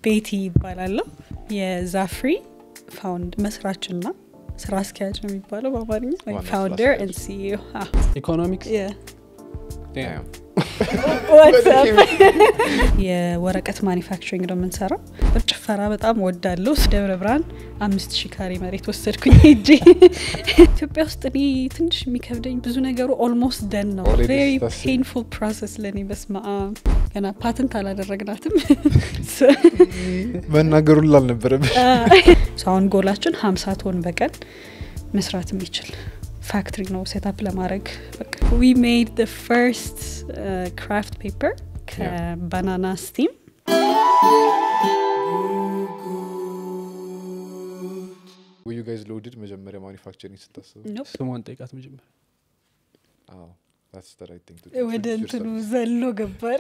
ቤቲ ይባላለሁ። የዛፍሪ ፋውንድ መስራችና ስራ አስኪያጅ ነው የሚባለው በአማርኛ ዋና ስራ ፋውንደር አስኪያጅ። ኤንድ ሲኢኦ ኢኮኖሚክስ Damn. የወረቀት ማኒፋክቸሪንግ ነው የምንሰራው። ጭፈራ በጣም ወዳለሁ። ደብረ ብርሃን አምስት ሺህ ካሬ መሬት ወሰድኩኝ ሄጄ። ኢትዮጵያ ውስጥ እኔ ትንሽ የሚከብደኝ ብዙ ነገሩ ኦልሞስት ደን ነው። Already ቬሪ that's it. ፔንፉል ፕሮሰስ ለእኔ በስመ አብ። ገና ፓተንት አላደረግናትም። መናገሩን ላልነበረም So አሁን ጎላችን ሀምሳ ቶን በቀን መስራት የሚችል ፋክትሪ ነው ሴታፕ ለማድረግ ዊ ሜድ ደ ፈርስት ክራፍት ፔፐር ከባናና ስቲም ዩ ጋይዝ ሎድድ መጀመሪያ ማኒፋክቸሪንግ ስታስቡ ስሟን ጠይቃት መጀመር አዎ that's the right thing to do. ወደ Introduce እንትኑ yourself. ዘሎ ገባረ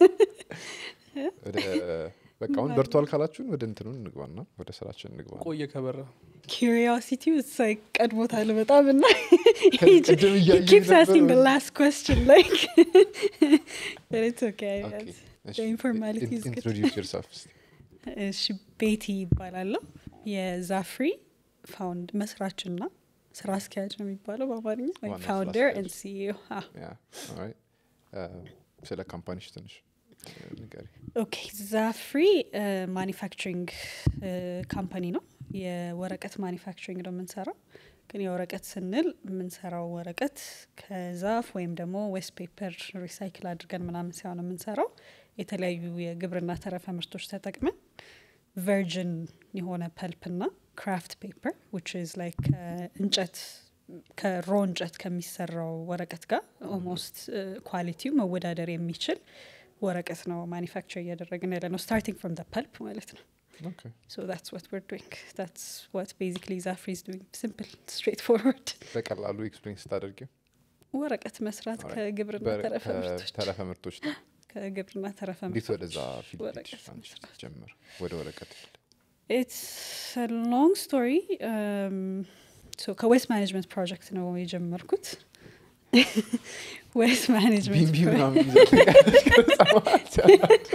ወደ በቃ አሁን በርቷል ካላችሁን ወደ እንትኑ እንግባና ወደ ስራችን እንግባ ቆየ ከበራ ኪሪዮሲቲ ሳይ ቀድሞታል በጣም እና ቅድም እያየኝ ኪፕስ አስኪንግ ነበር። ላስት ኮስችን ላይክ ኢትስ ኦኬ Okay. እሺ. The informality is good. Introduce yourself እስቲ። እሺ ቤቲ ይባላለሁ የዛፍሪ ፋውንድ መስራችና ስራ አስኪያጅ ነው የሚባለው በአማርኛ ዋና ስራ ፋውንደር አስኪያጅ። ኤንድ ሲኢኦ Yeah, alright. Uh, ስለ ካምፓኒሽ ትንሽ uh, ንገሪ ኦኬ ዛፍሪ ማኒፋክቸሪንግ ካምፓኒ ነው የወረቀት ማኒፋክቸሪንግ ነው የምንሰራው ግን የወረቀት ስንል የምንሰራው ወረቀት ከዛፍ ወይም ደግሞ ዌስት ፔፐር ሪሳይክል አድርገን ምናምን ሳይሆን የምንሰራው የተለያዩ የግብርና ተረፈ ምርቶች ተጠቅመን ቨርጅን የሆነ ፐልፕና ክራፍት ፔፐር ዊች ኢዝ ላይክ እንጨት ከሮ እንጨት ከሚሰራው ወረቀት ጋር ኦልሞስት ኳሊቲው መወዳደር የሚችል ወረቀት ነው ማኒፋክቸር እያደረግን ያለ ነው ስታርቲንግ ፍሮም ደ ፐልፕ ማለት ነው Okay. So that's what we're doing. That's what basically Zafri is doing. Simple, straightforward. በቀላሉ ኤክስፕሌን ስታደርጊው ወረቀት መስራት Alright. ከግብርና በር- ተረፈ ምርቶች ከተረፈ ምርቶች ነው። ከግብርና ተረፈ እንዴት ምርቶች ወደዛ ፊልድ ወረቀት ሄድሽ አንቺ መስራት። ጀመር ወደ ወረቀት ፊልድ It's a long story. Um, so ከዌስት ማኔጅመንት ፕሮጀክት ነው የጀመርኩት። ዌስት ማኔጅመንት ቢምቢ ምናምን ይዘሽ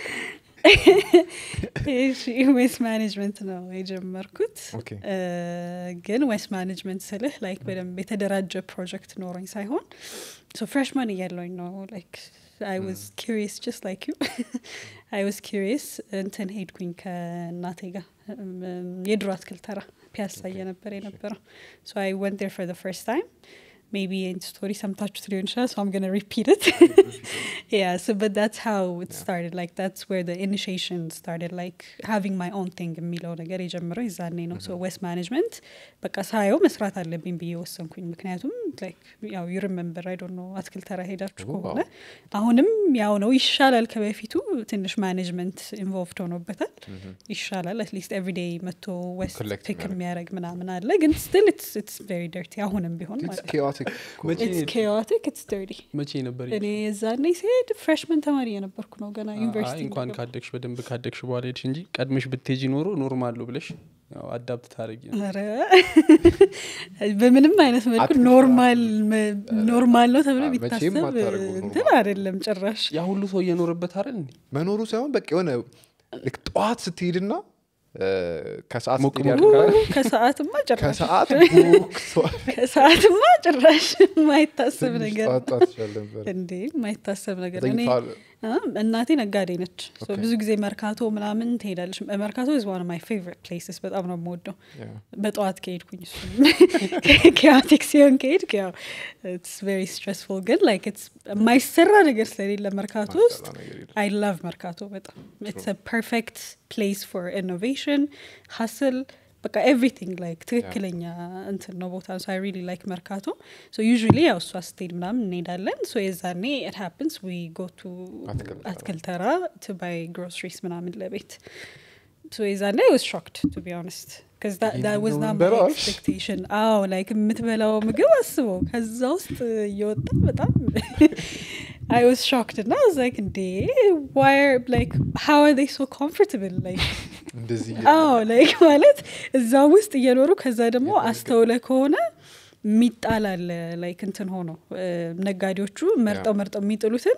ዌስት ማኔጅመንት ነው የጀመርኩት። ኦኬ እ፣ ግን ዌስት ማኔጅመንት ስልህ ላይክ በደንብ የተደራጀ ፕሮጀክት ኖሮኝ ሳይሆን ሶ ፍሬሽማን እያለኝ ነው ላይክ አይ ዋዝ ኪሪየስ ጀስት ላይክ ዩ አይ ዋዝ ኪሪየስ እንትን ሄድኩኝ ከእናቴ ጋር እም፣ የድሮ አትክልት ተራ ፒያሳ Okay. እየነበረ የነበረው ሶ አይ ወንት ዴር ፎር ፈርስት ታይም ሜቢ ይህን ስቶሪ ሰምታችሁት ሊሆን ይችላል ሶ አም ገና ሪፒት ኢት yeah so but that's how it Yeah. started like that's where the initiation started like having my own thing የሚለው ነገር የጀመረው የዛኔ ነው so west management በቃ ሳየው መስራት አለብኝ ብዬ ወሰንኩኝ ምክንያቱም like ያው you remember I don't know አትክልት ተራ ሄዳችሁ Oh, ከሆነ አሁንም ያው ነው ይሻላል ከበፊቱ ትንሽ ማኔጅመንት ኢንቮልቭድ ሆኖበታል ይሻላል አትሊስት ኤቭሪዴይ መቶ ዌስት Collect ፒክ የሚያደርግ። የሚያደርግ ምናምን አለ ግን ስቲል ኢትስ ቬሪ ደርቲ አሁንም ቢሆን It's ማለት chaotic. መቼ ኢትስ ሄድሽ? ኬዮቲክ ኢትስ ደርቲ መቼ ነበር እኔ የዛኔ ሲሄድ ፍሬሽመን ተማሪ የነበርኩ ነው ገና አይ ዩኒቨርሲቲ እንኳን እንደገባሁ። ካደግሽ በደንብ ካደግሽ በኋላ ሄድሽ እንጂ ቀድመሽ ብትሄጂ ኖሮ ኖርማል ነው ብለሽ ያው አዳፕት ታደረጊ ኧረ በምንም አይነት መልኩ አትክልት ኖርማል መ- ኖርማል ነው ተብሎ አ- መቼም ቢታሰብ አታደርጉም እንትን ኖርማል። አይደለም ጭራሽ ያ ሁሉ ሰው እየኖረበት አይደል እንዴ መኖሩ ሳይሆን በቃ የሆነ ልክ ጠዋት ስትሄድና እ፣ ከሰዓት ሞቅ ስትሄድ ሞቅ ያድጋል። ከሰዓትማ ጭራሽ ከሰዓት ቦክሷል። ከሰዓትማ ጭራሽ የማይታሰብ ትንሽ ነገር ጠዋት ጠዋት ይሻል ነበር። እንዴ የማይታሰብ ነገር እኔ ተኝተዋል። አ፣ እናቴ ነጋዴ ነች ሶ ኦኬ። ብዙ ጊዜ መርካቶ ምናምን ትሄዳለች መርካቶ ዝ ዋን ማይ ፌቨሪት ፕሌስስ በጣም ነው የምወደው Yeah. በጠዋት ከሄድኩኝ እሱ ኬዮቲክ ሲሆን ከሄድክ ያው ኢትስ ቬሪ ስትረስፉል ግን ላይክ ኢትስ የማይሰራ ነገር ስለሌለ መርካቶ ውስጥ ማሰራ ነገር የለም። አይ ላቭ መርካቶ በጣም ኢትስ ፐርፌክት ፕሌስ ፎር ኢኖቬሽን ሀስል በቃ ኤቭሪቲንግ ላይክ ትክክለኛ እንትን ነው ቦታ ሶ አይ ሪሊ ላይክ መርካቶ ሶ ዩዥሊ ያው እሷ ስትሄድ ምናምን እንሄዳለን ሶ የዛኔ ኢት ሃፕንስ ዊ ጎ ቱ አትክልት ተራ። አትክልት ተራ ቱ ባይ ግሮሰሪስ ምናምን ለቤት ሶ የዛኔ አይ ዋዝ ሾክድ ቱ ቢ ኦነስት because that, that was ይሄንን not my በላሽ? expectation አዎ ላይክ የምትበላው ምግብ አስበው ከዛ ውስጥ እየወጣ በጣም I was shocked and I was like, እንዴ why are like how are they so comfortable like እንደዚህ አዎ ላይክ ማለት እዛ ውስጥ እየኖሩ ከዛ ደግሞ አስተውለ ከሆነ የሚጣል አለ ላይክ እንትን ሆኖ እ፣ ነጋዴዎቹ መርጠው መርጠው የሚጥሉትን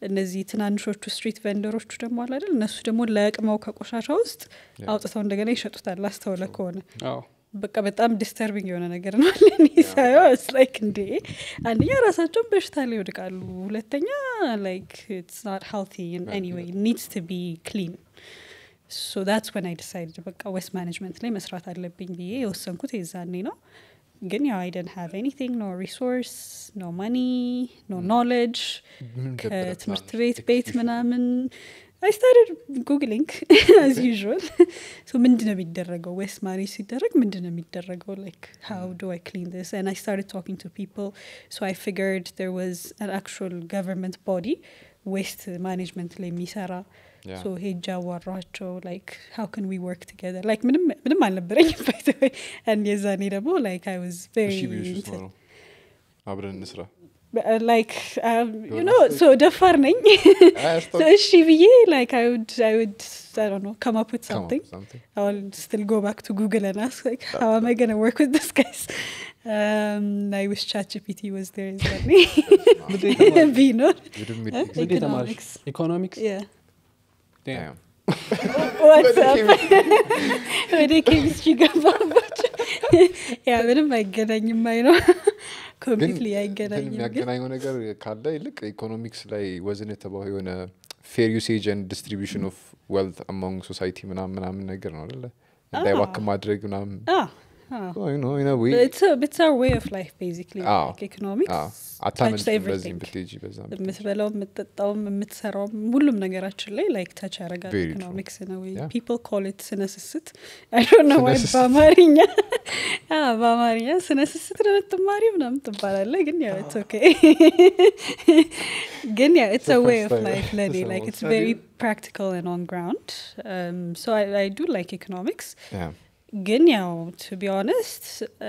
እነዚህ ትናንሾቹ ስትሪት ቬንደሮቹ ደግሞ አለ አይደል እነሱ ደግሞ ለቅመው ከቆሻሻ ውስጥ ያ። አውጥተው እንደገና ይሸጡታል አስተውለ ከሆነ አዎ በቃ በጣም ዲስተርቢንግ የሆነ ነገር ነው ለእኔ ሳየው ስ ላይክ እንዴ አንደኛ ራሳቸውን በሽታ ላይ ይወድቃሉ ሁለተኛ ላይክ ኢትስ ናት ሄልቲ ኤኒዌይ ኒድስ ቱ ቢ ክሊን ሶ ዳትስ ወን አይ ዲሳይድ በቃ ዌስት ማኔጅመንት ላይ መስራት አለብኝ ብዬ የወሰንኩት የዛኔ ነው ግን ያው አይ ደን ሃቭ ኤኒቲንግ ኖ ሪሶርስ ኖ ማኒ ኖ ኖሌጅ ምን ነበረ ከትምህርት ፕላንሽ? ቤት ቤት ኤክስኪዩሽን? ምናምን አይ ስታርድ ጉግሊንግ አዝ ዩዥዋል ሶ ምንድን ነው የሚደረገው ዌስት ማኔጅ ሲደረግ ምንድን ነው የሚደረገው ላይክ ሃው ዱ አይ ክሊን ስ and i started talking to people so i figured there was an actual government body ዌስት ማኔጅመንት ላይ የሚሰራ ያ። ሶ ሄጅ አዋራቸው ላይክ ሃው ከን ዊ ወርክ ቱጌዘር ላይክ ምንም ምንም አልነበረኝም ባይተወይ አንድ የዛኔ ደግሞ ላይክ አይ ዋዝ እሺ ቢልሽ ውስጥ ቬሪ ነው አብረን እንስራ ላይክ ዩ ኖ ሶ ደፋር ነኝ አያስታውቅም? so እሺ ብዬ like I would I would I don't know come up with Come up something. with something. I will still go back to Google and ask like how am I gonna work with this guys? Um, I wish ChatGPT was there is that me. Be not. You didn't meet Huh? these- ምንድን የተማርሽ Economics. ኢኮኖሚክስ Yeah. Damn. What's up? ወደ ኬሚስትሪ ገባባቸው ያ ምንም አይገናኝም አይ ነው ኮምፕሊትሊ ግን አይገናኝም ግን የሚያገናኘው ነገር ካለ ይልቅ ኢኮኖሚክስ ላይ ወዝን የተባው የሆነ ፌር ዩሴጅ ን ዲስትሪቢሽን ኦፍ ዌልት አሞንግ ሶሳይቲ ምናምን ምናምን ነገር ነው አለ እንዳይባክን ማድረግ ምናምን ah, ah. you know, in a way But it's, a, it's our way of life basically አዎ። like economics አዎ፣ touches አታመልጭም በዚህም everything ብትሄጂ በዛም ብትሄጂ። የምትበላው የምትጠጣውም የምትሰራውም ሁሉም ነገራችን ላይ ላይክ ተች ያደርጋል Very true. ኢኮኖሚክስ ነው Yeah. ፒፕል ኮል ኢት ስነስስት አይ ዶንት ኖ ዋይ ስነስስት። በአማርኛ አዎ፣ በአማርኛ ስነስስት ነው የምትማሪ ምናምን ትባላለ ግን ያው ኢትስ ኦኬ ግን ያው ኢትስ The ዌይ first ኦፍ time ላይፍ ለኔ someone ላይክ ኢትስ said ቬሪ it. ፕራክቲካል and on ground um, so I, I do like economics Yeah. ግን ያው ቱ ቢ ኦነስት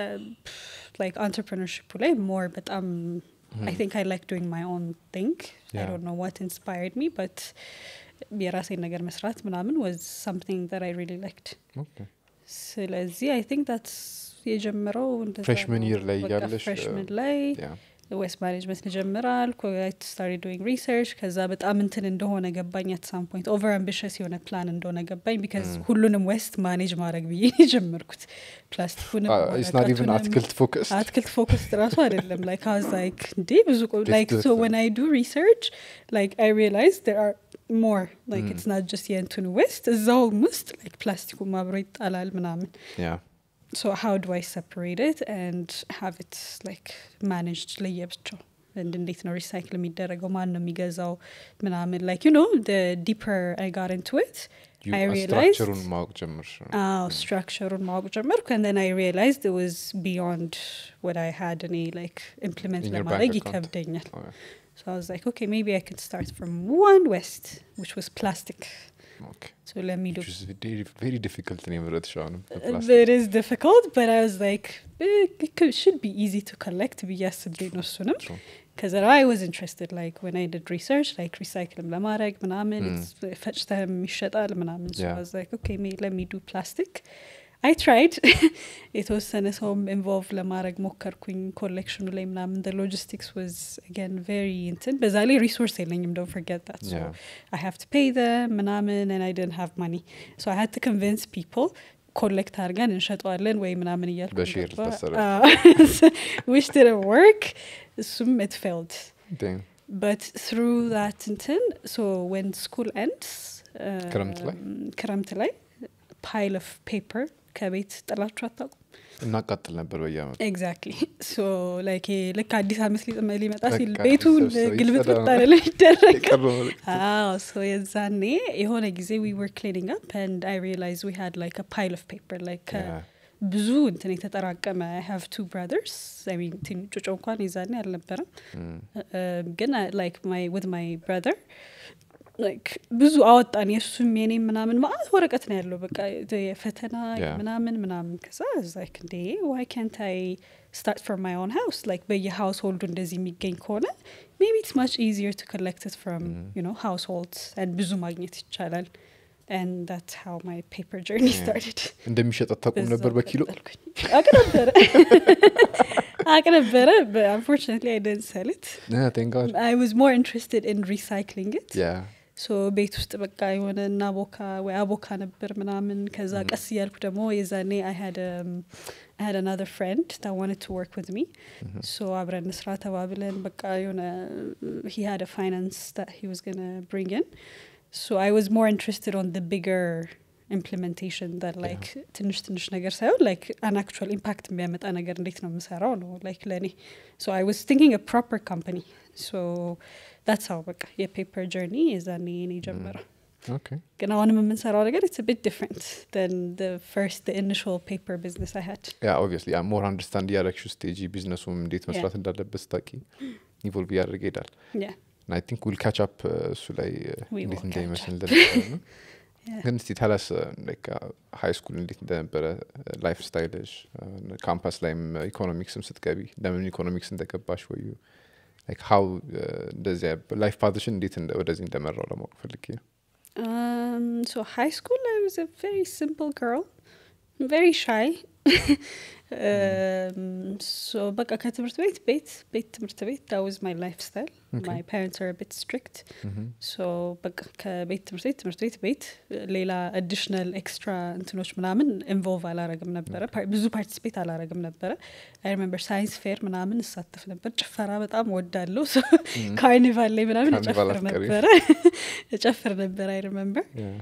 ላይክ አንትርፕርነርሽፑ ላይ ሞር በጣም አይ ቲንክ አይ ላይክ ዱይንግ ማይ ኦን ቲንግ አይ Yeah. ዶንት ኖ ዋት ኢንስፓየርድ ሚ በት የራሴን ነገር መስራት ምናምን ወዝ ሳምቲንግ ዛት አይ ሪሊ ላይክድ Okay. ስለዚህ አይ ቲንክ ታትስ የጀመረው እንደዛ Freshman ነው። year ላይ በቃ እያለሽ፣ freshman uh, ላይ Yeah. ዌስት ማኔጅመንት ልጀምራል ስታርት ዶይንግ ሪሰርች ከዛ በጣም እንትን እንደሆነ ገባኝ አት ሳም ፖይንት ኦቨር አምቢሽስ የሆነ ፕላን እንደሆነ ገባኝ ቢካዝ ሁሉንም ዌስት ማኔጅ ማድረግ ብዬ ነው የጀመርኩት ፕላስቲኩንም Uh, it's not even ወረቀቱንም፣ አትክልት ፎከስ አትክልት ፎከስ ራሱ አይደለም ላይክ አዝ ላይክ እንዴ ብዙ It's ላይክ ሶ different. ወን አይ ዱ ሪሰርች ላይክ አይ ሪላይዝ ር አር ሞር ላይክ ኢትስ ናት ጀስት የእንትኑ ዌስት እዛውም ውስጥ ላይክ ፕላስቲኩም አብሮ ይጣላል ምናምን ያ so how do I separate it and have it like managed ለየብቻው and እንዴት ነው ሪሳይክል የሚደረገው ማን ነው የሚገዛው ምናምን like you know the deeper I got into it I realized ስትራክቸሩን ማወቅ ጀምር አዎ ስትራክቸሩን ማወቅ ጀመርኩ and then I realized it was beyond what I had እኔ like implement In your ለማድረግ bank account. ይከብደኛል so I was like okay maybe I could start from one west which was plastic so let me do ቬሪ ዲፊክልት ነው የምረጥሽ አሁንም it is difficult but I was like eh, it could, should be easy to collect ብዬ አስቤ ነው እሱንም True. because I was interested like when I did research like recycling ለማድረግ ምናምን Mm. it's- ፈጭተህም ይሸጣል ምናምን so Yeah. I was like okay may, let me do plastic I tried የተወሰነ ሰውም ኢንቮልቭ ለማድረግ ሞከርኩኝ ኮሌክሽኑ ላይ ምናምን the logistics was again very እንትን በዛ ላይ ሪሶርስ የለኝም don't forget that so Yeah. I have to pay them ምናምን and I didn't have money so I had to convince people ኮሌክት አድርገን እንሸጠዋለን ወይ ምናምን እያልኩ በሼር ገባ። ታሰረ። አዎ። which didn't work እሱም it failed but through that እንትን so when school ends uh, ክረምት ላይ? ክረምት ላይ pile of paper ከቤት ጥላችሁ አታውቁም እናቃጥል ነበር በየአመቱ ኤግዛክትሊ ሶ ላይክ ልክ አዲስ አመት ሊጥ- ሊመጣ ሲል በቃ ቤቱን ሰብስበው ግልብጥ ይጸዳ ብጣ ይደረጋል የቀረው መልእክት። አዎ ሶ የዛኔ የሆነ ጊዜ ዊ ወር ክሊኒንግ አፕ አንድ አይ ሪላይዝ ዊ ሃድ ላይክ አ ፓይል ኦፍ ፔፐር ላይክ Yeah. ብዙ እንትን የተጠራቀመ አይ ሃቭ ቱ ብራዘርስ አይ ሚን ጩጮ እንኳን የዛኔ አልነበረም Mm. Uh, ግን ላይክ ማይ ዊዝ ማይ ብራዘር ላይክ ብዙ አወጣን የእሱም የኔም ምናምን ማለት ወረቀት ነው ያለው በቃ የፈተና Yeah. ምናምን ምናምን ከዛ ላይክ እንዴ ዋይ ካንት አይ ስታርት ፍሮም ማይ ኦን ሃውስ ላይክ በየሃውስ ሆልዱ እንደዚህ የሚገኝ ከሆነ ሜቢ ኢትስ ማች ኢዚየር ቱ ኮሌክት ት ፍሮም ዩ ኖ ሃውስ ሆልድስ ብዙ ማግኘት ይቻላል and that's how my paper journey Yeah. started እንደሚሸጥ አታውቁም ነበር በዛው በኪሎ ቀጠልኩኝ። አውቅ ነበረ አቅ ነበረ አንፎርችነትሊ አይ ደንት ሰል ኢት ቴንጋድ አይ ዋዝ ሞር ኢንትረስትድ ኢን ሪሳይክሊንግ ኢት ያ ሶ ቤት ውስጥ በቃ የሆነ እናቦካ ወይ አቦካ ነበር ምናምን ከዛ ቀስ እያልኩ ደግሞ የዛኔ አይ had another friend that wanted to work with me so አብረን ስራ ተባብለን በቃ የሆነ he had a finance that he was gonna bring in so I was more interested on the bigger implementation that like ትንሽ ትንሽ ነገር ሳይሆን like an actual impact የሚያመጣ ነገር እንዴት ነው የምሰራው ነው like ለእኔ so I was thinking a proper company so that's how በቃ የፔፐር ጀርኒ የዛኔ እኔ ጀመረው ኦኬ ግን አሁንም የምንሰራው ነገር it's a bit different than the first the initial paper business I had ያ ኦብቪስሊ ያ ሞር አንደርስታንድ እያደረግሽ ስቴጂ ቢዝነሱም እንዴት መስራት እንዳለበት ስታቂ ኢቮልቭ እያደረገ ይሄዳል yeah አይ ቲንክ ዊል ካች አፕ እሱ ላይ uh, We እንዴት will እንደሚመስል catch እንደነበረ ነው Yeah. ግን እስቲ ተለስ ሀይ ስኩል እንዴት እንደነበረ ላይፍ ስታይልሽ ካምፓስ ላይም ኢኮኖሚክስም ስትገቢ ለምን ኢኮኖሚክስ እንደገባሽ ወዩ ሀው እንደዚያ ላይፍ ፓትሽን እንዴት እንደ- ወደዚህ እንደመራው ለማወቅ ፈልጌ ነው Um, so high school, I was a very simple girl, very shy. um, so በቃ ከትምህርት ቤት ቤት ቤት ትምህርት ቤት that was my lifestyle. Okay. My parents are a bit strict. Mhm. So በቃ ከቤት ትምህርት ቤት ትምህርት ቤት ቤት ሌላ አዲሽናል ኤክስትራ እንትኖች ምናምን ኢንቮልቭ አላረግም ነበረ ፓር- ብዙ ፓርቲስፔት አላረግም ነበረ አይ ሪሜምበር ሳይንስ ፌር ምናምን እሳተፍ ነበር ጭፈራ በጣም ወዳለሁ ካርኒቫል ላይ ምናምን ካርኒቫል እጨፍር አፍቃሪ። ነበረ እጨፍር ነበር አይ ሪሜምበር Yeah.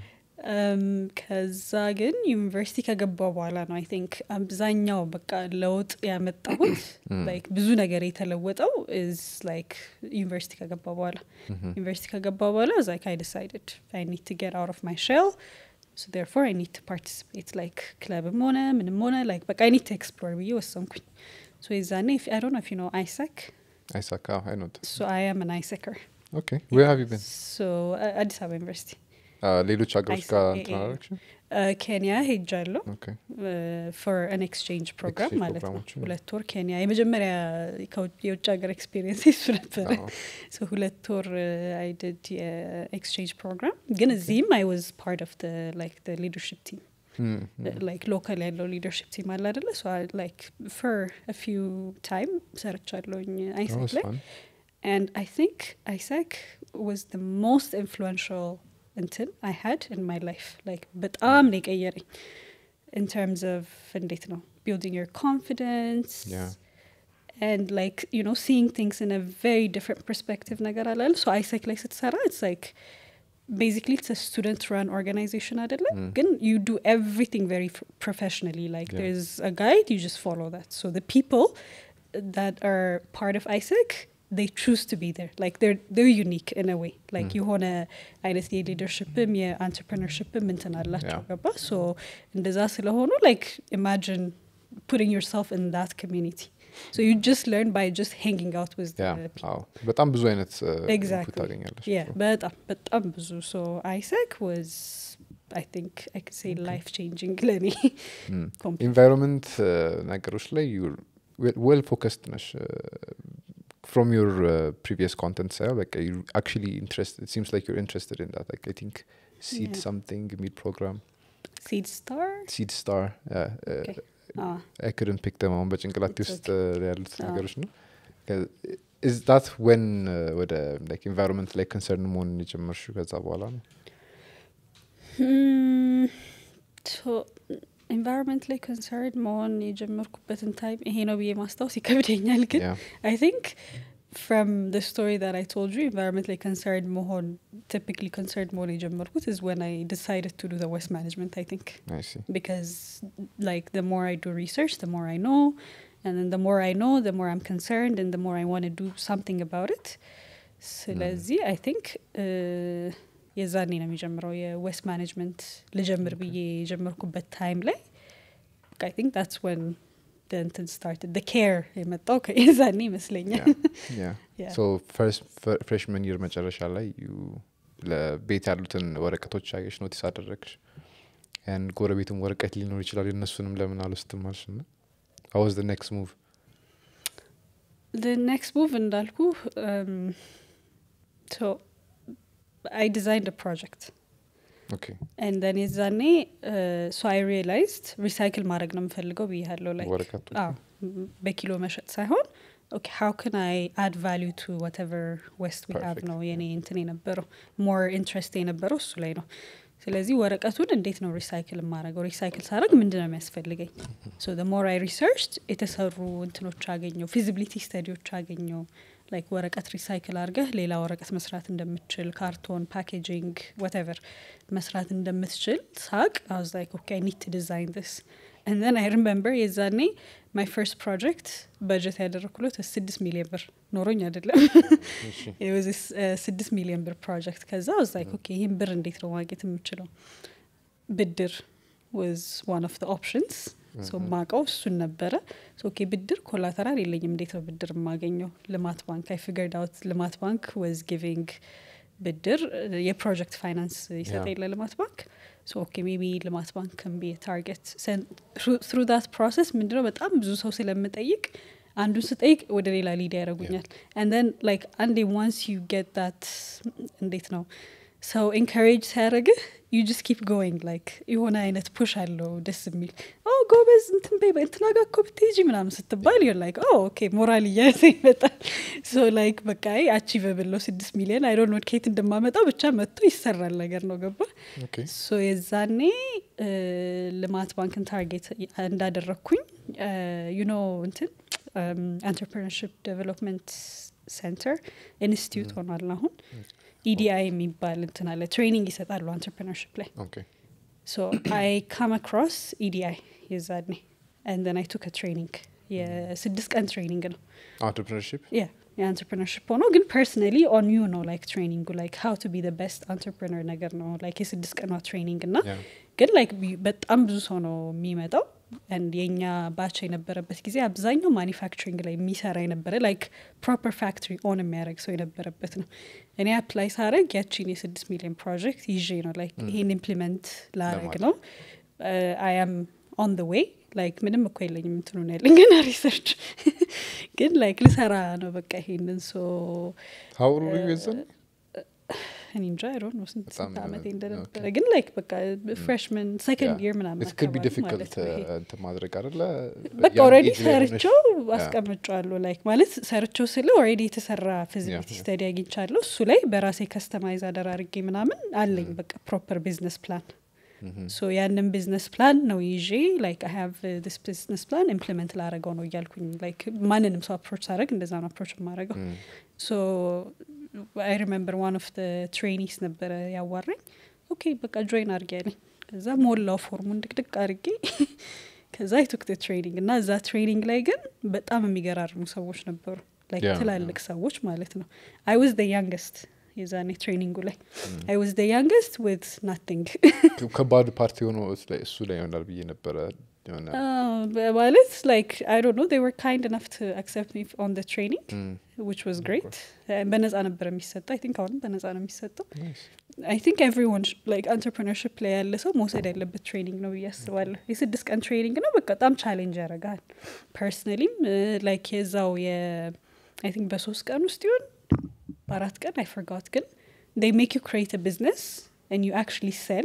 ከዛ ግን ዩኒቨርሲቲ ከገባው በኋላ ነው አይ ቲንክ አብዛኛው በቃ ለውጥ ያመጣሁት ላይክ ብዙ ነገር የተለወጠው ኢዝ ላይክ ዩኒቨርሲቲ ከገባው በኋላ ዩኒቨርሲቲ ከገባው በኋላ ዛ አይ ዲሳይድድ አይ ኒድ ቱ ጌት አውት ኦፍ ማይ ሼል ሶ ዴርፎር አይ ኒድ ቱ ፓርቲሲፔት ላይክ ክለብም ሆነ ምንም ሆነ ላይክ በቃ አይ ኒድ ቱ ኤክስፕሎር ብዬ ወሰንኩኝ ሶ የዛኔ አይ ዶንት ኖ ኢፍ ዩ ኖ አይሰክ አይሳካ አይ ኖት ሶ አይ አም አን አይሰከር ኦኬ ዌር ሃቭ ዩ ቢን ሶ አዲስ አበባ ዩኒቨርሲቲ ሌሎች ሀገሮች ISAC, ጋር eh, እንትን eh. አላረግሽም ኬንያ ሄጃለሁ ኦኬ ፎር አን ኤክስቼንጅ ፕሮግራም Exchange ማለት ነው ፕሮግራሞችን። ሁለት ወር ኬንያ የመጀመሪያ ከውጭ- የውጭ ሀገር ኤክስፔሪንስ እሱ ነበረ አዎ። ሶ ሁለት ወር አይ ድድ የኤክስቼንጅ ፕሮግራም ግን እዚህም አይ ዋዝ ፓርት ኦፍ ላይክ ሊደርሽፕ ቲም Mm, mm. ላይክ ሎካል ያለው ሊደርሽፕ ቲም አለ አደለ ሶ ላይክ ፎር ፊው ታይም ሰርቻለሁኝ That አይሰክ was ላይ fun. And I think ISEC was the most influential እንትን I had in my life. Like በጣም ነው የቀየረኝ in terms of እንዴት ነው building your confidence Yeah. and like you know seeing things in a very different perspective ነገር አላለ so ISEC ላይ ስትሰራ it's like basically it's a student run organization አይደለም Mm. ግን you do everything very f- professionally like Yeah. there's a guide you just follow that so the people that are part of ISEC they choose to be there like they're they're unique in a way like Mm. የሆነ አይነት የሊደርሽፕም የአንትርፕርነርሽፕም እንትን አላቸው Yeah. ገባ so እንደዛ ስለሆኑ like imagine putting yourself in that community so you just learn by just hanging out with the Yeah, people አዎ። በጣም ብዙ አይነት uh, input Exactly. ታገኛለሽ yeah በጣም በጣም ብዙ so ISEC was I think I could say life changing ለኔ completely. ኢንቫይሮንመንት ነገሮች ላይ ዌል ፎከስድ ነሽ ፍሮም ዩር ፕሪቪየስ ኮንተንት ሳየው በቃ አክቹሊ ኢንትረስትድ ሲምስ ላይክ ዩር ኢንትረስትድ ኢን ዳት አይ ቲንክ ሲድ Yeah. ሰምቲንግ የሚል ፕሮግራም seed star ሲድ ስታር Okay. ah አይ ክድን ፒክ ደም አሁን በጭንቅላቴ It's ውስጥ uh, ያሉት Ah. ነገሮች ነው ኢዝ ዳት ወን ወደ ኢንቫይሮንመንት ላይ ኮንሰርን መሆን የጀመርሽው ከዛ በኋላ ነው Hmm, so ኢንቫይሮንመንት ላይ ኮንሰርን መሆን የጀመርኩበትን ታይም ይሄ ነው ብዬ ማስታወስ ይከብደኛል ግን Yeah. I think from the story that I told you, environmentally concerned mohon, typically concerned more የጀመርኩት is when I decided to do the waste management, I think. I see. Because like the more I do research, the more I know. And then the more I know, the more I'm concerned and the more I want to do something about it. ስለዚህ አይ ቲንክ የዛኔ ነው የሚጀምረው የዌስት ማኔጅመንት ልጀምር ብዬ የጀመርኩበት ታይም ላይ አይ ቲንክ ታትስ ወን እንትን ስታርትድ ኬር የመጣው የዛኔ ይመስለኛል Yeah. Yeah. So first ፍሬሽመን ይር መጨረሻ ላይ you ለቤት ያሉትን ወረቀቶች አየሽ ኖቲስ አደረግሽ ያን ጎረቤትም ወረቀት ሊኖር ይችላል የእነሱንም ለምን አልወስድም አልሽ ና አወዝ ኔክስት ሙቭ the next move እንዳልኩ um, so I designed a project ኦኬ and then የዛኔ uh, so I realized recycle ማድረግ ነው የምፈልገው ብያለሁ like ወረቀቶች አዎ ም፣ በኪሎ መሸጥ ሳይሆን ኦኬ ሀው ክን አይ አድ ቫሊዩ ቱ ዋትቨር ዌስት ዊ ሃቭ Perfect. ነው የኔ እንትን የነበረው ሞር ኢንትረስት የነበረው እሱ ላይ ነው ስለዚህ ወረቀቱን እንዴት ነው ሪሳይክል የማረገው ሪሳይክል ሳረግ ምንድን ነው የሚያስፈልገኝ ሶ ሞር አይ ሪሰርች የተሰሩ እንትኖች አገኘው ፊዚቢሊቲ ስተዲዎች አገኘው ላይክ ወረቀት ሪሳይክል አድርገህ ሌላ ወረቀት መስራት እንደምትችል ካርቶን ፓኬጂንግ ወተቨር መስራት እንደምትችል ሳቅ አዝ ላይክ ኦኬ አይ ኒድ ቱ ዲዛይን ስ እንደን አይ ሪሜምበር የዛኔ ማይ ፈርስት ፕሮጀክት በጀት ያደረኩለት ስድስት ሚሊዮን ብር ኖሮኝ አይደለም እሺ it was this uh, ስድስት ሚሊዮን ብር ፕሮጀክት ከዛ was like ኦኬ ይህን ብር እንዴት ነው ማግኘት የምችለው ብድር was one of the options ሶ ማቀው እሱን ነበረ ሶ ኦኬ ብድር ኮላተራል የለኝም እንዴት ነው ብድር የማገኘው ልማት ባንክ አይ ፊገርድ አውት ልማት ባንክ was giving ብድር uh, የፕሮጀክት ፋይናንስ ይሰጠ Yeah. የለ ልማት ባንክ ሶ ኦኬ ሜቢ ልማት ባንክ ከን ቢ ታርጌት ትሩ ዳት ፕሮሰስ ምንድነው በጣም ብዙ ሰው ስለምጠይቅ አንዱን ስጠይቅ ወደ ሌላ ሊድ ያደረጉኛል ንደን ላይክ አንዴ ዋንስ ዩ ጌት ዳት እንዴት ነው ሰው ኤንካሬጅ ሲያደረግህ ዩ ጀስት ኪፕ ጎይንግ ላይክ የሆነ አይነት ፑሽ አለው ደስ የሚል ኦ ጎበዝ እንትን በይ እንትና ጋ እኮ ብትሄጂ ምናምን ስትባል ዩ ላይክ ኦ ኦኬ ሞራል እያያዘ ይመጣል ሶ ላይክ በቃ አቺቨብል ነው ስድስት ሚሊዮን አይ ዶንት ኖ ከየት እንደማመጣው ብቻ መጥቶ ይሰራል ነገር ነው ገባ ኦኬ ሶ የዛኔ እ፣ ልማት ባንክን ታርጌት እንዳደረግኩኝ ዩኖ እንትን አንትርፕርነርሽፕ ዴቨሎፕመንት ሴንተር ኢንስቲትዩት ሆኗል አሁን ኢዲአይ የሚባል እንትን አለ ትሬኒንግ ይሰጣሉ አንትርፕርነርሽፕ ላይ ኦኬ ሶ አይ ካም አክሮስ ኢዲአይ የዛኔ ንደን አይ ቱክ ትሬኒንግ የስድስት ቀን ትሬኒንግ ነው አንትርፕርነርሺፕ ያ የአንትርፕርነርሽፕ ሆኖ ግን ፐርሰናሊ ኦን ዩ ነው ላይክ ትሬኒንጉ ላይክ ሀው ቱ ቢ ቤስት አንትርፕርነር ነገር ነው ላይክ የስድስት ቀኗ ትሬኒንግ እና ያ ግን ላይክ በጣም ብዙ ሰው ነው የሚመጣው ንድ የኛ ባች የነበረበት ጊዜ አብዛኛው ማኒፋክቸሪንግ ላይ የሚሰራ የነበረ ላይክ ፕሮፐር ፋክትሪ ኦን የሚያደረግ ሰው የነበረበት ነው እኔ አፕላይ ሳረግ ያቺን የስድስት ሚሊዮን ፕሮጀክት ይዤ ነው ላይክ ይሄን ኢምፕሊመንት ላረግ ለማድረግ። ነው አይ አም ኦን ደ ዌይ ላይክ ምንም እኮ የለኝም እንትኑ ነው ያለኝ ግን ሪሰርች ግን ላይክ ልሰራ ነው በቃ ይሄንን ሶ ሀውሩ የዘን እኔ እንጃ አይ ዶንት ኖ ስንት በጣም ስንት ዓመቴ ኦኬ። እንደነበረ ግን ላይክ በቃ ፍሬሽመን ሰከንድ ይር ምናምን ኢት ክድ ቢ አካባቢ ዲፊክልት ማለት ነው ይሄ። እንትን ማድረግ አይደለ በቃ ያን ኦልሬዲ ኤጅ ላይ ሆነሽ- ሰርቸው ያ። አስቀምጫዋለሁ ላይክ ማለት ሰርቸው ስለ ኦልሬዲ የተሰራ ፊዚቢሊቲ ያ። ስተዲ አግኝቻለሁ እሱ ላይ በራሴ ከስተማይዝ አደራርጌ ምናምን አለኝ በቃ ፕሮፐር ቢዝነስ ፕላን ሶ ያንን ቢዝነስ ፕላን ነው ይዤ ላይክ አይ ሃቭ ዲስ ቢዝነስ ፕላን ኢምፕሊመንት ላረገው ነው እያልኩኝ ላይክ ማንንም ሰው አፕሮች ሳደረግ እንደዛ ነው አፕሮች የማረገው ም፣ ሶ አይ ሪሜምበር ዋን ኦፍ ትሬኒስ ነበረ ያዋራኝ ኦኬ በቃ ጆይን አርጌ ያለኝ ከዛ ሞላው ፎርሙን ድቅድቅ አርጌ ከዛ የቱክ ትሬኒንግ እና እዛ ትሬኒንግ ላይ ግን በጣም የሚገራርሙ ሰዎች ነበሩ ላይክ Yeah, ትላልቅ ሰዎች ማለት ነው አይ ዋዝ ደ ያንገስት የዛኔ ትሬኒንጉ ላይ አይ ዋዝ ደ ያንገስት ዊት ናቲንግ ከባድ ፓርቲ ሆኖ እሱ ላይ- እሱ ላይ ይሆናል ብዬ ነበረ የሆነ ማለት ላይክ አይ ዶንት ኖ ዴይ ወር ካይንድ ኢነፍ ቱ አክሰፕት ሚ ኦን ደ ትሬኒንግ ም፣ ዊች ዋዝ ግሬት በነጻ ነበር የሚሰጠው አይ ቲንክ አሁንም በነጻ ነው የሚሰጠው nice። አይ ቲንክ ኤቭሪዋን ላይክ አንትርፕርነርሽፕ ላይ ያለ ሰው መውሰድ ያለበት ትሬኒንግ ነው ብዬ አስባለሁ የስድስት ቀን ትሬኒንግ ነው በቃ በጣም ቻሌንጅ ያደርጋል ፐርሰናሊም ላይክ የዛው የ አይ ቲንክ በሶስት ቀን ውስጥ ይሆን በአራት ቀን አይ ፈርጋት ግን they make you create a business and you actually sell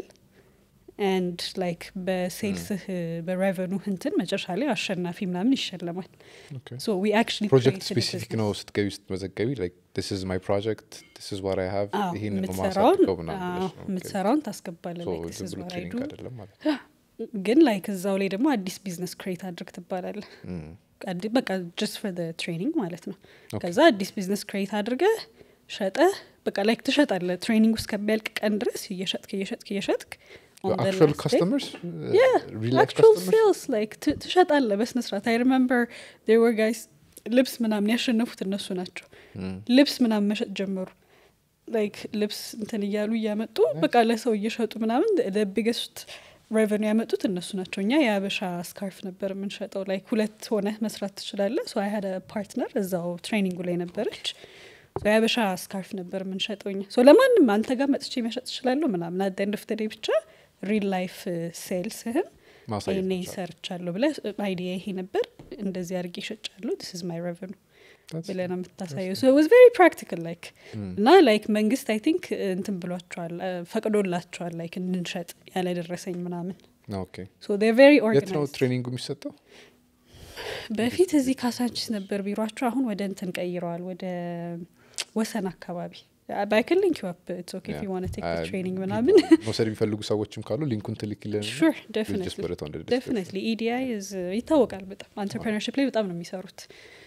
and like በሴልስህ በሬቨኑ እንትን መጨረሻ ላይ አሸናፊ ምናምን ይሸለማል Okay. so we actually ፕሮጀክት created a ስፔሲፊክ business. ነው ስትገቢ ስትመዘገቢ ላይክ ዲስ ኢዝ ማይ ፕሮጀክት ዲስ ኢዝ ዋት አይ ሃቭ አዎ፣ ይሄን ነው የምትሰራውን ማሳድገው ምናምን አዎ፣ ብለሽ ነው። ኦኬ። የምትሰራውን ታስገባለ So like this ዝም is ብሎ what I ትሬኒንግ do አይደለም ማለት ግን ላይክ እዛው ላይ ደግሞ አዲስ ቢዝነስ ክሬት አድርግ ትባላለ ም፣ አዲ- በቃ ጀስት ፎር ትሬኒንግ ማለት ነው ኦኬ። ከዛ አዲስ ቢዝነስ ክሬት አድርገ ሸጠ በቃ ላይክ ትሸጣለ ትሬኒንግ ውስጥ ከሚያልቅ ቀን ድረስ እየሸጥክ እየሸጥክ እየሸጥክ on the actual last day- customers Yeah, real life actual customers sales like ት- ትሸጣለ በስነ ስርዓት አይ ሪመምበር there were guys ልብስ ምናምን ያሸነፉት እነሱ ናቸው ም፣ ልብስ ምናምን መሸጥ ጀመሩ ላይክ ልብስ እንትን እያሉ እያመጡ በቃ ለሰው እየሸጡ ምናምን ቢገስት ሬቨኒ ያመጡት እነሱ ናቸው እኛ የአበሻ ስካርፍ ነበር የምንሸጠው ላይክ ሁለት ሆነ መስራት ትችላለ ሶ አይ ሀደ ፓርትነር እዛው ትሬኒንጉ ላይ ነበረች ሶ የአበሻ ስካርፍ ነበር የምንሸጠው እኛ ሶ ለማንም አንተ ጋር መጥቼ መሸጥ ትችላለሁ ምናምን አት ኤንድ ኦፍ ደ ዴይ ብቻ ሪል ላይፍ ሴልስህን ማሳየት ይሄኔ መቻል። ሰርቻለሁ ብለ አይዲያ ይሄ ነበር እንደዚህ አድርጌ ይሸጫለሁ ዲስ ኢዝ ማይ ሬቨኑ That's- ብለህ ነው የምታሳየው ሶ ዋዝ ቬሪ ፕራክቲካል ላይክ ም፣ እና ላይክ መንግስት አይ ቲንክ እንትን ብሏቸዋል እ፣ ፈቅዶላቸዋል ላይክ እንድንሸጥ ያለ ደረሰኝ ምናምን ኦኬ ሶ ቬሪ የት ነው ኦርጋናይዝድ ትሬኒንጉ የሚሰጠው በፊት እዚህ ካሳንቺስ ነበር ቢሯቸው አሁን ወደ እንትን ቀይረዋል ወደ ወሰን አካባቢ ባይክል ሊንክ ዩ አፕ ኢትስ ኦኬ ኢፍ ዩ ዋና ቴክ ትሬኒንግ ምናምን መውሰድ የሚፈልጉ ሰዎችም ካሉ ሊንኩን ትልክልን ሹር just put it on the description. ደፍነትሊ ኢዲአይ ይታወቃል በጣም አንትርፕረነርሽፕ ላይ በጣም ነው የሚሰሩት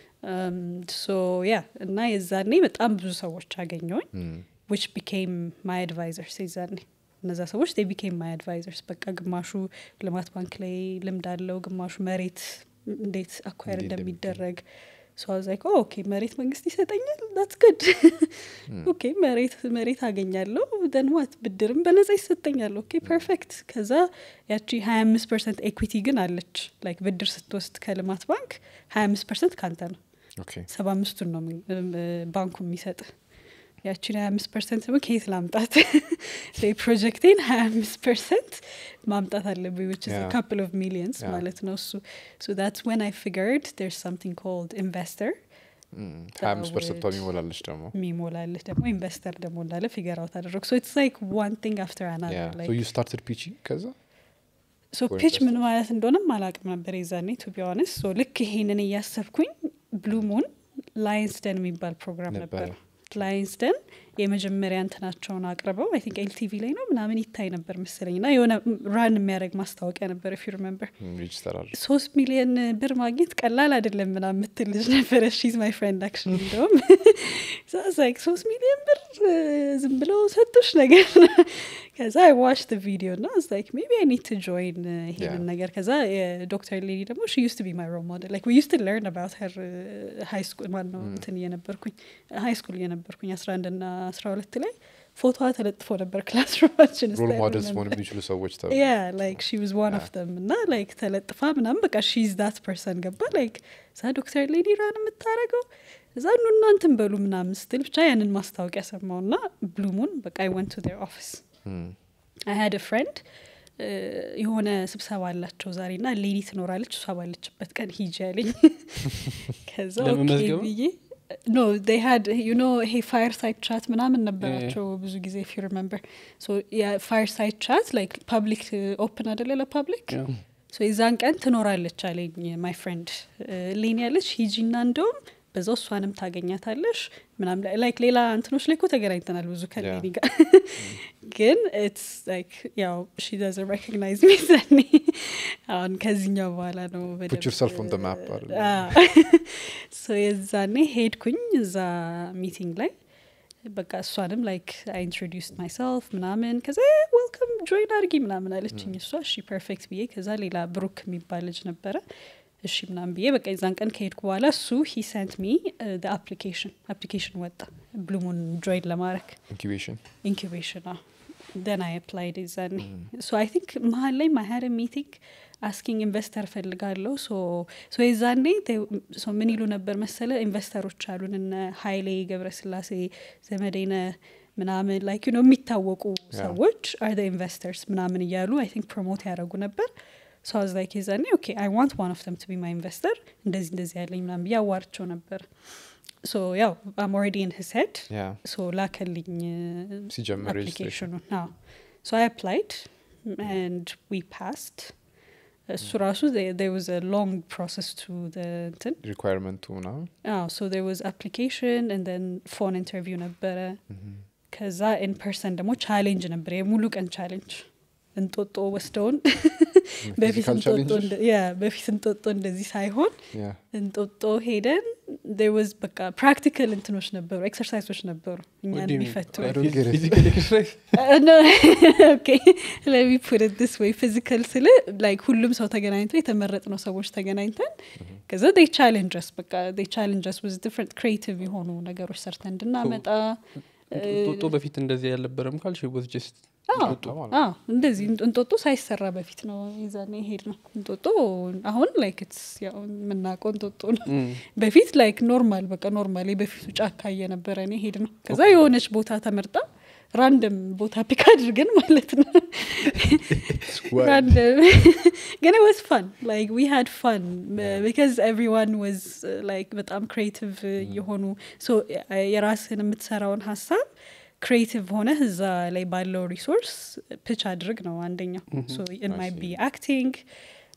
ሶ ያ እና የዛኔ በጣም ብዙ ሰዎች አገኘውኝ ዊች ቢኬም ማይ አድቫይዘርስ የዛኔ እነዛ ሰዎች they became my advisors በቃ ግማሹ ልማት ባንክ ላይ ልምድ አለው ግማሹ መሬት እንዴት አኳየር እንዴት እንደሚደረግ ሶ አዝ ላይክ ኦኬ መሬት መንግስት ይሰጠኛል ዳትስ ጉድ ኦኬ መሬት መሬት አገኛለሁ ደን ዋት ብድርም በነጻ ይሰጠኛል ኦኬ ፐርፌክት ከዛ ያቺ ሀያ አምስት ፐርሰንት ኤኩዊቲ ግን አለች ላይክ ብድር ስትወስድ ከልማት ባንክ ሀያ አምስት ፐርሰንት ካንተ ነው ኦኬ ሰባ አምስቱን ነው የሚ- እም፣ ባንኩ የሚሰጥ ያችን ሀያ አምስት ፐርሰንት ደግሞ ከየት ላምጣት ላይ ፕሮጀክቴን ሀያ አምስት ፐርሰንት ማምጣት አለብኝ ዊች Yeah. ካፕል ኦፍ ሚሊየንስ Yeah. ማለት ነው እሱ ሶ ታትስ ወን አይ ፊገርድ ር ሳምቲንግ ኮልድ ኢንቨስተር ሀያ አምስት ፐርሰንቷ would- የሚሞላለች ደግሞ የሚሞላልህ ደግሞ ኢንቨስተር ደግሞ እንዳለ ፊገር አውት አደረግ ሶ ኢትስ ላይክ ዋን ቲንግ አፍተር አናዘር ሶ ዩ ስታርትድ ፒቺ ከዛ ሶ for ፒች ምን investors? ማለት እንደሆነም አላቅም ነበር የዛኔ ቱ ቢሆንስ ሶ ልክ ይሄንን እያሰብኩኝ ብሉ ሙን ላይንስደን የሚባል ፕሮግራም ነበረ። ነበረ ላይንስደን የመጀመሪያ እንትናቸውን አቅርበው አይ ቲንክ ኤልቲቪ ላይ ነው ምናምን ይታይ ነበር መሰለኝ እና የሆነ ራን የሚያደርግ ማስታወቂያ ነበር ፊ ሪመምበር ሬጅስተር አለ ሶስት ሚሊዮን ብር ማግኘት ቀላል አይደለም ምናምን የምትል ልጅ ነበረ ሺዝ ማይ ፍሬንድ አክሽን እንደውም ላይክ ሶስት ሚሊዮን ብር እ፣ ዝም ብለው ሰጡሽ ነገር ነው። ከዛ አይ ዋች ደ ቪዲዮ እና ላይክ ሜቢ አይ ኒድ ቱ ጆይን ይሄንን Yeah. ነገር ከዛ የዶክተር ሌዲ ደግሞ ሺ ዩስ ቱ ቢ ማይ ሮል ሞዴል ላይክ ዊ ዩስ ቱ ለርን አባውት ሄር ሃይ ስኩል ማን ነው እንትን እየነበርኩኝ ሃይ ስኩል እየነበርኩኝ አስራ አንድ ና አስራ ሁለት ላይ ፎቶዋ ተለጥፎ ነበር ክላስሩማችን ሮል ሞዴልስ መሆን የሚችሉ ሰዎች ተብሎ ያ ላይክ ሺ ዋዝ ዋን ኦፍ ደም እና ላይክ ተለጥፋ ምናምን በቃ ሺዝ ዳት ፐርሰን ገባ ላይክ እዛ ዶክተር ሌዲ ራን የምታረገው እዛ ኑ እናንትን በሉ ምናምን ስትል ብቻ ያንን ማስታወቂያ ሰማው ና ብሉሙን በቃ አይ ወንት ቱ ር ኦፊስ Mm. አይ ሀድ ፍሬንድ የሆነ ስብሰባ አላቸው ዛሬ ና ሌዲ ትኖራለች እሷ ባለችበት ቀን ሂጂ ያለኝ ከዛ ኦኬ ለመመዝገብ ነው? ብዬ ኖ ዴይ ሃድ ዩ ኖ ይሄ ፋየር ሳይድ ቻት ምናምን ነበራቸው ብዙ ጊዜ ፊ ሪመምበር የፋየር ሳይድ ቻት ላይክ ፐብሊክ ኦፕን አደለ ለፐብሊክ ያው ሶ የዛን ቀን ትኖራለች አለኝ ማይ ፍሬንድ ሌን ያለች ሂጂና እንደውም በዛው እሷንም ታገኛታለሽ ምናምን ላይክ ሌላ እንትኖች ላይ እኮ ተገናኝተናል ብዙ ከሌኒ ጋር ግን ኢትስ ላይክ ያው ሺ ዳዝ ሬኮግናይዝ ሚ ዘኔ አሁን ከዚህኛው በኋላ ነው Put yourself on the map አይደል? ሶ የዛኔ ሄድኩኝ እዛ ሚቲንግ ላይ በቃ እሷንም ላይክ አይ ኢንትሮዲውስድ ማይሰልፍ ምናምን ከዛ ዌልካም ጆይን አድርጊ ምናምን አለችኝ እሷ እሺ ፐርፌክት ብዬ ከዛ ሌላ ብሩክ የሚባል ልጅ ነበረ እሺ ምናምን ብዬ በቃ የዛን ቀን ከሄድኩ በኋላ እሱ ሂ ሰንት ሚ አፕሊኬሽን አፕሊኬሽን ወጣ ብሉሙን ጆይን ለማድረግ ኢንኩቤሽን ኢንኩቤሽን ደን አይ አፕላይድ የዛኔ ሶ አይ ቲንክ መሀል ላይ ማሀር ሚቲንግ አስኪንግ ኢንቨስተር ፈልጋለሁ ሶ የዛኔ ሶ ምን ይሉ ነበር መሰለ ኢንቨስተሮች አሉን እነ ሀይሌ ገብረስላሴ ዘመዴነ ምናምን ላይክ ነው የሚታወቁ ሰዎች አር ኢንቨስተርስ ምናምን እያሉ አይ ቲንክ ፕሮሞት ያደረጉ ነበር ሶ አዝ ላይክ የዛኔ ኦኬ አይ ዋንት ዋን ኦፍ ተም ቱ ቢ ማይ ኢንቨስተር እንደዚህ እንደዚህ ያለኝ ምናምን ብዬ አዋርቸው ነበር ሶ ያው አም ኦልሬዲ ኢን ሂዝ ሄድ ያ ሶ ላከልኝ ሲጀምር registration. አፕሊኬሽኑን ሶ አይ አፕላይድ ኤንድ ዊ ፓስድ እሱ ራሱ there was a long process to the እንትን ሪኳየርመንቱ ምናምን አዎ ሶ there was application and then ፎን ኢንተርቪው ነበረ ከዛ ኢን ፐርሰን ደግሞ ቻሌንጅ ነበር የሙሉ ቀን ቻሌንጅ እንጦጦ ወስደውን በፊት Physical እንጦጦ challenges? እንደ- ያ በፊት እንጦጦ እንደዚህ ሳይሆን ያ እንጦጦ ሄደን there was በቃ ፕራክቲካል እንትኖች ነበሩ ኤክሰርሳይሶች ነበሩ እኛን የሚፈቱ I don't get it. ፊዚካል ኤክሰርሳይዝ ለሚ ፑት ዲስ ወይ ፊዚካል ስል ላይክ ሁሉም ሰው ተገናኝቶ የተመረጥነው ሰዎች ተገናኝተን ከዛ ዴይ ቻሌንጀስ በቃ ዴይ ቻሌንጀስ ውዝ ዲፍረንት ክሬቲቭ የሆኑ ነገሮች ሰርተን እንድናመጣ ጦጦ በፊት እንደዚህ ያልነበረም ካልሽ ወዝ ጀስት አዎ፣ አዎ፣ እንደዚህ እንጦጦ ሳይሰራ በፊት ነው ይዛኔ ሄድ ነው እንጦጦ አሁን ላይክ ስ የምናውቀው እንጦጦ ነው በፊት ላይክ ኖርማል በቃ ኖርማል በፊቱ ጫካ እየነበረ እኔ ሄድ ነው ከዛ የሆነች ቦታ ተመርጣ ራንደም ቦታ ፒክ አድርገን ማለት ነው ራንደም ግን ወስ ፋን ላይክ ዊ ሃድ ፋን ቢካዝ ኤቭሪዋን ወዝ ላይክ በጣም ክሬቲቭ የሆኑ ሶ የራስህን የምትሰራውን ሀሳብ ክሬቲቭ ሆነ እዛ ላይ ባለው ሪሶርስ ፒች አድርግ ነው አንደኛው ሶ ኢት ማይ ቢ አክቲንግ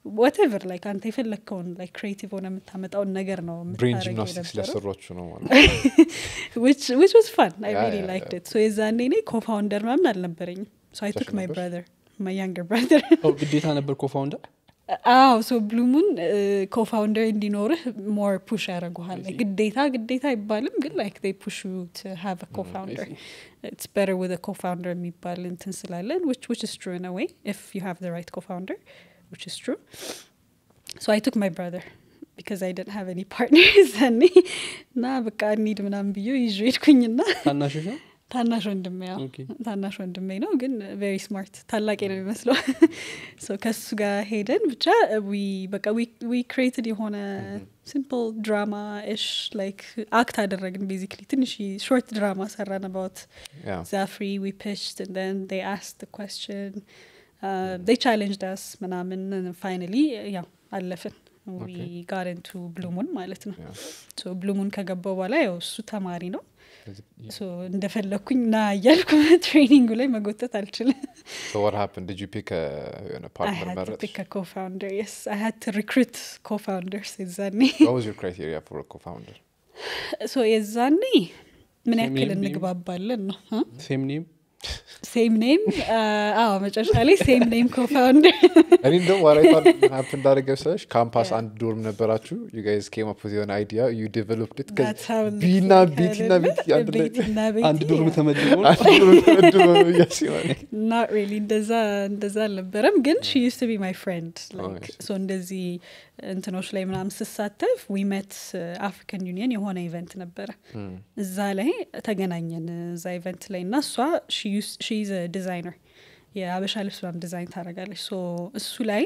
ወቴቨር ላይክ አንተ የፈለግከውን ላይክ ክሬቲቭ ሆነ የምታመጣውን ነገር ነው ብሬን የምታደርገው ጂምናስቲክስ የነበረው ለሰሯችሁ ነው ማለት which which was fun i Yeah, really yeah, liked yeah. it so የዛኔ እኔ ኮፋውንደር ምናምን አልነበረኝም so i ብቻሽን took my ነበርሽ? brother my younger brother ኦ፣ ግዴታ ነበር ኮፋውንደር አዎ ሶ ብሉሙን ኮፋውንደር እንዲኖርህ ሞር ፑሽ ያደረጉሃል I see. ግዴታ ግዴታ አይባልም ግን ላይክ they push you to have a co-founder see. it's better with a co-founder የሚባል እንትን ስላለን which which is true in a way if you have the right co-founder which is true so i took my brother because i didn't have any partners ዘኔ እና በቃ እንሂድ ምናምን ብዬ ይዤ ሄድኩኝና ታናሾች ነው ታናሽ ወንድሜ ያው ኦኬ። ታናሽ ወንድሜ ነው ግን ቬሪ ስማርት ታላቄ ነው የሚመስለው ሶ ከሱ ጋር ሄደን ብቻ ዊ በቃ ዊ ክሬትድ የሆነ ሲምፕል ድራማ እሽ ላይክ አክት አደረግን ቤዚክሊ ትንሽ ሾርት ድራማ ሰራን አባውት ያ ዛፍሪ ዊ ፒችድ and then they asked the question uh, they challenged us ምናምን ፋይናሊ ያው አለፍን we Okay. got into ብሉሙን ማለት ነው ያ ሶ ብሉሙን ከገባው በኋላ ያው እሱ ተማሪ ነው ስለዚህ- ሶ እንደፈለግኩኝ ና እያልኩ ትሬኒንጉ ላይ መጎተት አልችልም So what happened? Did you pick a የሆነ I partner had to መረጥሽ? pick a co-founder yes I had to recruit co-founders የዛኔ What was your criteria for a co-founder? ሶ የዛኔ ምን Same ያክል name, name? እንግባባለን ነው ሴም ኔም ሴም ኔም አዎ መጨረሻ ላይ ሴም ኔም ኮፋውንደር እኔ እንደውም ዋራይ ሀፕ እንዳደረገ መሰለሽ ካምፓስ አንድ ዶርም ነበራችሁ ዩ ጋይዝ ኬም አፕ የሆነ አይዲያ ዩ ዴቨሎፕድ ኢት ቢና ቤቲና ቤቲ አንድ ላይ አንድ ዶርም ተመድቦ አንድ ዶርም ተመድበው ነው እያስባለ ናት ሪሊ እንደዛ እንደዛ አልነበረም ግን ሺ ዩስ ቱ ቢ ማይ ፍሬንድ Oh, I see. ሶ እንደዚህ እንትኖች ላይ ምናምን ስሳተፍ ዊ ሜት አፍሪካን ዩኒየን የሆነ ኢቨንት ነበረ እዛ ላይ ተገናኘን እዛ ኢቨንት ላይ እና እሷ ሺዝ ዲዛይነር የአበሻ ልብስ ምናምን ዲዛይን ታደርጋለች ሶ እሱ ላይ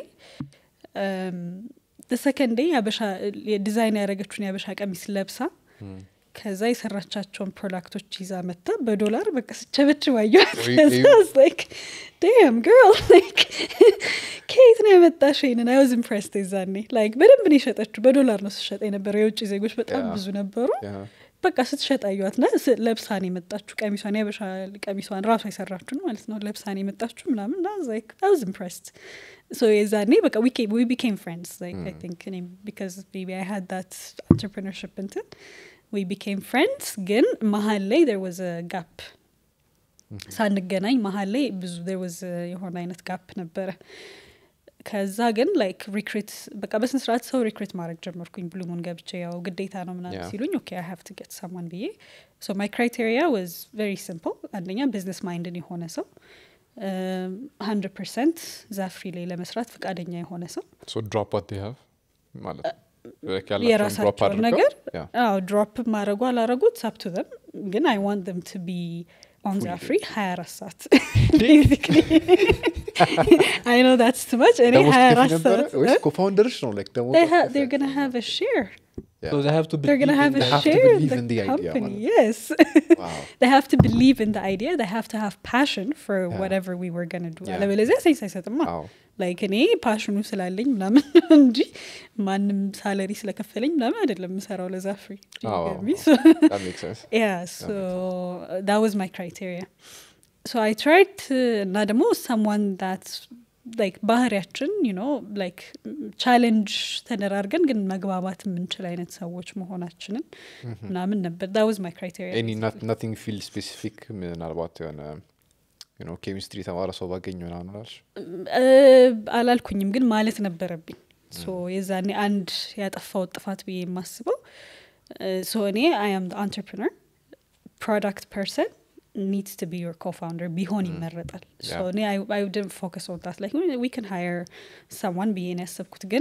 ሰከንዴ ዲዛይን ያደረገችውን የአበሻ ቀሚስ ለብሳ ከዛ የሰራቻቸውን ፕሮዳክቶች ይዛ መታ በዶላር በቃ ስቸበች ዋየዋት ወይ- ወይ- ዳም ግርል ከየት ነው የመጣሽ ይንን አይ ዋዝ ኢምፕሬስድ የዛኔ ላይክ በደንብ ነው የሸጠችው በዶላር ነው ስሸጠ የነበረው የውጭ ዜጎች በጣም Yeah. ብዙ ነበሩ በቃ ስትሸጥ አየዋት ና ለብሳን የመጣችሁ ቀሚሷን የበሻ ቀሚሷን ራሷ የሰራችሁን ማለት ነው ለብሳን የመጣችሁ ምናምን ና ላይክ አይ ዋዝ ኢምፕሬስድ ሶ የዛኔ በቃ ዊ ቢኬም ፍሬንድስ ላይክ አይ ቲንክ እኔም ቢካዝ ሜቢ አይ ሃድ ዳት አንትርፕርነርሽፕ እንትን ዊ ቢኬም ፍሬንድስ ግን መሀል ላይ there was a ጋፕ ሳንገናኝ መሀል ላይ ብዙ there was a የሆነ አይነት ጋፕ ነበረ ከዛ ግን ላይክ ሪክሪት በቃ በስነ ስርዓት ሰው ሪክሪት ማድረግ ጀመርኩኝ ብሉሙን ገብቼ ያው ግዴታ ነው ምናምን Yeah. ሲሉኝ ኦኬ አይ ሃቭ ቱ ጌት ሰማን ብዬ ሶ ማይ ክራይቴሪያ ዋዝ ቬሪ ሲምፕል አንደኛ ቢዝነስ ማይንድን የሆነ ሰው ሀንድረድ ፐርሰንት ዛፍሪ ላይ ለመስራት ፈቃደኛ የሆነ ሰው ሶ ድሮፕ ዋት ዴ ሃቭ ማለት like ያላቸውን drop የራሳቸውን አድርገው? ነገር Yeah. አዎ ድሮፕ ማድረጉ አላረጉት ሳፕቱ ዘም ግን አይ ዋንት them to be on Fully. ዛፍሪ ሀያ አራት ሰዓት basically I know that's too much እኔ ደሞዝ ሀያ ትከፍይ አራት ነበረ ሰዓት ወይስ ኮፋውንደርሽ ነው like ደሞዝ they ha- አትከፍይ? they're gonna have a share Yeah. So they have to they're gonna believe have in a They that. have to share in believe the in the idea, company man. yes Wow. they have to believe in the idea they have to have passion for Yeah. whatever we were gonna do Yeah. አለበለዚያ ሴንስ አይሰጥማ አዎ ላይክ እኔ ፓሽኑ ስላለኝ ምናምን እንጂ ማንም ሳለሪ ስለከፈለኝ ምናምን አይደለም የምሰራው ለዛ ፍሪ አዎ፣ አዎ፣ that makes sense yeah so uh, that was my criteria so i tried to እና ደግሞ someone that's like ባህሪያችን you know like ቻሌንጅ ተደራርገን ግን መግባባት የምንችል አይነት ሰዎች መሆናችንን ምናምን ነበር that was my criteria ኤኒ ናቲንግ ፊልድ ስፔሲፊክ ምናልባት የሆነ ኬሚስትሪ የተማረ ሰው ባገኝ ምናምን አላልሽ እ፣ አላልኩኝም ግን ማለት ነበረብኝ ሶ የዛኔ አንድ ያጠፋው ጥፋት ብዬ የማስበው ሶ እኔ አይ አም አንትርፕነር ፕሮዳክት ፐርሰን ኒድስ ቱ ቢ ዮር ኮፋውንደር ቢሆን ይመረጣል ሶ Yeah. እኔ አይ ውድን ፎከስ ኦን ታት ላይክ ዊ ካን ሃየር ሰዋን ብዬ ነው ያሰብኩት ግን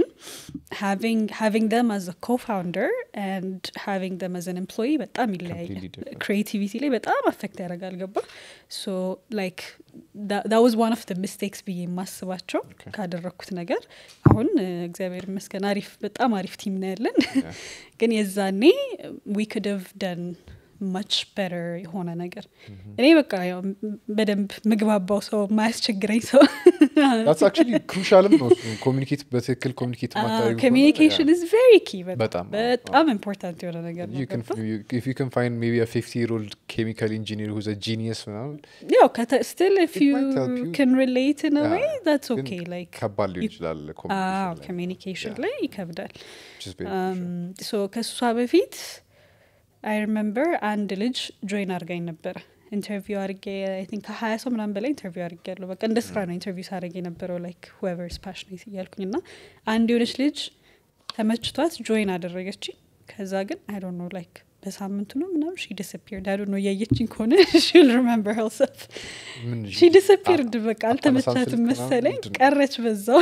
ሃቪንግ ደም አዝ ኮፋውንደር ኤንድ ሃቪንግ ደም አዝ ኤን ኤምፕሎይ በጣም ይለያያል Completely different. ክሬቲቪቲ ላይ በጣም አፌክት ያደርጋል ገባ ሶ ላይክ ዳ ዋዝ ዋን ኦፍ ደ ሚስቴክስ ብዬ የማስባቸው Okay. ካደረግኩት ነገር አሁን እ፣ እግዚአብሔር ይመስገን አሪፍ በጣም አሪፍ ቲም ነው ያለን Yeah. ግን የዛኔ ዊ ክድ ቭ ደን ማች በተር የሆነ ነገር እኔ በቃ ያው በደንብ ምግባባው ሰው የማያስቸግረኝ ሰው ዳትስ አክቹሊ ክሩሻልም ነው እሱ ኮሚኒኬት በትክክል ኮሚኒኬት ማታደርጉ ኮሚኒኬሽን ኢዝ ቬሪ ኪ በጣም፣ በጣም ኢምፖርታንት የሆነ ነገር ነው ገባ? if you can find maybe a 50 year old chemical engineer who's a genius ምናምን ያው ስቲል ኢፍ It ዩ might help you. ካን ሪሌት ኢን Yeah, ዌይ that's ግን okay like ከባድ ሊሆን ይችላል communication ላይ። ኮሚኒኬሽን Yeah. ላይ ይከብዳል Which is very crucial. ሶ ከእሷ በፊት አይ ሪመምበር አንድ ልጅ ጆይን አድርጋኝ ነበረ ኢንተርቪው አድርጌ አይ ቲንክ ከሀያ ሰው ምናምን በላይ ኢንተርቪው አድርጌ ያለሁ በቃ እንደ ስራ ነው ኢንተርቪው ሳደርግ የነበረው ላይክ ሁቨርስ ፓሽኔት እያልኩኝ እና አንድ የሆነች ልጅ ተመችቷት ጆይን አደረገች ከዛ ግን አይ ዶንት ኖ ላይክ በሳምንቱ ነው ምናምን ሺ ዲስፒርድ አይ ዶንት ኖ እያየችኝ ከሆነ ሺል ሪመምበር ሄልሰልፍ ምን ሺ ዲስፒርድ በቃ አታነሳም አልተመቻትም ስልክ ምናምን መሰለኝ ምንድን ነው? ቀረች በዛው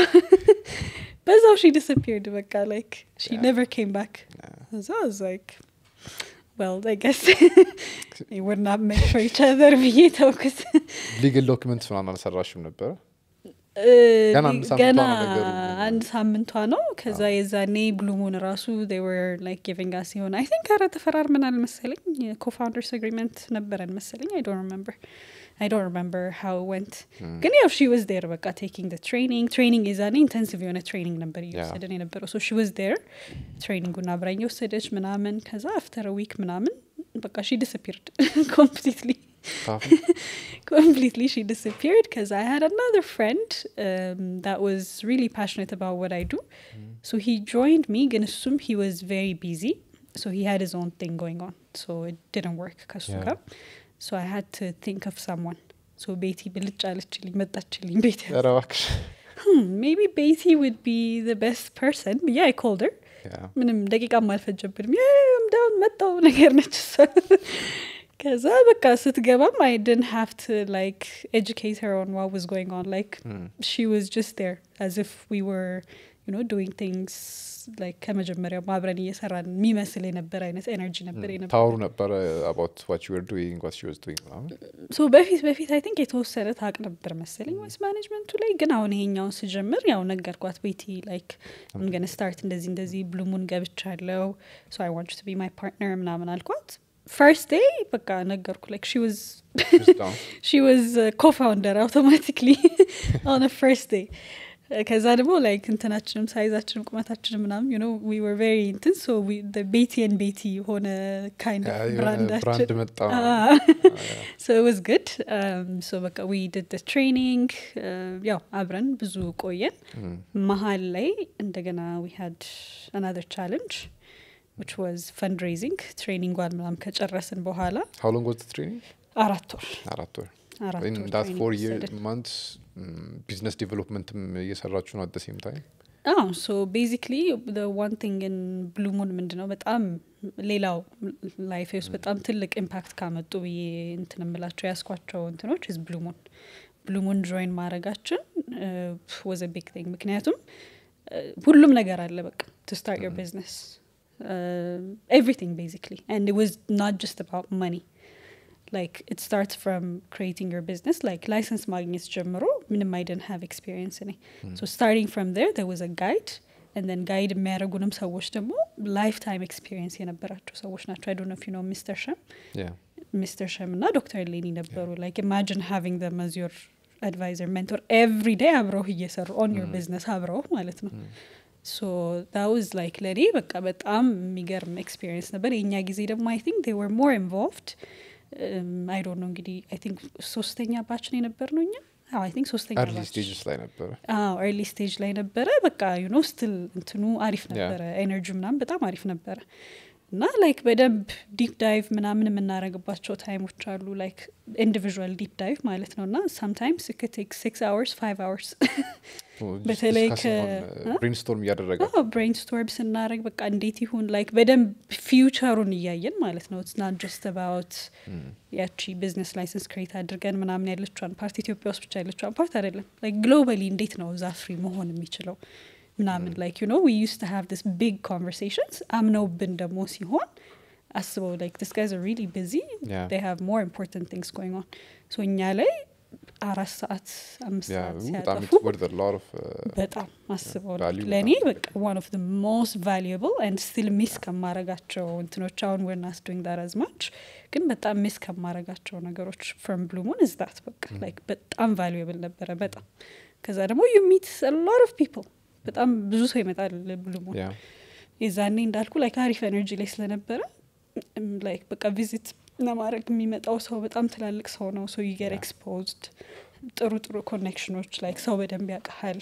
በዛው ሺ ዲስፒርድ በቃ ላይክ ሺ Yeah. ኔቨር ኬም ባክ እዛ was like well I guess we would not make for each other ብዬ ተውኩት ሊግል ዶክመንት ምናምን አልሰራሽም ነበረ እ, ገና አንድ ሳምንቷ ገና ነው ነገሩ። አንድ ሳምንቷ ነው ከዛ የዛኔ ብሉሙን ራሱ they were like giving us የሆነ አይ ቲንክ ኧረ ተፈራርመናል መሰለኝ የኮፋውንደርስ አግሪመንት ነበረን መሰለኝ አይ ዶንት ሪመምበር አይ ዶንት ሪመምበር ሃው ወንት ግን ያው ሺ ዋዝ ዴር በቃ ቴኪንግ ደ ትሬኒንግ ትሬኒንግ የዛኔ ኢንተንሲቭ የሆነ ትሬኒንግ ነበር እየወሰደን የነበረው ሶ ሺ ዋዝ ዴር ትሬኒንጉን አብራኝ የወሰደች ምናምን ከዛ አፍተር ዊክ ምናምን በቃ ሺ ዲስፒርድ ኮምፕሊትሊ ታፍ completely she disappeared because i had another friend um, that was really passionate about what i do so he joined me ግን እሱም he was very busy so he had his own thing going on so it didn't work ከሱ Yeah. ጋር so i had to think of someone so ቤቲ ብልጭ አለችልኝ መጣችልኝ ቤት ኧረ እባክሽ hmm, maybe ቤቲ would be the best person yeah i called her Yeah. ምንም ደቂቃም አልፈጀብንም ዳውን መጣው ነገር ነች እሷ ከዛ በቃ ስትገባም አይ ድን ሃቭ ቱ ላይክ ኤጁኬት ሄር ኦን ዋት ዋዝ ጎይንግ ኦን ላይክ Mm. ሺ ዋዝ ጀስት ዴር አዝ ኢፍ ዊ ወር ዩ ኖ ዱዊንግ ቲንግስ ላይክ ከመጀመሪያው አብረን እየሰራን የሚመስል የነበረ አይነት ኤነርጂ ነበር የነበረ ታወሩ ነበረ አባውት ዋት ዩ ወር ዱይንግ ዋት ሺ ዋዝ ዱይንግ ምናምን ሶ በፊት በፊት አይ ቲንክ የተወሰነ ታቅ ነበር መሰለኝ ወይስ ማኔጅመንቱ ላይ ግን አሁን ይሄኛውን ስጀምር ያው ነገርኳት ቤቲ ላይክ ምገነ ስታርት እንደዚህ እንደዚህ ብሉሙን ገብቻለው ሶ አይ ዋንት ቱ ቢ ማይ ፓርትነር ምናምን አልኳት ፈርስት ዴይ በቃ ነገርኩ ላይክ ሺ ዋዝ Just down. she was uh, co-founder automatically on a first day ከዛ ደግሞ ላይክ እንትናችንም ሳይዛችንም ቁመታችንም ምናምን ዩ ኖ ዊ ወር ቬሪ እንትን ሶ ቤቲ ን ቤቲ የሆነ ካይንድ Yeah, የሆነ ብራንዳችን ብራንድ መጣ so it was good um, so በቃ we did the training uh, ያው አብረን ብዙ ቆየን Mm. መሀል ላይ እንደገና we had another challenge which was fundraising ትሬኒንጓን ምናምን ከጨረስን በኋላ How long was the training? አራት ወር አራት ወር አራት in ወር that training four year ወሰድን። months ቢዝነስ ዴቨሎፕመንትም እየሰራችሁ ነው አት ሴም ታይም አዎ ሶ ቤዚክሊ ዋን ቲንግ ን ብሉሙን ምንድ ነው በጣም ሌላው ላይፌ ውስጥ በጣም ትልቅ ኢምፓክት ካመጡ ብዬ እንትን የምላቸው ያስኳቸው እንትኖች ዝ ብሉሙን ብሉሙን ጆይን ማድረጋችን ወዘ ቢግ ቲንግ ምክንያቱም uh, ሁሉም ነገር አለ በቃ ቱ ስታርት ዮር ቢዝነስ ኤቭሪቲንግ ቤዚክሊ ኤንድ ዋዝ ናት ጀስት አባውት መኒ like it starts from creating your business like license ማግኘት ጀምሮ ምንም I didn't have experience in it so starting from there there was a guide and then guide የሚያደርጉንም ሰዎች ደግሞ lifetime experience የነበራቸው ሰዎች ናቸው I don't know if you know Mr. Shem yeah Mr. Shem እና ዶክተር ሌኒ ነበሩ like imagine having them as your advisor mentor every day አብረው እየሰሩ on your business አብረው ማለት ነው ሶ that was like ለእኔ በቃ በጣም የሚገርም ኤክስፒሪየንስ ነበር የእኛ ጊዜ ደግሞ አይ ቲንክ they were more involved አይ ዶንት ኖ እንግዲህ አይ ቲንክ ሶስተኛ ባች ነው የነበር ነው እኛ አይ ቲንክ ሶስተኛ early ባች stages ላይ ነበረ ኤርሊ ስቴጅ ላይ ነበረ በቃ ዩኖ ስትል እንትኑ አሪፍ ነበረ ኤነርጂ ምናምን በጣም አሪፍ ነበረ እና ላይክ በደንብ ዲፕ ዳይቭ ምናምን የምናደረግባቸው ታይሞች አሉ ላይክ ኢንዲቪዥዋል ዲፕ ዳይቭ ማለት ነው እና ሳምታይምስ ቴክ ሲክስ አወርስ ፋይቭ አወርስ በተለይ ከ- ብሬንስቶርም እያደረገ ብሬንስቶርም ስናደረግ በቃ እንዴት ይሁን ላይክ በደንብ ፊውቸሩን እያየን ማለት ነው ኢትስ ናት ጀስት አባውት ያቺ ቢዝነስ ላይሰንስ ክሬት አድርገን ምናምን ያለችዋን ፓርት ኢትዮጵያ ውስጥ ብቻ ያለችዋን ፓርት አይደለም ላይክ ግሎባሊ እንዴት ነው እዛ ፍሪ መሆን የሚችለው ምናምን ላይክ ዩ ኖ ዊ ዩስ ቱ ሃቭ ዲስ ቢግ ኮንቨርሴሽንስ አምነውብን ደግሞ ሲሆን አስበው ላይክ ዲስ ጋይዝ ሪሊ ቢዚ Yeah. they have more important things going on so እኛ ላይ አራት ሰዓት አምስት ያ ሰዓት በጣም ሲያጠፉ ወርድ ሎት ኦፍ በጣም አስበው value ለእኔ በጣም በቃ ዋን ኦፍ ሞስት ቫሉብል አንድ ስቲል ሚስ ከማረጋቸው እንትኖች አሁን ወር ናት ዱንግ ዳት አዝ ማች ግን በጣም ሚስ ከማረጋቸው ነገሮች ፍሮም ብሉሙን እዝዳት በቃ ላይክ በጣም ቫሉብል ነበረ በጣም ከዛ ደግሞ ዩ ሚት ሎት ኦፍ ፒፕል በጣም ብዙ ሰው ይመጣል ብሉሙን ያ የዛኔ እንዳልኩ ላይክ አሪፍ ኤነርጂ ላይ ስለነበረ ላይክ በቃ ቪዚት ለማድረግ የሚመጣው ሰው በጣም ትላልቅ ሰው ነው ሶ ዩገር Yeah. ኤክስፖዝድ ጥሩ ጥሩ ኮኔክሽኖች ላይክ ሰው በደንብ ያውቀሃል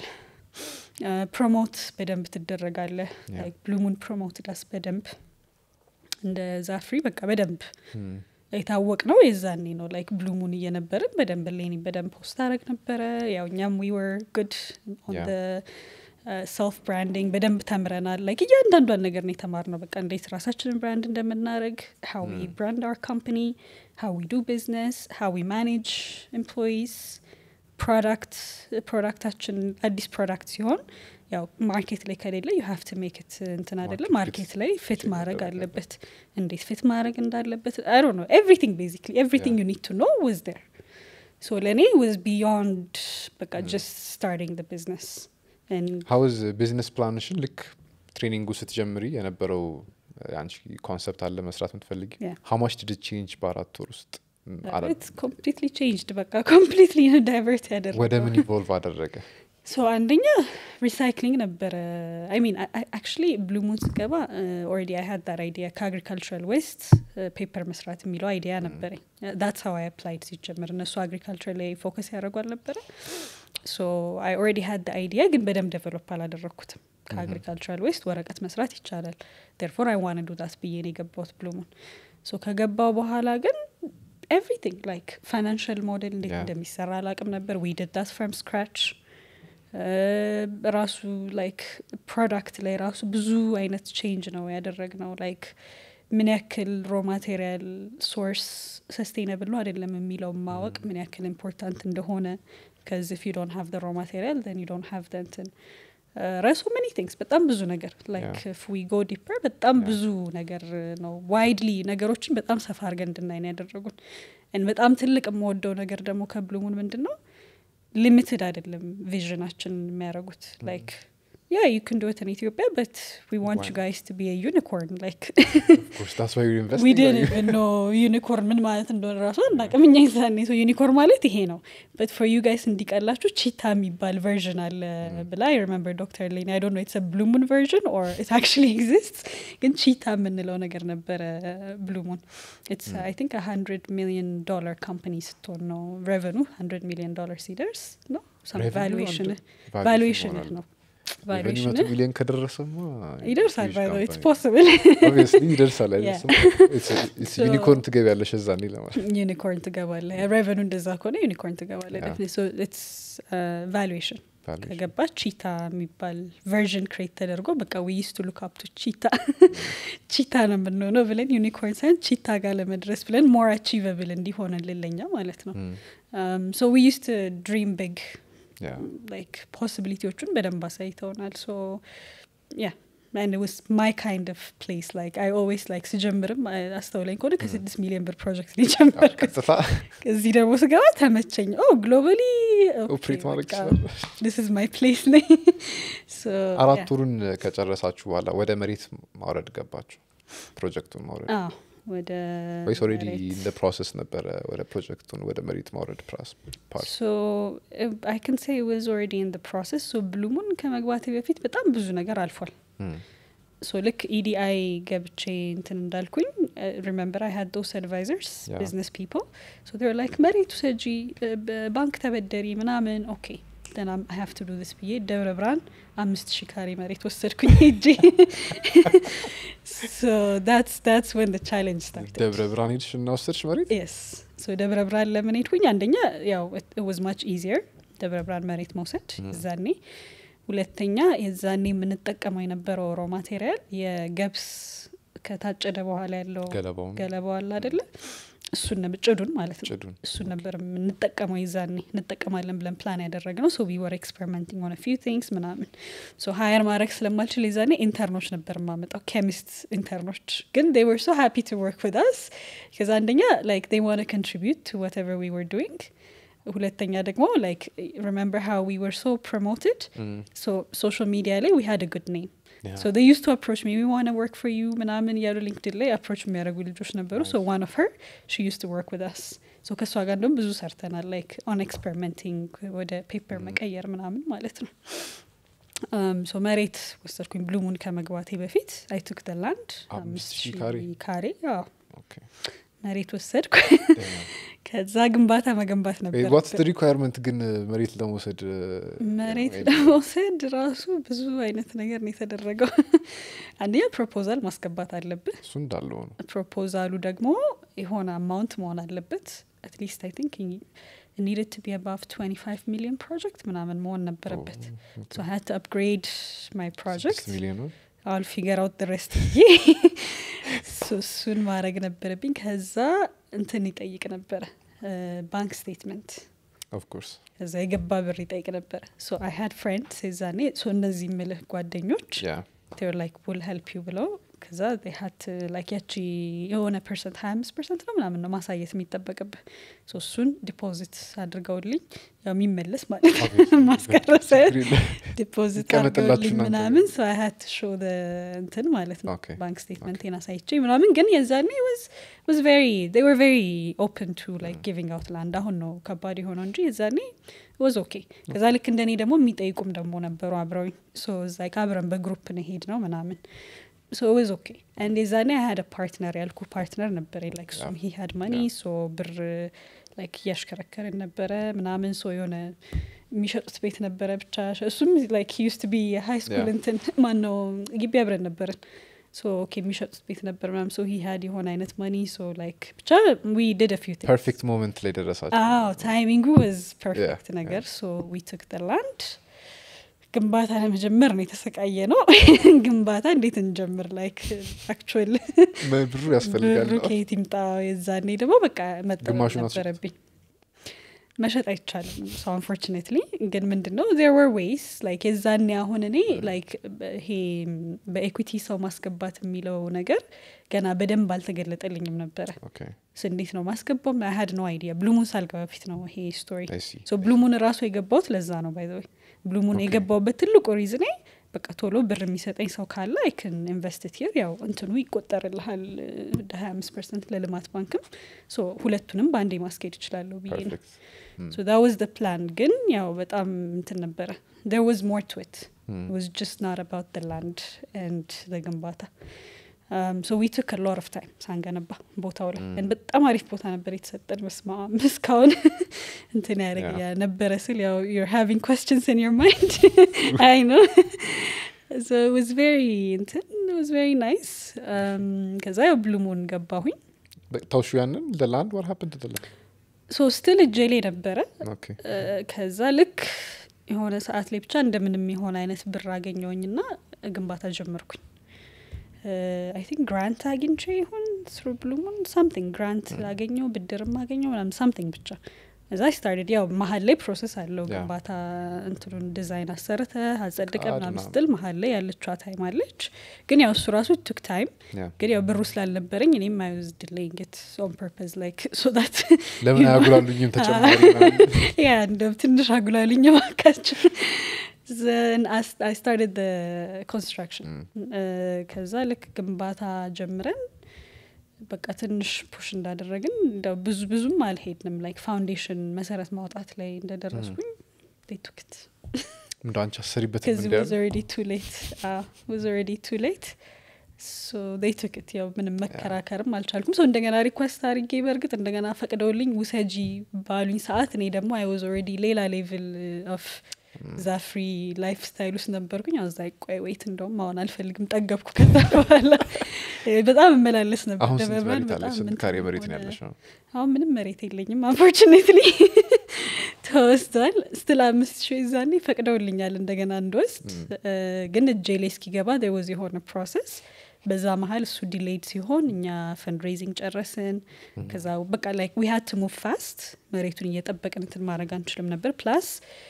ፕሮሞት በደንብ ትደረጋለህ Yeah. ላይክ ብሉሙን ፕሮሞት ዳስ በደንብ እንደ ዛፍሪ በቃ በደንብ Hmm. የታወቅ ነው የዛኔ ነው ላይክ ብሉሙን እየነበርን በደንብ ሌኒ በደንብ ፖስት አረግ ነበረ ያው እኛም ዊ ወር ጉድ Yeah. ሰልፍ ብራንዲንግ በደንብ ተምረናል ላይክ እያንዳንዷን ነገር ነው የተማርነው በቃ እንዴት ራሳችንን ብራንድ እንደምናደረግ ሀው ዊ ብራንድ አር ካምፓኒ ሀው ዊ ዱ ቢዝነስ ሀው ዊ ማኔጅ ኤምፕሎይስ ፕሮዳክት ፕሮዳክታችን አዲስ ፕሮዳክት ሲሆን ያው ማርኬት ላይ ከሌለ ዩ ሀቭ ቱ ሜክ ት እንትን አይደለም Market ማርኬት fit ላይ ፊት check ማድረግ መደረግ አለበት እንዴት ፊት ማድረግ እንዳለበት አይ ዶንት ኖ ኤቭሪቲንግ ቤዚክሊ ኤቭሪቲንግ ዩ ኒድ ቱ ኖ ዋዝ ዴር ሶ ለእኔ ዋዝ ቢዮንድ በቃ ጀስት ስታርቲንግ ደ ቢዝነስ ሀውዝ ቢዝነስ ፕላንሽን ልክ ትሬኒንጉ ስትጀምሪ የነበረው አንቺ ኮንሰፕት አለ መስራት የምትፈልጊ Yeah. ሀማች ድድ ቼንጅ በአራት ወር ውስጥ ም፣ አላ- ኮምፕሊትሊ ቼንጅድ በቃ ኮምፕሊትሊ ዳይቨርት ያደረገው ወደ ምን ኢቮልቭ አደረገ ሶ አንደኛ ሪሳይክሊንግ ነበረ አይ ሚን አክቹሊ ብሉሙን ስገባ ኦልሬዲ አይ ሀድ ዳት አይዲያ ከአግሪካልቸራል ዌስት ፔፐር መስራት የሚለው አይዲያ ነበረኝ ዳትስ ሀው አይ አፕላይድ ሲጀምር እነሱ አግሪካልቸር ላይ ፎከስ ያደረጉ አልነበረ ሶ አይ ኦልሬዲ ሀድ አይዲያ ግን በደንብ ዴቨሎፕ አላደረግኩትም ከአግሪካልቸራል ዌስት ወረቀት መስራት ይቻላል ዴርፎር አይ ዋን ዱ ዳት ብዬ ነው የገባሁት ብሉሙን ሶ ከገባው በኋላ ግን ኤቭሪቲንግ ላይክ ፋይናንሽል ሞዴል እንዴት Yeah. እንደሚሰራ አላቅም ነበር ዊ ድድ ዳት ፍሮም ስክራች ራሱ ላይክ ፕሮዳክት ላይ ራሱ ብዙ አይነት ቼንጅ ነው ያደረግ ነው ላይክ ምን ያክል ሮ ማቴሪያል ሶርስ ሰስቴነብል ነው አይደለም የሚለው ማወቅ ምን ያክል ኢምፖርታንት እንደሆነ ከዚ ፊ ዶንት ሃቭ ሮ ማቴሪያል ን ዩ ዶንት ሃቭ እንትን ረሱ ሜኒ ቲንግስ በጣም ብዙ ነገር ላይክ ዊ ጎ ዲፐር በጣም Yeah. ብዙ ነገር ነው ዋይድሊ ነገሮችን በጣም ሰፋ አድርገን እንድናይ ነው ያደረጉን And በጣም ትልቅ የምወደው ነገር ደግሞ ከብሉሙን ምንድን ነው ሊሚትድ አይደለም ቪዥናችን የሚያደርጉት ላይክ ያ ዩ ክን ዶት ኢትዮጵያ በት ዊ ዋንት ዩ Why? ጋይስ ቱ ቢ ዩኒኮርን ላይክ ኮርስ ታስ ዋይ ኢንቨስት ዊ ዲድንት ኖ ዩኒኮርን ምን ማለት እንደሆነ ራሱ አናውቅም እኛ ይዛኔ ሰው ዩኒኮርን ማለት ይሄ ነው በት ፎር ዩ ጋይስ እንዲቀላችሁ ቺታ የሚባል ቨርዥን አለ ብላ አይ ሪመምበር ዶክተር ሌኒ አይ ዶንት ኖ ኢትስ ብሉሙን ቨርዥን ኦር ኢት አክቹሊ ኤግዚስትስ ግን ቺታ የምንለው ነገር ነበረ ብሉሙን ኢትስ አይ ቲንክ ሀንድረድ ሚሊዮን ዶላር ካምፓኒ ስትሆን ነው ሬቨኑ ሀንድረድ ሚሊዮን ዶላር ሲደርስ ነው ቫሉዌሽን ቫሉዌሽን ነው ቫሉዌሽን መቶ ሚሊዮን ከደረሰማ ይደርሳል huge ባይ ኢትስ company. ፖስብል Obviously ይደርሳል አይደርስም So- ዩኒኮርን ትገቢያለሽ እዛኔ ለማለት ዩኒኮርን ትገባለ ሬቨኑ እንደዛ ከሆነ ዩኒኮርን ትገባለ Yeah. ቫሉዌሽን Valuation. ከገባ ቺታ የሚባል ቨርዥን ክሬት ተደርጎ በቃ ዊይስ ቱ ሉክ አፕ ቱ ቺታ ቺታ ነው የምንሆነው ብለን ዩኒኮርን ሳይሆን ቺታ ጋር ለመድረስ ብለን ሞር አቺቨብል እንዲሆንልን ለኛ ማለት ነው Mm. ሶ ዊይስ ቱ ድሪም ቢግ Yeah. ላይክ ፖሲቢሊቲዎቹን በደንብ አሳይተውናል ሶ ያ and it was my kind of place like i always like ስጀምርም አ- አስተውለኝ ከሆነ ከስድስት ሚሊዮን ብር ፕሮጀክት ሊጀምር ቀጥታ እዚህ ደግሞ ስገባ ተመቸኝ ኦ ግሎባሊ ኦፕሬት ማድረግ ይችላል ስ ስ ማይ ፕሌስ ነኝ So, አራት yeah. ወሩን ከጨረሳችሁ በኋላ ወደ መሬት ማውረድ ገባችሁ ፕሮጀክቱን ማውረድ አዎ፣ ወደ ወይስ ኦልሬዲ መሬት እንደ ፕሮሰስ ነበረ ወደ ፕሮጀክቱን ወደ መሬት ማውረድ ፕራስ ፓርት ሶ አይ ካን ሴይ ዋዝ ኦልሬዲ ኢን ፕሮሰስ ሶ ብሉሙን ከመግባቴ በፊት በጣም ብዙ ነገር አልፏል ሶ ልክ ኢዲአይ ገብቼ እንትን እንዳልኩኝ ሪመምበር አይ ሀድ ዶስ አድቫይዘርስ Yeah. ቢዝነስ ፒፕል ሶ ር ላይክ መሬቱ ሰጂ ባንክ ተበደሪ ምናምን ኦኬ then I'm- I have to do this ብዬ ደብረ ብርሃን አምስት ሺህ ካሬ መሬት ወሰድኩኝ ሄጄ so that's that's when the challenge started ደብረ ብርሃን ሄድሽ እና ወሰድሽ መሬት የስ ሶ ደብረ ብርሃን ለምን ሄድኩኝ አንደኛ ያው ዋዝ ማች ኢዚየር ደብረ ብርሃን መሬት መውሰድ እዛኔ ሁለተኛ የዛኔ የምንጠቀመው የነበረው ሮ ማቴሪያል የገብስ ከታጨደ በኋላ ያለው ገለባውን ገለባው አለ አደለ እሱን ነበር ጭዱን ማለት ነው ጭዱን እሱን ነበር የምንጠቀመው የዛኔ እንጠቀማለን ብለን ፕላን ያደረግ ነው ሶ ዊ ወር ኤክስፐሪመንቲንግ ሆነ ፊው ቲንግስ ምናምን ሶ ሀየር ማድረግ ስለማልችል የዛኔ ኢንተርኖች ነበር የማመጣው ኬሚስት ኢንተርኖች ግን they were so happy to work with us ከዛ አንደኛ like they want to contribute to whatever we were doing ሁለተኛ ደግሞ ላይክ ሪሜምበር ሃው ዊ ወር ሶ ፕሮሞትድ ሶ ሶሻል ሚዲያ ላይ ዊ ሃድ ጉድ ኔም Yeah. ሶ ዩስ ቱ አፕሮች ሚ ዊ ዋና ወርክ ፎር ዩ ምናምን እያሉ ሊንክድን ላይ አፕሮች የሚያደርጉ ልጆች ነበሩ ሶ ዋን ኦፍ ሄር ሺ ዩስ ቱ ወርክ ዊዝ አስ ሶ ከእሷ ጋር እንደውም ብዙ ሰርተናል ላይክ ኦን ኤክስፐሪመንቲንግ ወደ ፔፐር መቀየር ምናምን ማለት ነው ሶ መሬት ወሰድኩኝ ብሉሙን ከመግባቴ በፊት አይ ቱክ ደ ላንድ አምስት አምስት ሺህ ሺህ ካሬ? ካሬ አዎ ኦኬ መሬት ወሰድኩ ከዛ ግንባታ መገንባት ነበር ዋትስ ሪኳየርመንት ግን መሬት ለመውሰድ መሬት ለመውሰድ ራሱ ብዙ አይነት ነገር ነው የተደረገው አንደኛ ፕሮፖዛል ማስገባት አለብህ እሱ እንዳለው ነው ፕሮፖዛሉ ደግሞ የሆነ አማውንት መሆን አለበት አትሊስት አይ ቲንክ ኒድድ ቱ ቢ አባቭ 25 ሚሊዮን ፕሮጀክት ምናምን መሆን ነበረበት ሶ ሀድ ቱ አፕግሬድ ማይ ፕሮጀክት ስድስት ሚሊዮን ነው አል ፊገር አውት ድረስ ብዬ ሶ እሱን ማድረግ ነበረብኝ ከዛ እንትን ይጠይቅ ነበረ ባንክ ስቴትመንት ኦፍኮርስ ከዛ የገባ ብር ይጠይቅ ነበረ ሶ አይ ሃድ ፍሬንድስ የዛኔ ሶ እነዚህ ምልህ ጓደኞች ያ ር ላይክ ውል ሄልፕ ዩ ብለው ከዛ ሀት ላይክ ያቺ የሆነ ፐርሰንት ሀያ አምስት ፐርሰንት ነው ምናምን ነው ማሳየት የሚጠበቅብህ ሶ እሱን ዲፖዚት አድርገውልኝ ያው የሚመለስ ማለት ነው ማስቀረ ሳይሆን ዲፖዚት ይቀመጥላችሁ አድርገውልኝ እናንተ። ምናምን ሶ አይ ሀት ሾ እንትን ማለት ነው Okay. ባንክ ስቴትመንቴን አሳይቼ ምናምን ግን የዛኔ was very they were very open to like giving out land አሁን ነው ከባድ የሆነው እንጂ የዛኔ was okay ከዛ ልክ እንደኔ ደግሞ የሚጠይቁም ደግሞ ነበሩ አብረውኝ ሶ እዛ አብረን በግሩፕ ነው ሄድ ነው ምናምን ሶ was okay and የዛኔ I had a partner ያልኩ ፓርትነር ነበረ like እሱም he had money Yeah. ሶ ብር like እያሽከረከርን ነበረ ምናምን ሶ የሆነ የሚሸጡት ቤት ነበረ ብቻ እሱም like he used to be ሃይ ስኩል Yeah. እንትን ማን ነው ግቢ አብረን ነበርን ሶ ኦኬ የሚሸጡት ቤት ነበር ምናምን ሶ ሂ ሀድ የሆነ አይነት መኒ ሶ ላይክ ብቻ ዊ ዲድ ፊው ፐርፌክት ሞመንት ላይ ደረሳቸው አዎ ታይሚንጉ ወዝ ፐርፌክት Yeah, ነገር ሶ ዊ ቱክ ደ ላንድ ግንባታ ለመጀመር ነው የተሰቃየ ነው ግንባታ እንዴት እንጀምር ላይክ አክቹዋል ብሩ ያስፈልጋል ብሩ ከየት ይምጣ የዛኔ ደግሞ በቃ መጠበቅ ግማሹን አስወጡት። ነበረብኝ መሸጥ አይቻልም ሶ አንፎርችኔትሊ ግን ምንድን ነው ዜር ወር ዌይስ ላይክ የዛኔ አሁን እኔ ላይክ ይሄ በኤኩቲ ሰው ማስገባት የሚለው ነገር ገና በደንብ አልተገለጠልኝም ነበረ ኦኬ ስ እንዴት ነው ማስገባው አይ ሀድ ነው አይዲያ ብሉሙን ሳልገባ በፊት ነው ይሄ ስቶሪ አይ ሲ ሶ ብሉሙን ራሱ የገባውት ለዛ ነው ባይዘወይ ብሉሙን Okay. የገባውበት ትልቁ ሪዝኔ በቃ ቶሎ ብር የሚሰጠኝ ሰው ካለ አይክን ኢንቨስት ሂር ያው እንትኑ ይቆጠርልሃል ወደ ሀያ አምስት ፐርሰንት ለልማት ባንክም ሶ ሁለቱንም በአንዴ ማስኬድ ይችላለሁ ብዬ ነው ፐርፌክት ሶ ዳ ዋዝ ደ ፕላን ግን ያው በጣም እንትን ነበረ there was more to it it was just not about the land and the ግንባታ um, so we took a lot of time ሳንገነባ ቦታው ላይ Mm. And በጣም አሪፍ ቦታ ነበር የተሰጠን መስማ እስካሁን እንትን ያደረግ Yeah. ነበረ ስል ያው you're having questions in your mind I know so it was very እንትን it was very nice um, ከዛ ያው ብሉሙን ገባሁኝ ታውሹ ያንን ለላንድ ዋር ሀፕን ትደላል ሶ ስቲል እጄ ላይ ነበረ ኦኬ እ፣ ከዛ ልክ የሆነ ሰዓት ላይ ብቻ እንደምንም የሆነ አይነት ብር አገኘውኝና ግንባታ ጀመርኩኝ አይ ቲንክ ግራንት አግኝቼ ይሁን ስሩ ብሉሙን ሳምቲንግ ግራንት አገኘው ብድርም አገኘው ምናምን ሳምቲንግ ብቻ እዛ ስታርትድ ያው መሀል ላይ ፕሮሰስ አለው Yeah. ግንባታ እንትኑን ዲዛይን አሰርተ አጸድቀ ፍቃድ ምናምን ምናምን። ስትል መሀል ላይ ያለችዋ ታይም አለች ግን ያው እሱ ራሱ ቱክ ታይም ያ ግን ያው ብሩ ስላልነበረኝ እኔም አይወዝድልኝ ጌት ኦን ፐርፐዝ ላይክ ሶ ዳት ለምን አያጉላሉኝም ተጨማሪ ምናምን? ያ እንደው ትንሽ አጉላልኝ ባካችሁ ዘን አይ ስታርትድ ኮንስትራክሽን ከዛ ልክ ግንባታ ጀምረን በቃ ትንሽ ፑሽ እንዳደረግን እንደው ብዙ ብዙም አልሄድንም ላይክ ፋውንዴሽን መሰረት ማውጣት ላይ እንደደረስኩኝ ቱክት እንደ አንቺ አሰሪበት ከዚ እንዲያሉ was already too late uh, was already too late so they took it ያው ምንም መከራከርም አልቻልኩም ሰው እንደገና ሪኳስት አድርጌ በእርግጥ እንደገና ፈቅደውልኝ ውሰጂ ባሉኝ ሰዓት እኔ ደግሞ አይ ዋዝ ኦልሬዲ ሌላ ሌቭል ኦፍ ዛ ፍሪ ላይፍ ስታይል ውስጥ ነበርኩኝ አዛ ቆይ ወይት እንደውም አሁን አልፈልግም ጠገብኩ ከዛ በኋላ በጣም እመላለስ ነበር አሁን ስንት ደብረ ብርሃን መሬት አለ በጣም ስንት እንትን ካሬ መሬት ነው ሆነ። ያለሽ ነው አሁን ምንም መሬት የለኝም አንፎርችኔትሊ ተወስዷል ስትል አምስት ሺ ዛኔ ፈቅደውልኛል እንደገና እንድወስድ እ፣ ግን እጄ ላይ እስኪገባ ወዝ የሆነ ፕሮሰስ በዛ መሀል እሱ ዲሌይድ ሲሆን እኛ ፈንድሬዚንግ ጨረስን ከዛ በቃ ላይክ ዊ ሀድ ቱ ሙቭ ፋስት መሬቱን እየጠበቅን እንትን ማድረግ አንችልም ነበር ፕላስ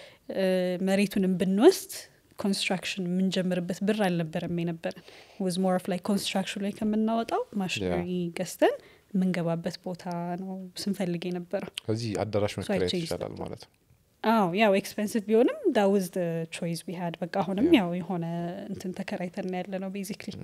መሬቱንም ብንወስድ ኮንስትራክሽን የምንጀምርበት ብር አልነበረም የነበረን ወዝ ሞር ኦፍ ላይ ኮንስትራክሽን ላይ ከምናወጣው ማሽነሪ ገዝተን የምንገባበት ቦታ ነው ስንፈልግ የነበረው ከዚህ አዳራሽ መከራየት changed ይቻላል ማለት ነው አዎ ያው ኤክስፔንሲቭ ቢሆንም ዳውዝ ቾይስ ቢሃድ በቃ አሁንም Yeah. ያው የሆነ እንትን ተከራይተን ያለ ነው ቤዚክሊ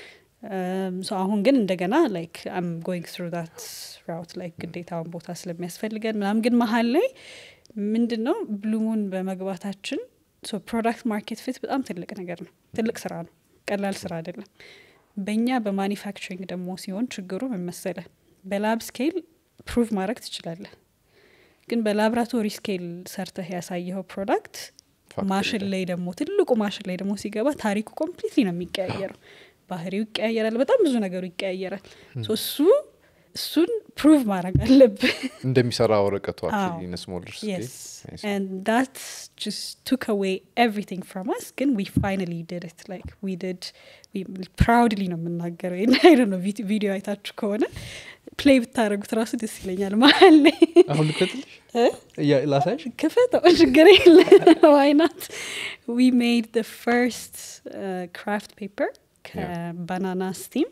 ሶ አሁን ግን እንደገና ላይክ አም ጎይንግ ትሩ ዳት ራውት ላይክ ግዴታውን ቦታ ስለሚያስፈልገን ምናምን ግን መሀል ላይ ምንድን ነው ብሉሙን በመግባታችን ሶ ፕሮዳክት ማርኬት ፊት በጣም ትልቅ ነገር ነው ትልቅ ስራ ነው ቀላል ስራ አይደለም በእኛ በማኒፋክቸሪንግ ደግሞ ሲሆን ችግሩ ምን መሰለህ በላብ ስኬል ፕሩቭ ማድረግ ትችላለህ ግን በላብራቶሪ ስኬል ሰርተህ ያሳየኸው ፕሮዳክት ፋክተሪ ማሽን ላይ ደግሞ ትልቁ ማሽን ላይ ደግሞ ሲገባ ታሪኩ ኮምፕሊትሊ ነው የሚቀያየረው ባህሪው ይቀያየራል በጣም ብዙ ነገሩ ይቀያየራል ሶ እሱ እሱን ፕሩቭ ማድረግ አለብህ እንደሚሰራ ወረቀቱ አዎ። ኢን ስሞለር yes and that just took away everything from us ግን we finally did it like we did we proudly ነው የምናገረው አይ ነው ቪዲዮ አይታችሁ ከሆነ ፕሌይ ብታደረጉት ራሱ ደስ ይለኛል መሀል ላይ አሁን ልከትልሽ እ? እያ- ላሳይሽ ክፈተው ችግር የለ ዋይናት ዊ ሜድ ደ ፈርስት ክራፍት ፔፐር ከባናና ስቲም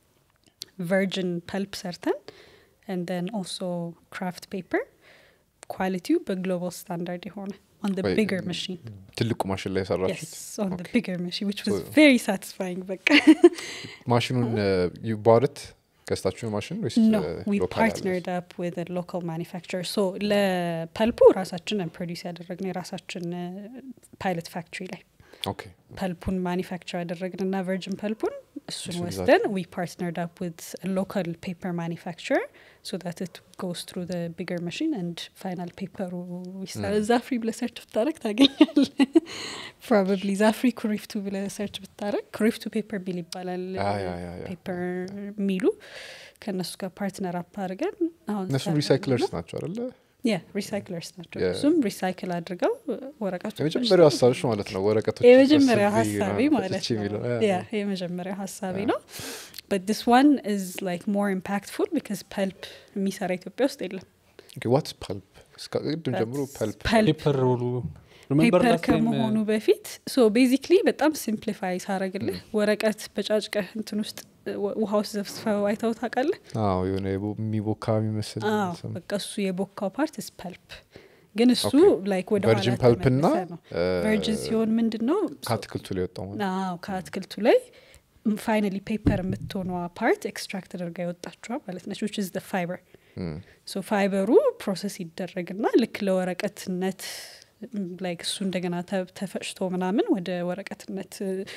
ቨርጅን ፐልፕ ሰርተን ን ኦልሶ ክራፍት ፔፐር ኳሊቲው በግሎባል ስታንዳርድ የሆነ on the Wait, bigger machine ትልቁ ማሽን ላይ yes የሰራችሁት on the Okay. bigger machine which was So- very satisfying በቃ ማሽኑን ዩባርት ገዝታችሁ ማሽን ወይስ no uh, we local partnered up with a local manufacturer so ለፐልፑ ራሳችን ፕሮዲስ ያደረግነው የራሳችን ፓይለት ፋክትሪ ላይ ኦኬ ፐልፑን ማኒፋክቸር ያደረግንና ቨርጅን ፐልፑን እሱን እሱን ወስደን ዊ ፓርትነርድ አፕ ዊት ሎካል ፔፐር ማኒፋክቸር ሶ ዳት ኢት ጎስ ትሩ ቢገር ማሽን አንድ ፋይናል ፔፐሩ ይሰራል ዛፍሪ ብለ ሰርች ብታረግ ታገኛል ፕሮባብሊ ዛፍሪ ኩሪፍቱ ብለ ሰርች ብታረግ ኩሪፍቱ ፔፐር ሚል ይባላል አ፣ ያ፣ ያ፣ ያ። ፔፐር ሚሉ ከእነሱ ጋር ፓርትነር አፕ አድርገን አሁን እነሱም ሰራን ሪሳይክለርስ ነው። ናቸው አደለ ያ ሪሳይክለርስ ናቸው የ- እሱም ሪሳይክል አድርገው ወረቀቱ የመጀመሪያው ሀሳብሽ ማለት ነው ወረቀቶች የመጀመሪያው ሰብስቤ ሀሳቤ ምናምን ማለት ፈጭቼ የሚለው ነው ያ፣ ያ የመጀመሪያው ሀሳቤ ያ። ነው but this one is like more impactful because ፐልፕ የሚሰራ ኢትዮጵያ ውስጥ የለም ዋትስ ፐልፕ ቅድም ጀምሮ ፐልፕ ፐልፕ ፔፐር ሮሉ ሪሜምበር ፔፐር ላስት ታይም ከመሆኑ በፊት ሶ ቤዚክሊ በጣም ሲምፕሊፋይ ሳረግልህ ወረቀት በጫጭቀህ እንትን ውስጥ ው- ውሃ ውስጥ ዘፍስፈው አይተው ታውቃለህ አዎ የሆነ የቦ- የሚቦካ የሚመስል አዎ ስም። በቃ እሱ የቦካው ፓርት ስ ፐልፕ ግን እሱ ኦኬ። ላይክ ወደ ቨርጂን ፐልፕ እና ነው ቨርጅን ሲሆን ምንድን ነው ከአትክልቱ ላይ ወጣው ማለት አዎ ከአትክልቱ ላይ ፋይናሊ ፔፐር የምትሆኗ ፓርት ኤክስትራክት ተደርጋ የወጣችዋ ማለት ነች ዊች ኢዝ ፋይበር እም፣ ሶ ፋይበሩ ፕሮሰስ ይደረግና ልክ ለወረቀትነት ላይክ እሱ እንደገና ተ- ተፈጭቶ ምናምን ወደ ወረቀትነት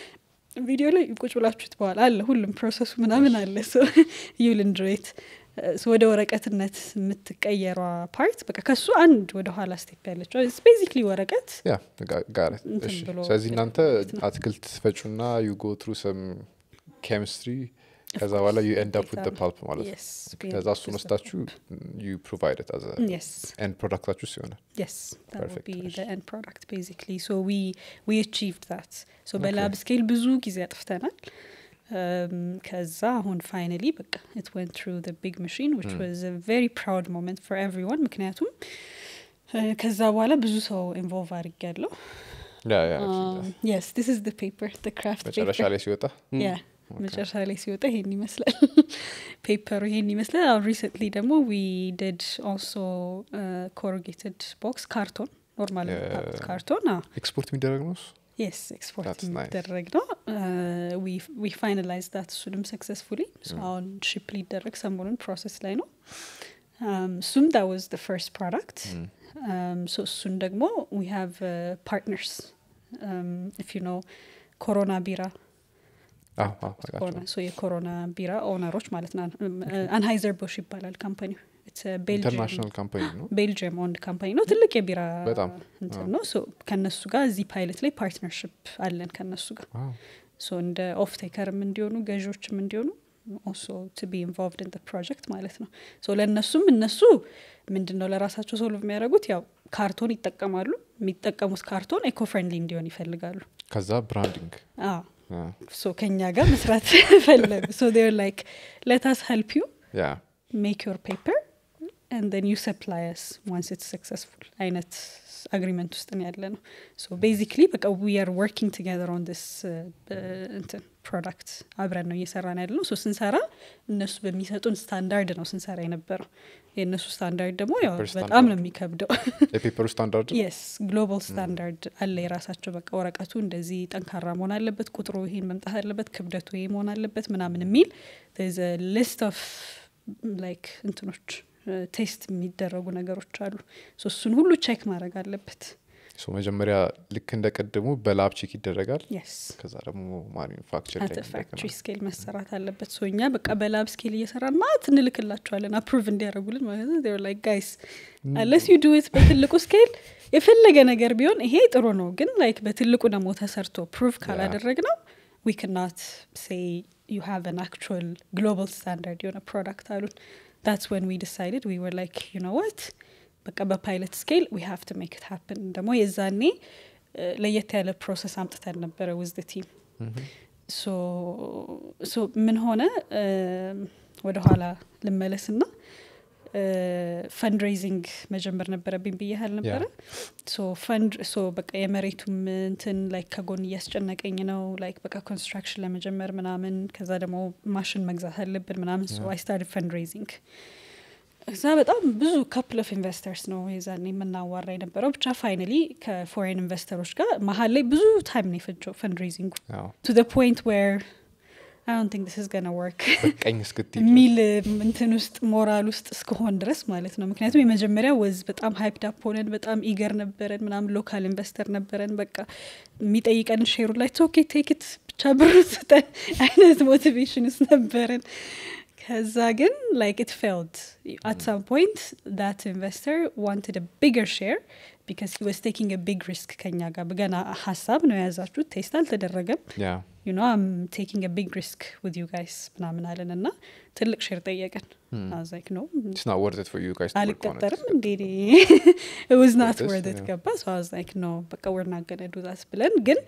ቪዲዮ ላይ ቁጭ ብላችሁት በኋላ አለ ሁሉም ፕሮሰሱ ምናምን አለ ዩል እንድሬት ወደ ወረቀትነት የምትቀየሯ ፓርት በቃ ከሱ አንድ ወደ ኋላ ስቴፕ ያለችው ቤዚክሊ ወረቀት ያ ጋ- ጋር እንትን እሺ ብሎ ስለዚህ እናንተ ማለት ነው። አትክልት ፈጩና ዩ ጎ ትሩ ሰም ኬሚስትሪ ከዛ በኋላ ዩ ኤንድ አፕ ዊት ፓልፕ ማለት ነው Yes, we ከዛ end up እሱን with the ወስዳችሁ ዩ ፕሮቫይድ አዘ yes ኤንድ ፕሮዳክታችሁ ሲሆነ Yes, that Perfect. would be the end product basically. So we we achieved that. So በላብ ስኬል ብዙ ጊዜ አጥፍተናል። Um, ከዛ አሁን ፋይናሊ በቃ it went through the big machine which Mm. was a very proud moment for everyone ምክንያቱም uh, ከዛ በኋላ ብዙ ሰው ኢንቮልቭ አድርግ ያለው ያ ያ yes this is the paper the craft መጨረሻ paper ላይ ሲወጣ ያ መጨረሻ ላይ ሲወጣ ይሄን ይመስላል ፔፐሩ ይሄን ይመስላል አሁን ሪሰንትሊ ደግሞ ዊ ዲድ ኦልሶ ኮሩጌትድ ቦክስ ካርቶን ኖርማል Yeah. ካርቶን ኤክስፖርት የሚደረግ ነው እሱ የስ ኤክስፖርት That's nice. የሚደረግ ነው ዊ ፋይናላይዝ ዳት እሱንም ሰክሰስፉሊ አሁን ሽፕ ሊደረግ ሰሞኑን ፕሮሰስ ላይ ነው Um, እሱም ዳ ዋዝ ደ ፈርስት ፕሮዳክት ሶ እሱን ደግሞ ዊ ሃቭ ፓርትነርስ ኢፍ ዩ ኖ ኮሮና ቢራ አዎ አዎ አውቃቸዋለሁ። ሆነ ሶ የኮሮና ቢራ ኦነሮች ማለት ነው አንሃይዘር ቦሽ ይባላል ካምፓኒው ኢንተርናሽናል ካምፓኒ ነው ቤልጅየም ኦንድ ካምፓኒ ነው ትልቅ የቢራ በጣም፣ እንትን አዎ። ነው ሶ ከነሱ ጋር እዚህ ፓይለት ላይ ፓርትነርሽፕ አለን ከነሱ ጋር ዋው። ሶ እንደ ኦፍ ቴከርም እንዲሆኑ ገዢዎችም እንዲሆኑ ኦልሶ ቱ ቢ ኢንቮልቭድ ኢን ፕሮጀክት ማለት ነው ሶ ለእነሱም እነሱ ምንድን ነው ለራሳቸው ሶልቭ የሚያደርጉት ያው ካርቶን ይጠቀማሉ የሚጠቀሙት ካርቶን ኤኮ ፍሬንድሊ እንዲሆን ይፈልጋሉ ከዛ ብራንዲንግ አዎ ሶ ከኛ ጋር መስራት ፈለጉ ሶ ር ላይክ ለታስ ሄልፕ ዩ ያ ሜክ ዮር ፔፐር and then you supply us once it's successful አይነት አግሪመንት ውስጥ ነው ያለ ነው ሶ ቤዚክሊ በቃ ዊ አር ወርኪንግ ቱጌዘር ኦን ዲስ እንትን ፕሮዳክት አብረን ነው እየሰራን ያለ ነው ሶ ስንሰራ እነሱ በሚሰጡን ስታንዳርድ ነው ስንሰራ የነበረው የእነሱ ስታንዳርድ ደግሞ ያው ፔፐር በጣም ስታንዳርድ ነው የሚከብደው የፔፐሩ ስታንዳርድ የስ ግሎባል ስታንዳርድ አለ የራሳቸው በቃ ወረቀቱ እንደዚህ ጠንካራ መሆን አለበት ቁጥሩ ይሄን መምጣት አለበት ክብደቱ ይሄ መሆን አለበት ምናምን የሚል ሊስት ኦፍ ላይክ እንትኖች ቴስት የሚደረጉ ነገሮች አሉ ሶ እሱን ሁሉ ቼክ ማድረግ አለበት ሶ መጀመሪያ ልክ እንደ ቅድሙ በላብ ቼክ ይደረጋል የስ ከዛ ደግሞ ማኒፋክቸር አት ፋክትሪ ስኬል መሰራት አለበት ሶ እኛ በቃ በላብ ስኬል እየሰራን ማለት እንልክላቸዋለን አፕሩቭ እንዲያደርጉልን ማለት ነው ላይክ ጋይስ አለስ ዩ ዱት በትልቁ ስኬል የፈለገ ነገር ቢሆን ይሄ ጥሩ ነው ግን ላይክ በትልቁ ደግሞ ተሰርቶ ፕሩቭ ካላደረግ ነው ዊ ክናት ሴይ ዩ ሃቭ አን አክቹዋል ግሎባል ስታንዳርድ የሆነ ፕሮዳክት አሉን that's when we decided we were like you know what በቃ በፓይለት ስኬል ዊ ሃቭ ቱ ሜክ ት ሃፕን ደግሞ የዛኔ እ፣ ለየት ያለ ፕሮሰስ አምጥተን ነበረ ውዝ ቲም ሶ ምን ሆነ ወደኋላ ልመለስ ና ፈንድሬዚንግ መጀመር ነበረብኝ ብያህል ነበረ ሶ ፈንድ ሶ በቃ የመሬቱም እንትን ላይክ ከጎን እያስጨነቀኝ ነው ላይክ በቃ ኮንስትራክሽን ለመጀመር ምናምን ከዛ ደግሞ ማሽን መግዛት አለብን ምናምን ሶ አይ ስታርት ፈንድሬዚንግ እዛ በጣም ብዙ ካፕል ኦፍ ኢንቨስተርስ ነው የዛኔ የምናዋራ የነበረው ብቻ ፋይናሊ ከፎሬን ኢንቨስተሮች ጋር መሀል ላይ ብዙ ታይም ነው የፈጀው ፈንድሬዚንጉ ቱ ደ ፖይንት ዌር አይ ዶንት ቲንክ ዲስ ኢዝ ገና ወርክ ቀኝ እስክት የሚል እንትን ውስጥ ሞራል ውስጥ እስከሆን ድረስ ማለት ነው ምክንያቱም የመጀመሪያ ወዝ በጣም ሀይፕድ አፕ ሆነን በጣም ኢገር ነበረን ምናምን ሎካል ኢንቨስተር ነበረን በቃ የሚጠይቀን ሼሩ ላይ ኦኬ ቴክት ብቻ ብር ስጠን አይነት ሞቲቬሽን ውስጥ ነበረን ከዛ ግን ላይክ ኢት ፌልድ አት ሳም ፖይንት ዳት ኢንቨስተር ዋንትድ ቢገር ሼር ቢካዝ ሂ ዋዝ ቴኪንግ ቢግ ሪስክ ከኛ ጋር ገና ሀሳብ ነው የያዛችሁት ቴስት አልተደረገም ያ ዩ ኖ አም ቴኪንግ ቢግ ሪስክ ዊዝ ዩ ጋይስ ምናምን አለን እና ትልቅ ሼር ጠየቀን ላይክ ነው ኢትስ ናት ወርት ኢት ፎር ዩ ጋይስ አልቀጠርም እንዴ ዋዝ ናት This, ወርደት yeah. ገባ ሶ አዝ ላይክ ኖ በቃ ወር ናገነ ዱዛት ብለን ግን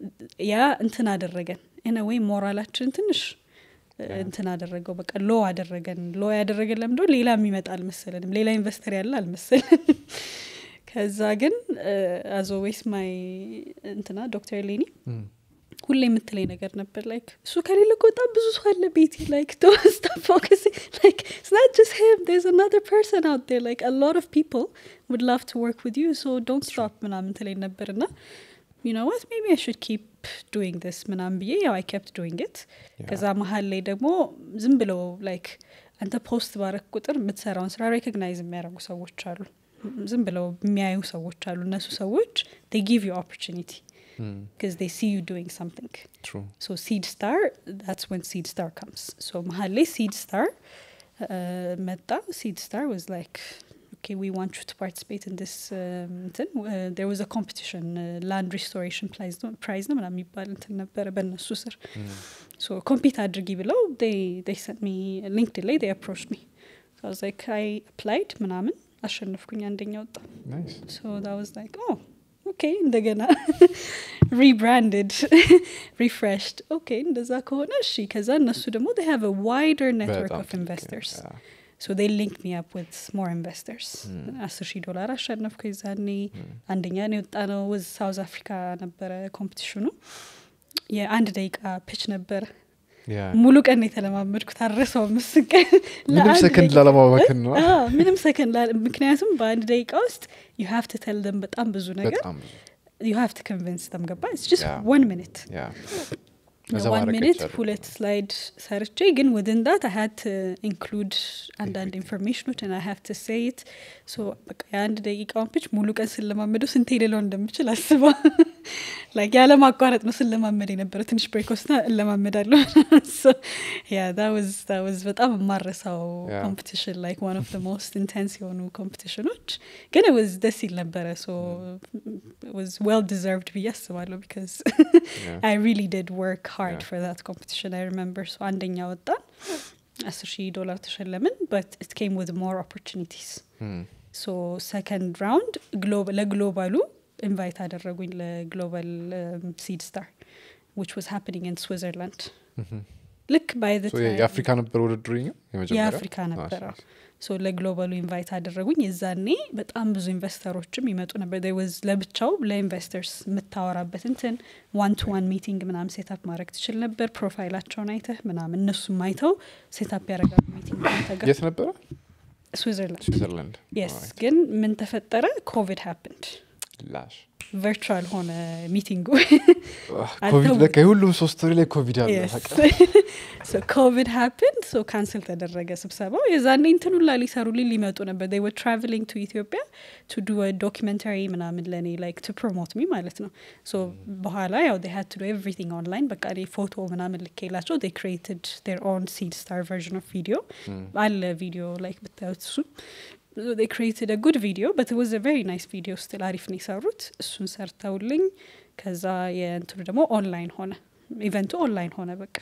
ያ እንትን አደረገን ኢነ ወይ ሞራላችን ትንሽ እ, እንትን አደረገው በቃ ሎ አደረገን ሎ ያደረገን ለምዶ ሌላ የሚመጣ አልመሰለንም ሌላ ኢንቨስተር ያለ አልመሰለንም ከዛ ግን አዞ ወይስ ማይ እንትና ዶክተር ሌኒ ሁሌ የምትለኝ ነገር ነበር ላይክ እሱ ከሌለ እኮ በጣም ብዙ ሰው አለ ቤቲ ላይክ ዶንት ፎከስ ላይክ it's not just him there's another person out there like a lot of people would love to work with you so don't stop ምናምን ትለኝ ነበር እና you know what maybe I should keep doing this ምናምን ብዬ ያው I kept doing it ከዛ መሀል ላይ ደግሞ ዝም ብለው ላይክ አንተ ፖስት ባረክ ቁጥር የምትሰራውን ስራ ሬኮግናይዝ የሚያደርጉ ሰዎች አሉ ዝም ብለው የሚያዩ ሰዎች አሉ እነሱ ሰዎች they give you opportunity because they see you doing something ትሩ so seed star that's when seed star comes so መሀል ላይ seed star uh, መጣ seed star was like okay we want you to participate in this um, እንትን uh, there was a competition uh, land restoration prize ነው prize ነው ምናምን የሚባል እንትን ነበረ በእነሱ ስር so compete አድርጊ ብለው they they sent me linkedin ላይ they approached me so i was like i applied ምናምን አሸነፍኩኝ አንደኛ ወጣ ናይስ so that was like oh okay እንደገና rebranded refreshed okay እንደዛ ከሆነ እሺ ከዛ እነሱ ደግሞ they have a wider network በጣም of ትልቅ፣ investors ያ። so they linked me up with more investors አስር ሺህ ዶላር አሸነፍኩ የዛኔ አንደኛ ነው የወጣ ነው ወዝ ሳውዝ አፍሪካ ነበረ ኮምፒቲሽኑ የአንድ ደቂቃ ፒች ነበረ ያ ሙሉ ቀን ነው የተለማመድኩት አረሰው ምስን ቀን ምንም ለአንድ ሰከንድ ደቂቃ- ላለማባከን ነው አዎ፣ ምንም ሰከንድ ላለ- ምክንያቱም በአንድ ደቂቃ ውስጥ ዩ ሃቭ ቱ ቴል ደም በጣም ብዙ ነገር በጣም ብዙ ዩ ሃቭ ቱ ኮንቪንስ ደም ገባ ኢትስ ጀስት Yeah. ዋን ሚኒት ያ ከዛ ዋን ማድረግ ሚኒት አይቻልም። ሁለት ስላይድ ሰርቼ ግን ውድን ዳት አይ ሃድ ኢንክሉድ አንዳንድ ኢንፎርሜሽኖች ና ሃቭ ቱ ሴይት ሶ በቃ የአንድ ደቂቃውን ፒች ሙሉ ቀን ስለማመደው ስንቴ ሌለው እንደምችል አስባ ላይክ ያለ ማቋረጥ ነው ስለማመድ የነበረው ትንሽ ብሬክ ወስና እለማመዳለሁ ያ ዋዝ በጣም የማረሳው Yeah. ኮምፒቲሽን ላይክ ዋን ኦፍ ሞስት ኢንቴንስ የሆኑ ኮምፒቲሽኖች ግን ዋዝ ደስ ይል ነበረ ሶ ዋዝ ዌል ዲዘርቭድ ብዬ አስባለሁ ቢካዝ Yeah. I really did work hard Yeah. for that competition. I remember. So አንደኛ ወጣን አስር ሺህ ዶላር ተሸለምን but it came with more opportunities. Hmm. so second round ግሎ- ለግሎባሉ ኢንቫይት አደረጉኝ ለግሎባል ሲድ ስታር which was happening in Switzerland. Mhm. ልክ by the So time የአፍሪካ ነበር ውድድሩ የኛው የመጀመሪያው? የአፍሪካ Ah, ነበረ nice. ሶ ለግሎባሉ ኢንቫይት አደረጉኝ የዛኔ በጣም ብዙ ኢንቨስተሮችም ይመጡ ነበር There was ለብቻው ለኢንቨስተርስ የምታወራበት እንትን ዋን ቱ ዋን ሚቲንግ ምናምን ሴታፕ ማድረግ ትችል ነበር ፕሮፋይላቸውን አይተህ ምናምን እነሱም አይተው ሴታፕ ያደረጋሉ ሚቲንግ ከአንተ ጋር የት ነበረ ስዊዘርላንድ ስዊዘርላንድ የስ ግን ምን ተፈጠረ ኮቪድ ሃፕንድ ላሽ ቨርቹዋል ሆነ ሚቲንጉ ኮቪድ ለካ የሁሉም ሶስት ወር ላይ ኮቪድ አለ ኮቪድ ሃፕን ሶ ካንስል ተደረገ ስብሰባው የዛኔ እንትን ሁላ ሊሰሩልኝ ሊመጡ ነበር they were traveling to ኢትዮጵያ to do a documentary ምናምን ለእኔ like to promote me ማለት ነው ሶ በኋላ ያው they had to do everything online በቃ እኔ ፎቶ ምናምን ልኬላቸው they created their own seed star version of video አለ ቪዲዮ like ብታዩት እሱ they created a good video but it was a very nice video still አሪፍ ነው የሰሩት እሱን ሰርተውልኝ ከዛ የእንትኑ ደግሞ ኦንላይን ሆነ ኢቨንቱ ኦንላይን ሆነ በቃ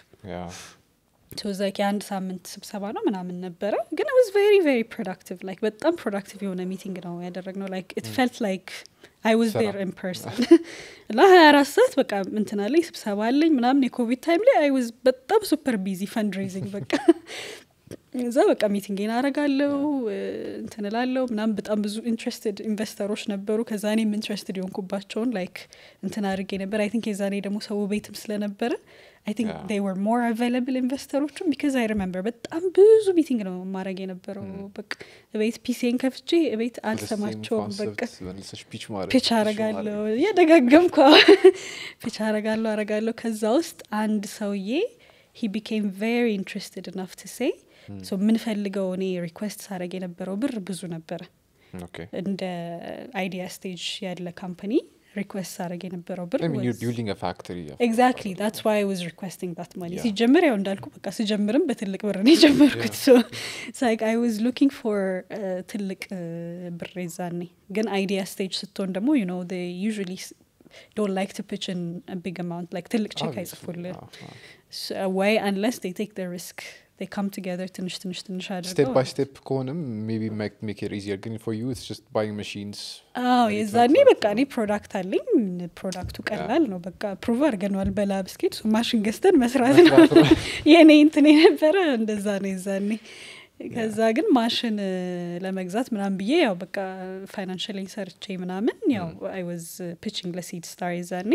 ዛ የአንድ ሳምንት ስብሰባ ነው ምናምን ነበረ ግን ዋዝ ቬሪ ቬሪ ፕሮዳክቲቭ ላይክ በጣም ፕሮዳክቲቭ የሆነ ሚቲንግ ነው ያደረግነው ላይክ ኢት ፌልት ላይክ አይ ዋዝ ስራ። ዴር ኢን ፐርሰን እና ሀያ አራት ሰዓት በቃ እንትን አለኝ ስብሰባ አለኝ ምናምን የኮቪድ ታይም ላይ አይ ዋዝ በጣም ሱፐር ቢዚ ፈንድሬዚንግ በቃ እዛ በቃ ሚቲንግን አረጋለው እንትን እላለሁ ምናምን በጣም ብዙ ኢንትረስትድ ኢንቨስተሮች ነበሩ ከዛ እኔም ኢንትረስትድ የሆንኩባቸውን ላይክ እንትን አድርጌ ነበር አይ ቲንክ የዛኔ ደግሞ ሰው ቤትም ስለነበረ አይ ቲንክ Yeah. ዴይ ወር ሞር አቫይላብል ኢንቨስተሮቹም ቢካዝ አይ ሪመምበር በጣም ብዙ ሚቲንግ ነው ማድረግ የነበረው በቃ ቤት ፒሲን ከፍቼ ቤት አልሰማቸውም በቃ ፒች ማድረግ ፒች አረጋለሁ እየደጋገምኩ ፒች አረጋለሁ አረጋለሁ ከዛ ውስጥ አንድ ሰውዬ ሂ ቢኬም ቬሪ ኢንትረስትድ ኢናፍ ቱ ሴይ ሶ የምንፈልገው እኔ ሪኩዌስት ሳረግ የነበረው ብር ብዙ ነበረ ኦኬ እንደ አይዲያ ስቴጅ ያለ ካምፓኒ ሪኩዌስት ሳረግ የነበረው ብር I mean, you're was- building a factory. of- ኤግዛክትሊ ዳትስ ዋይ ዋዝ ሪኩዌስቲንግ ዳት ማኒ Yeah. ሲጀምር ያው እንዳልኩ በቃ ስጀምርም በትልቅ ብር ነው የጀመርኩት ሶ ላይክ አይ ዋዝ ሉኪንግ ፎር ትልቅ uh, ብር የዛኔ ግን አይዲያ ስቴጅ ስትሆን ደግሞ ዩ ኖ ዩዥሊ ዶንት ላይክ ቱ ፒች ን ቢግ አማውንት ላይክ ትልቅ ቼክ Obviously, አይጽፉልህ አዎ፣ አዎ። ወይ አንለስ ቴ ቴክ ደ ሪስክ ቴ ካም ቱጌዘር ትንሽ ትንሽ ትንሽ ስቴፕ አድርገው ባይ ስቴፕ ከሆነም ሜቢ ሜክ ኢት ኢዚየር ግን ፎር ዩ ኢትስ ጀስት ባይንግ ማሽንስ አዎ Ready to የዛኔ export በቃ እኔ ፕሮዳክት አለኝ ፕሮዳክቱ ቀላል ነው በቃ ፕሩቭ አድርገነዋል በላብ ስኬድ ማሽን ገዝተን መስራት ነው መስራት የእኔ እንትን የነበረ እንደዛ ነው የዛኔ ከዛ ግን ማሽን እ፣ ለመግዛት ምናምን ብዬ ያው በቃ ፋይናንሽሊ ሰርቼ ምናምን ያው አይ ዋዝ ፒችንግ ለሲድ ስታር የዛኔ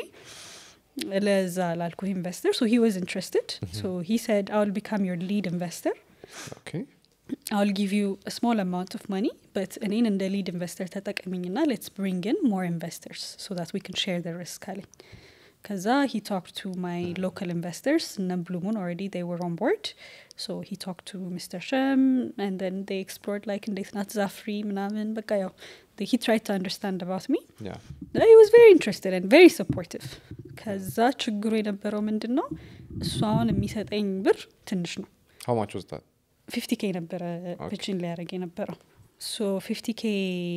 ለዛ ላልኩ ኢንቨስተር ሶ ሂ ዋዝ ኢንትረስትድ ሶ ሂ ሰድ አውል ቢካም ዮር ሊድ ኢንቨስተር ኦኬ I'll give you a small amount of money, but እኔን እንደ ሊድ ኢንቨስተር ተጠቀሚኝና ሌትስ ብሪንግ ኢን ሞር ኢንቨስተርስ ሶ ዳት ዊ ካን ሼር ደ ሪስክ አለኝ ከዛ ሂ ቶክ ቱ ማይ ሎካል ኢንቨስተርስ እነ ብሉሙን ኦልሬዲ ዴይ ወር ኦን ቦርድ ሶ ሂ ቶክ ቱ ሚስተር ሸም and then they explored like እንዴት ናት ዛፍሪ ምናምን በቃ ያው they- he tried to understand about me ያ he was very interested and very supportive ከዛ ችግሩ የነበረው ምንድን ነው እሱ አሁን የሚሰጠኝ ብር ትንሽ ነው ሃው ማች ዋዝ ዳት ፊፍቲ ኬ ነበረ Okay. ፒችን ሊያደረግ የነበረው ሶ ፊፍቲ ኬ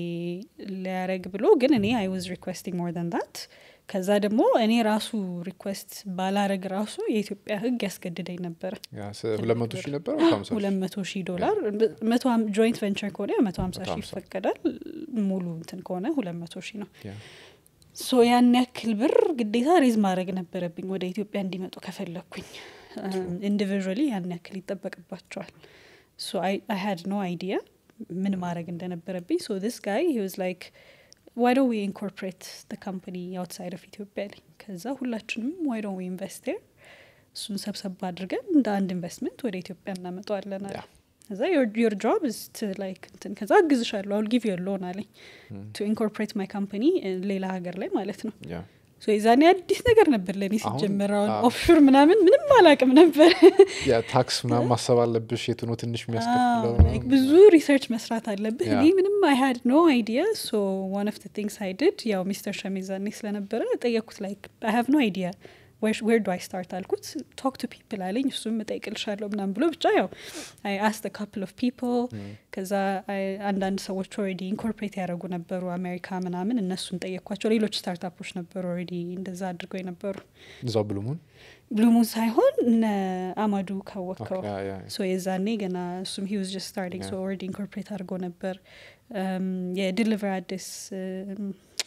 ሊያደረግ ብሎ ግን እኔ አይ ዋዝ ሪኩዌስቲንግ ሞር ን ዳት ከዛ ደግሞ እኔ ራሱ ሪኩዌስት ባላረግ ራሱ የኢትዮጵያ ሕግ ያስገድደኝ ነበረ ያ ሁለት መቶ ሺህ ነበር ሀምሳ ሁለት መቶ ሺህ ዶላር ጆይንት ቬንቸር ከሆነ መቶ ሀምሳ ሺህ 150 ይፈቀዳል ሙሉ እንትን ከሆነ ሁለት መቶ ሺህ ነው ያ ሶ ያን ያክል ብር ግዴታ ሬዝ ማድረግ ነበረብኝ ወደ ኢትዮጵያ እንዲመጡ ከፈለግኩኝ ኢንዲቪዥዋሊ ያን ያክል ይጠበቅባቸዋል ሶ አይ ሃድ ኖ አይዲያ ምን ማድረግ እንደነበረብኝ ሶ ዲስ ጋይ ሂ ዋዝ ላይክ ዋይ ዶንት ዊ ኢንኮርፖሬት ደ ካምፓኒ አውትሳይድ ኦፍ ኢትዮጵያ ላይ ከዛ ሁላችንም ዋይ ዶንት ዊ ኢንቨስት ር እሱን ሰብሰብ አድርገን እንደ አንድ ኢንቨስትመንት ወደ ኢትዮጵያ እናመጣዋለን አለ ያ ከዛ ዮር ጆብ ስ ላይክ እንትን ከዛ አግዝሻለሁ አውል ጊቭ ዮር ሎን አለኝ ቱ ኢንኮርፖሬት ማይ ካምፓኒ ሌላ ሀገር ላይ ማለት ነው ያ ሶ የዛኔ አዲስ ነገር ነበር ለእኔ አሁን- ሲጀመር አሁን አዎ። ኦፍሹር ምናምን ምንም አላቅም ነበር ያ ታክስ ምናምን ማሰብ አለብሽ የቱ ነው ትንሽ አዎ፣ የሚያስከፍለው like ብዙ ሪሰርች መስራት አለብህ ያ። እኔ ምንም አይ ሃድ ኖ አይዲያ ሶ ዋን ኦፍ ቲንግስ አይ ዲድ ያው ሚስተር ሸሚዛኔ ስለነበረ ጠየቅኩት ላይክ አይ ሃቭ ኖ አይዲያ ዌር ዱ አይ ስታርት አልኩት ቶክ ቱ ፒፕል አለኝ እሱም እጠይቅልሻለሁ ምናምን ብሎ ብቻ ያው አይ አስት ካፕል ኦፍ ፒፕል ከዛ I- አንዳንድ ሰዎች ኦልሬዲ ኢንኮርፖሬት ያደረጉ ነበሩ አሜሪካ ምናምን እነሱን ጠየቅኳቸው ሌሎች ስታርታፖች ነበሩ ኦልሬዲ እንደዛ አድርገው የነበሩ እዛው ብሉሙን ብሉሙን ሳይሆን እነ አማዱ ካወቅከው ያ ያ ሶ የዛኔ ገና እሱም ሂ ዋዝ ጀስት ስታርቲንግ ሶ Yeah. ኦልሬዲ ኢንኮርፖሬት አድርጎ ነበር Um, የድሊቨር አዲስ um,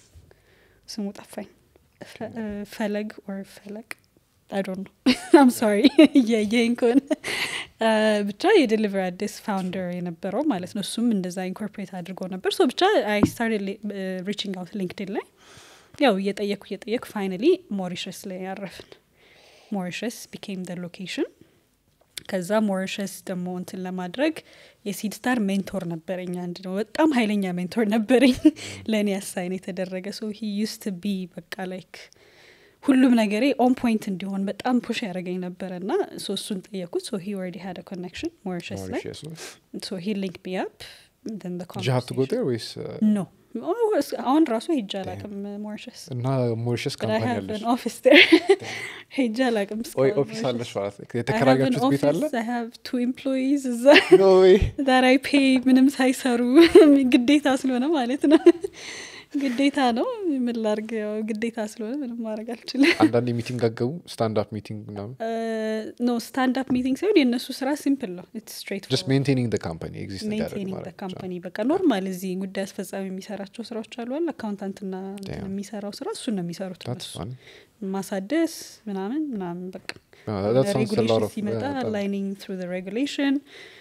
ስሙ ጠፋኝ ፈ- uh, ፈለግ ኦር ፈለቅ አይ ዶንት ኖ አም ሶሪ እያየኝ ከሆነ ብቻ የዴሊቨር አዲስ ፋውንደር የነበረው ማለት ነው እሱም እንደዛ ኢንኮርፖሬት አድርጎ ነበር ሶ ብቻ አይ ስታርት ሪቺንግ አውት ሊንክድን ላይ ያው እየጠየኩ እየጠየኩ ፋይናሊ ሞሪሸስ ላይ ያረፍን ሞሪሸስ ቢኬም ደ ሎኬሽን ከዛ ሞሪሸስ ደግሞ እንትን ለማድረግ የሲድ ስታር ሜንቶር ነበረኝ አንድ ነው በጣም ሀይለኛ ሜንቶር ነበረኝ ለእኔ አሳይን የተደረገ ሰው ሂ ዩስት ቢ በቃ ላይክ ሁሉም ነገሬ ኦን ፖይንት እንዲሆን በጣም ፑሽ ያደረገኝ ነበረ እና ሶ እሱን ጠየኩት ሶ ሂ ወርዲ ሀደ ኮኔክሽን ሞሪሸስ ላይ Mauritius ነው። ሶ ሂ ሊንክ ሚ አፕ then the Did you have to go conversation- there ወይስ uh, no Oh, es- አሁን ራሱ ሄጄ አላቅም ሞሪሸስ እና ሞሪሸስ But I ካምፓኒ have አለሽ an office there. ሄጄ አላቅም ወይ እስካሁን ኦፊስ Mauritius. አለሽ ማለት ነው I have an የተከራያችሁት ቤት አለ office, I have two employees እዛ No way. that I pay ምንም ሳይሰሩ ግዴታ ስለሆነ ማለት ነው ግዴታ ነው ምን ላርግ ያው ግዴታ ስለሆነ ምንም ማድረግ አልችልም አንዳንድ ሚቲንግ አገቡ ስታንድ አፕ ሚቲንግ ምናምን ኖ ስታንድ አፕ ሚቲንግ ሳይሆን የእነሱ ስራ ሲምፕል ነው ኢትስ ስትሬት ጀስት ሜንቴኒንግ ደ ካምፓኒ ኤግዚስት እንዲያደርግ ሜንቴኒንግ ማድረግ ብቻ። ካምፓኒ በቃ ኖርማል እዚህ ጉዳይ አስፈጻሚ የሚሰራቸው ስራዎች አሉ አለ አካውንታንትና Damn. የሚሰራው ስራ እሱን ነው የሚሰሩት That's እነሱ fun. ማሳደስ ምናምን ምናምን በቃ Uh, that sounds a lot ሬጉሌሽን of- ሲመጣ uh, በጣም- ላይኒንግ ትሩ ሬጉሌሽን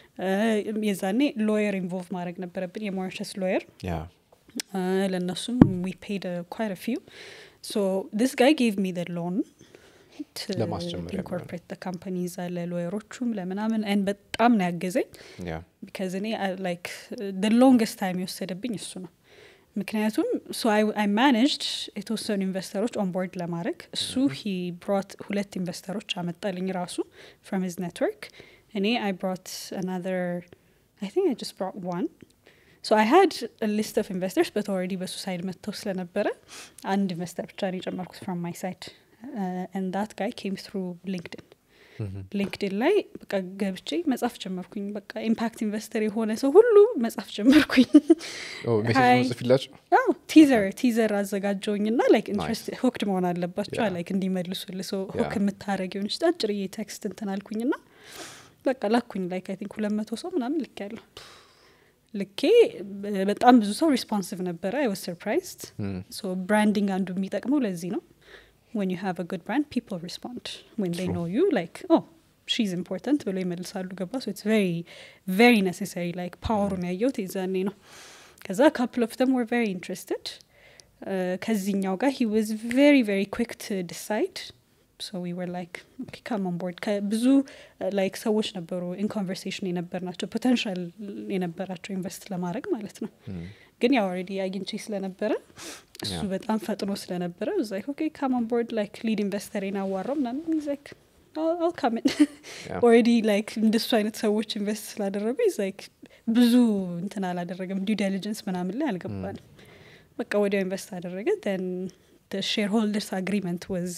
የዛኔ ሎየር ኢንቮልቭ ማድረግ ነበረብን የሞሪሸስ ሎየር Yeah. ለእነሱም ዊ ፔድ ኳይት ፊው ሶ ዲስ ጋይ ጌቭ ሚ ደ ሎን ለማስጀመሪያ ኢንኮርፖሬት ካምፓኒ እዛ ለሎየሮቹም ለምናምን ን በጣም ነው ያገዘኝ Yeah. ቢካዝ እኔ ላይክ ደ ሎንገስት ታይም የወሰደብኝ እሱ ነው ምክንያቱም ሶ አይ ማኔጅድ የተወሰኑ ኢንቨስተሮች ኦንቦርድ ለማድረግ እሱ ሂ ብሮት ሁለት ኢንቨስተሮች አመጣልኝ ራሱ ፍሮም ሂዝ ኔትወርክ እኔ አይ ብሮት አናዘር አይ ቲንክ አይ ጀስት ብሮት ዋን ሶ አይ ሃድ ሊስት ኦፍ ኢንቨስተርስ በት ኦልሬዲ በሱ ሳይድ መጥተው ስለነበረ አንድ ኢንቨስተር ብቻ ነው የጨመርኩት ፍሮም ማይ ሳይድ ኤንድ ዳት ጋይ ኬም ትሩ ሊንክድን Mhm. ሊንክድን ላይ በቃ ገብቼ መጻፍ ጀመርኩኝ በቃ ኢምፓክት ኢንቨስተር የሆነ ሰው ሁሉ መጻፍ ጀመርኩኝ Oh, ሜሴጅ Hi. መጽፊላቸው አዎ ቲዘር ቲዘር አዘጋጀውኝ ና ላይክ Nice. ኢንትረስት ሆክድ መሆን አለባቸው Yeah. ላይክ እንዲመልሱል ሰው ሆክ Yeah. የምታደረግ የሆነች አጭርዬ ቴክስት እንትን አልኩኝ ና በቃ ላኩኝ ላይክ አይ ቲንክ ሁለት መቶ ሰው ምናምን ልክ ያለሁ ልኬ በ- በጣም ብዙ ሰው ሪስፖንሲቭ ነበረ አይ ዋዝ ሰርፕራይዝድ Mm. ሶ ብራንዲንግ አንዱ የሚጠቅመው ለዚህ ነው when you have a good brand people respond when they True. know you like oh she's important ብሎ ይመልሳሉ ገባ so it's very very necessary like ፓወሩን ያየሁት የዛኔ ነው ከዛ couple of them were very interested uh, ከዚህኛው ጋር he was very very quick to decide so we were like okay come on board ብዙ ላይክ ሰዎች ነበሩ ኢን ኮንቨርሴሽን የነበር ናቸው ፖቴንሻል የነበራቸው ኢንቨስት ለማድረግ ማለት ነው Mm. ግን ያው ኦልሬዲ አግኝቼ ስለነበረ እሱ Yeah. በጣም ፈጥኖ ስለነበረ እዛ ኦኬ ካም ኦን ቦርድ ላይክ ሊድ ኢንቨስተሬን አዋራው ምናምን ላይክ አልካምን Yeah. ኦልሬዲ ላይክ እንደሱ አይነት ሰዎች ኢንቨስት ስላደረጉ ላይክ ብዙ እንትን አላደረገም ዲው ዲሊጀንስ ምናምን ላይ አልገባንም በቃ ወዲያው ኢንቨስት አደረገ ን ሼር ሆልደርስ አግሪመንት ወዝ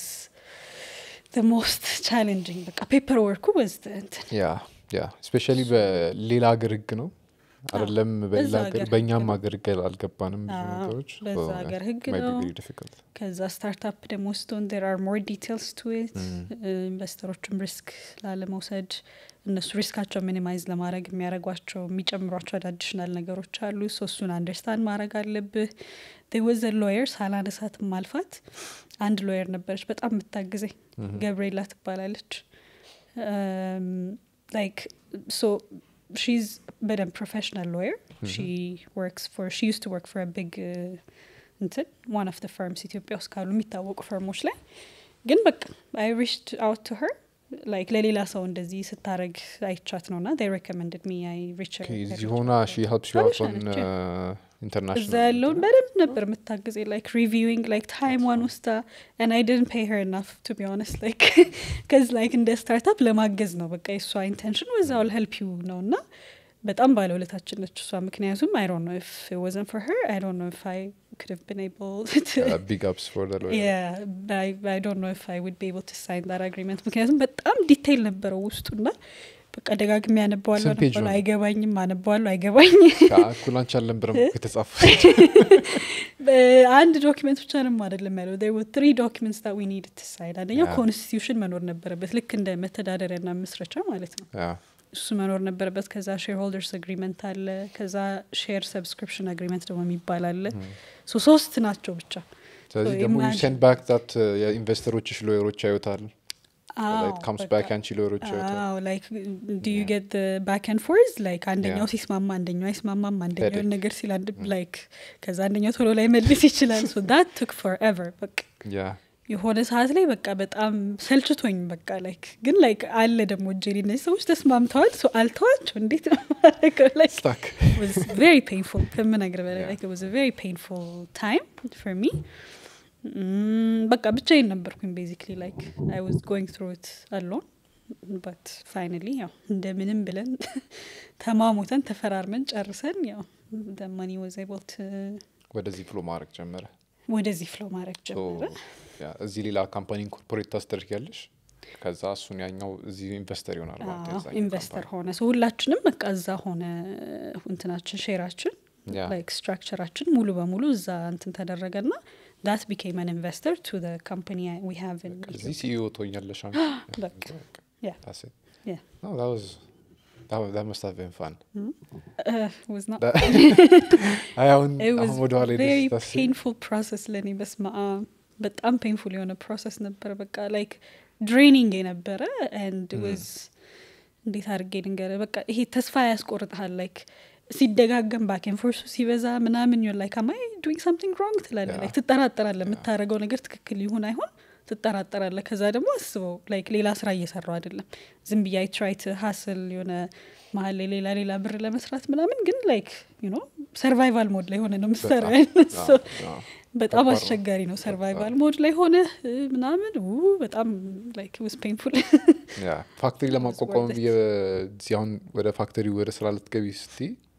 ሞስት ቻሌንጂንግ በቃ ፔፐር ወርኩ ወዝ እንትን ያ ያ ስፔሻሊ በሌላ ሀገር ህግ ነው አይደለም በሌላ በዛ ሀገር ሀገር በእኛም ህግ ነው። ሀገር ህግ አልገባንም ብዙ አዎ፣ ነገሮች በዛ ሀገር ህግ ነው። ዲፊካልት ከዛ ስታርታፕ ደግሞ ስትሆን ዴር አር ሞር ዲቴልስ ቱ ኢት ኢንቨስተሮችም ሪስክ ላለመውሰድ እነሱ ሪስካቸው ሚኒማይዝ ለማድረግ የሚያደርጓቸው የሚጨምሯቸው አዳዲሽናል ነገሮች አሉ ሶ እሱን አንደርስታንድ ማድረግ አለብህ ወዘ ሎየር ሳላነሳት ማልፋት አንድ ሎየር ነበረች በጣም የምታግዘኝ ገብርኤላ ትባላለች ላይክ ሶ ሺዝ በደንብ ፕሮፌሽናል ሎየር ሺ ወርክስ ፎር ሺ ዩስ ቱ ወርክ ፎር ቢግ እንትን ዋን ኦፍ ደ ፈርምስ ኢትዮጵያ ውስጥ ካሉ የሚታወቁ ፈርሞች ላይ ግን በቃ አይ ሪችድ አውት ቱ ሄር ላይክ ለሌላ ሰው እንደዚህ ስታረግ አይቻት ነው ና ሬኮመንድድ ሚ አይ ሪች እዚህ ሆና ሺ ሄልፕስ ዩ አውት ኦን እዛ ኢንተርናሽናል ያለውን በደንብ ነበር የምታግዜ ላይክ ሪቪዊንግ ላይክ ታይሟን ውስታ ን አይ ድን ፔይ ሄር ናፍ ቱ ቢ ሆነስት ላይክ ከዚ ላይክ እንደ ስታርታፕ ለማገዝ ነው በቃ የእሷ ኢንቴንሽን ወዛውል ሄልፕ ዩ ነው እና በጣም ባለውለታችን ነች እሷ ምክንያቱም አይ ዶንት ኖ ኢፍ ወዘን ፎር ሄር አይ ዶንት ኖ ኢፍ አይ could have been able to ቢግ አፕስ ፎር ዘ ሎየር yeah I, I don't know if I would be able to sign that agreement ምክንያቱም በጣም ዲቴይል ነበረው ውስጡና በቃ ደጋግሜ ያነባዋለሁ ስንት ፔጅ አነባዋለሁ ነው? አይገባኝም አነባዋለሁ አይገባኝ ከአኩላንች አልነበረም የተጻፈ አንድ ዶኪመንት ብቻ ነው አይደለም ያለው there were three documents that we needed to sign አንደኛው Yeah. ኮንስቲቱሽን መኖር ነበረበት ልክ እንደ መተዳደሪያና መስረቻ ማለት ነው ያ እሱ መኖር ነበረበት ከዛ ሼር ሆልደርስ አግሪመንት አለ ከዛ ሼር ሰብስክሪፕሽን አግሪመንት ደግሞ የሚባል አለ ሶ ሶስት ናቸው ብቻ ስለዚህ So ደግሞ ዩ imagine- ሴንድ ባክ ዛት የኢንቨስተሮችሽ ሎየሮች ያዩታል አዎ፣ ካምስ በቃ። ባክ ያንቺ ሎሮች አዎ ላይክ ዱ ዩ Yeah. ጌት ባክ ኤንድ ፎርዝ ላይክ አንደኛው Yeah. ሲስማማ አንደኛው አይስማማም አንደኛው Headache. ነገር ሲል አንድ ላይክ ከዛ አንደኛው ቶሎ ላይ መልስ ይችላል ሶ ዳት ቱክ ፎር ኤቨር በቃ ያ የሆነ ሰዓት ላይ በቃ በጣም ሰልችቶኝ በቃ ላይክ ግን ላይክ አለ ደግሞ እጄ እነዚህ ሰዎች ተስማምተዋል ሶ አልተዋቸው እንዴት ነው ማድረገው ላይክ ስታክ was very painful ከምነግር በላይ Yeah. like it was a very painful time for me Mm, በቃ ብቻዬን ነበርኩኝ ቤዚክሊ ላይክ አይ ዋዝ ጎይንግ ትሩ ኢት አሎን በት ፋይናሊ ያው እንደምንም ብለን ተማሙተን ተፈራርመን ጨርሰን ያው መኒ ወዝ ኤብል ወደዚህ ፍሎ ማድረግ ጀመረ ወደዚህ ፍሎ ማድረግ So, ጀመረ ያ፣ እዚህ ሌላ ካምፓኒ ኢንኮርፖሬት ታስደርጊያለሽ ከዛ እሱን ያኛው እዚህ ኢንቨስተር ይሆናል ማለት ነው የዛኛው ኢንቨስተር ካምፓኒ። ሆነ ሰው ሁላችንም በቃ እዛ ሆነ እንትናችን ሼራችን ያ ላይክ ስትራክቸራችን ሙሉ በሙሉ እዛ እንትን ተደረገ ና ዳት ቢኬም አን ኢንቨስተር ቱ ካምፓኒ ዊ ሃቭ እዚህ ሲኢኦ ትሆኛለሽ አንቺ። በቃ Yeah. That's it. Yeah. No, that was that, was, that must have been fun. was not አይ አሁን it was አሁን ወደ ኋላ ሄደሽ very ስታስቢ፣ painful process ለእኔ በስማ በጣም ፔንፉል የሆነ ፕሮሰስ ነበረ በቃ ላይክ ድሬኒንግ የነበረ and Mm. was እንዴት አድርጌ ልንገርህ በቃ ይሄ ተስፋ ያስቆርጥሃል ላይክ ሲደጋገም ባኬን ፎርሱ ሲበዛ ምናምን ዩ ላይክ አማይ ዱንግ ሳምቲንግ ሮንግ ትላለህ Yeah. ላይክ ትጠራጠራለህ የምታደርገው ነገር ትክክል ይሁን አይሆን ትጠራጠራለህ ከዛ ደግሞ አስበው ላይክ ሌላ ስራ እየሰራው አይደለም ዝም ብዬ አይ ትራይ ቱ ሀስል የሆነ መሀል ላይ ሌላ ሌላ ብር ለመስራት ምናምን ግን ላይክ ዩ ኖ ሰርቫይቫል ሞድ ላይ ሆነ ነው ምሰራ በጣም፣ አዎ፣ አዎ። በጣም ከባድ ነው። አስቸጋሪ ነው ሰርቫይቫል ሞድ ላይ ሆነ እ፣ ምናምን ው በጣም ላይክ ውስ ፔንፉል ያ ፋክተሪ ለማቋቋም worth it. የዚህ አሁን ወደ ፋክተሪ ወደ ስራ ልትገቢ ስቲ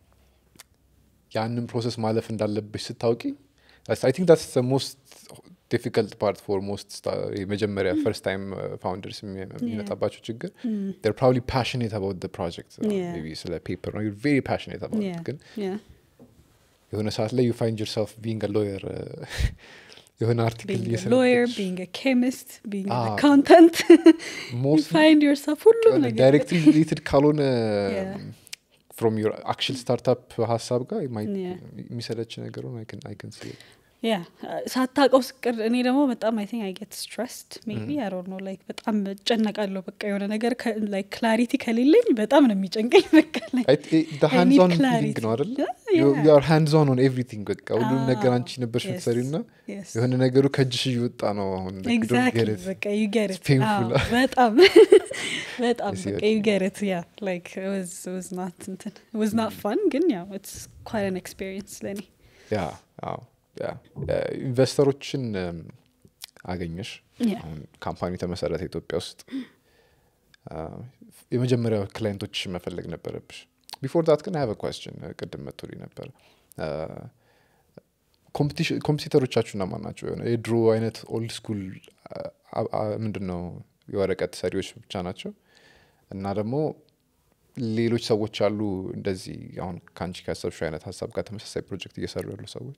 ያንን ፕሮሰስ ማለፍ እንዳለብሽ ስታውቂ አይ ቲንክ ዳትስ ሞስት ዲፊከልት ፓርት ፎር ሞስት የመጀመሪያ ፈርስት ታይም ፋውንደርስ የሚመጣባቸው ችግር ር ፕሮባብሊ ፓሽኔት አባውት ደ ፕሮጀክት Yeah. ስለ ፔፐር ነው ቬሪ ፓሽኔት አባውት ግን የሆነ ሰዓት ላይ ዩ ፋይንድ ዮርሰልፍ ቢንግ ሎየር የሆነ አርቲክል ሎየር ቢንግ ኬሚስት ቢንግ Ah. አካውንታንት ሞስት ፋይንድ ዮርሰልፍ ሁሉም ነገር ዳይሬክትሊ ሪሌትድ ካልሆነ Yeah. ፍሮም ዩር አክሽን ስታርታፕ ሀሳብ ጋር የማይ- Yeah. የሚሰለች ነገር ሆነ አይከን ሲ ያ ሳታውቀው ስቅር እኔ ደግሞ በጣም አይ ቲንክ አይ ጌት ስትረስድ ሜቢ አይ ዶንት ኖ ላይክ በጣም እጨነቃለሁ በቃ የሆነ ነገር ላይክ ክላሪቲ ከሌለኝ በጣም ነው የሚጨንቀኝ በቃ like ሃንድዝ ኦን clarity. ፊሊንግ ነው አይደል Yeah. ዩር ሃንድዝ ኦን ኦን ኤቭሪቲንግ በቃ ሁሉም ነገር አዎ። አንቺ ነበርሽ Yes. ምትሰሪው እና Yes. የሆነ ነገሩ ከእጅሽ እየወጣ ነው አሁን like, you don't get ኤግዛክትሊ it. በቃ ዩ ጌት It's painful. በጣም በጣም I see በቃ what ዩ you ጌት ኢት ያ ላይክ ዋዝ ናት እንትን ዋዝ ናት ፋን ግን ያው ኢትስ ኳይት አን ኤክስፒሪየንስ ለእኔ ያ አዎ ያ ኢንቨስተሮችን እም፣ አገኘሽ Yeah. አሁን ካምፓኒ ተመሰረተ ኢትዮጵያ ውስጥ አ፣ የመጀመሪያ ክላይንቶች መፈለግ ነበረብሽ ቢፎር ዳት ግን ሀቭ ኳስችን ቅድም መቶልኝ ነበር ኮምፒውተሮቻችሁ እና ማን ናቸው የሆነ የድሮ አይነት ኦልድ ስኩል ምንድን ነው የወረቀት ሰሪዎች ብቻ ናቸው እና ደግሞ ሌሎች ሰዎች አሉ እንደዚህ አሁን ከአንቺ ካሰብሽው አይነት ሀሳብ ጋር ተመሳሳይ ፕሮጀክት እየሰሩ ያሉ ሰዎች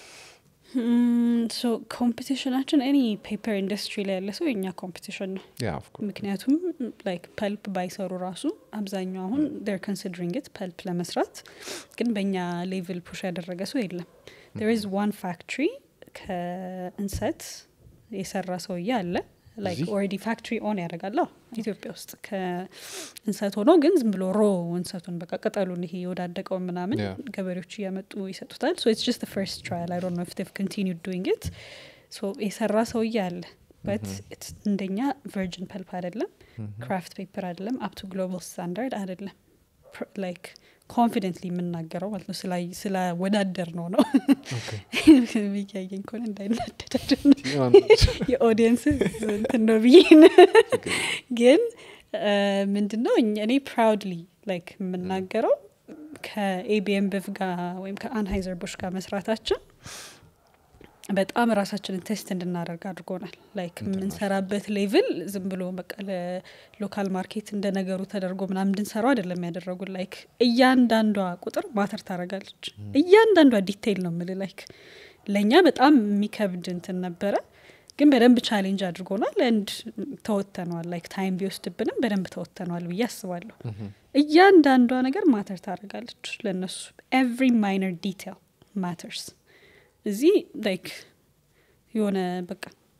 ሶ ኮምፒቲሽናችን ኤኒ ፔፐር ኢንዱስትሪ ላይ ያለ ሰው የኛ ኮምፒቲሽን ነው ያ ኦፍ ኮርስ ምክንያቱም ላይክ ፐልፕ ባይሰሩ ራሱ አብዛኛው አሁን ር ኮንሲድሪንግ ት ፐልፕ ለመስራት ግን በእኛ ሌቭል ፑሽ ያደረገ ሰው የለም ር ኢዝ ዋን ፋክትሪ ከእንሰት የሰራ ሰውዬ አለ ላይክ እዚህ? ኦልሬዲ ፋክትሪ ኦን ያደርጋል አዎ፣ ኢትዮጵያ ውስጥ ከእንሰት ሆኖ ግን ዝም ብሎ ሮ እንሰቱን በቃ ቅጠሉን ይሄ የወዳደቀውን ምናምን Yeah. ገበሬዎቹ እያመጡ ይሰጡታል ሶ ኢትስ ጀስት ፈርስት ትራያል አይ ዶንት ኖ ኢፍ ዴቭ ኮንቲኒድ ዱይንግ ኢት ሶ የሰራ ሰውዬ አለ በት እንደኛ ቨርጅን ፐልፕ አይደለም ክራፍት ፔፐር አይደለም አፕ ቱ ግሎባል ስታንዳርድ አይደለም ላይክ ኮንፊደንትሊ የምናገረው ማለት ነው ስላ- ስላወዳደር ነው ነው ብያየኝ ከሆነ እንዳይናደዳድ የኦዲየንስ እንትን ነው ብዬ ነው። ግን ምንድን ነው እኛ- እኔ ፕራውድሊ ላይክ የምናገረው ከኤቢኤም ብፍ ጋር ወይም ከአንሃይዘር ቡሽ ጋር መስራታችን በጣም ራሳችንን ቴስት እንድናደርግ አድርጎናል ላይክ የምንሰራበት ሌቭል ዝም ብሎ በቃ ለሎካል ማርኬት እንደ ነገሩ ተደርጎ ምናምን እንድንሰራው አይደለም ያደረጉን ላይክ እያንዳንዷ ቁጥር ማተር ታደርጋለች እያንዳንዷ ዲቴይል ነው ምል ላይክ ለእኛ በጣም የሚከብድ እንትን ነበረ ግን በደንብ ቻሌንጅ አድርጎናል ንድ ተወተነዋል ላይክ ታይም ቢወስድብንም በደንብ ተወተነዋል ብዬ አስባለሁ እያንዳንዷ ነገር ማተር ታደርጋለች ለእነሱ ኤቭሪ ማይነር ዲቴል ማተርስ እዚህ ላይክ የሆነ በቃ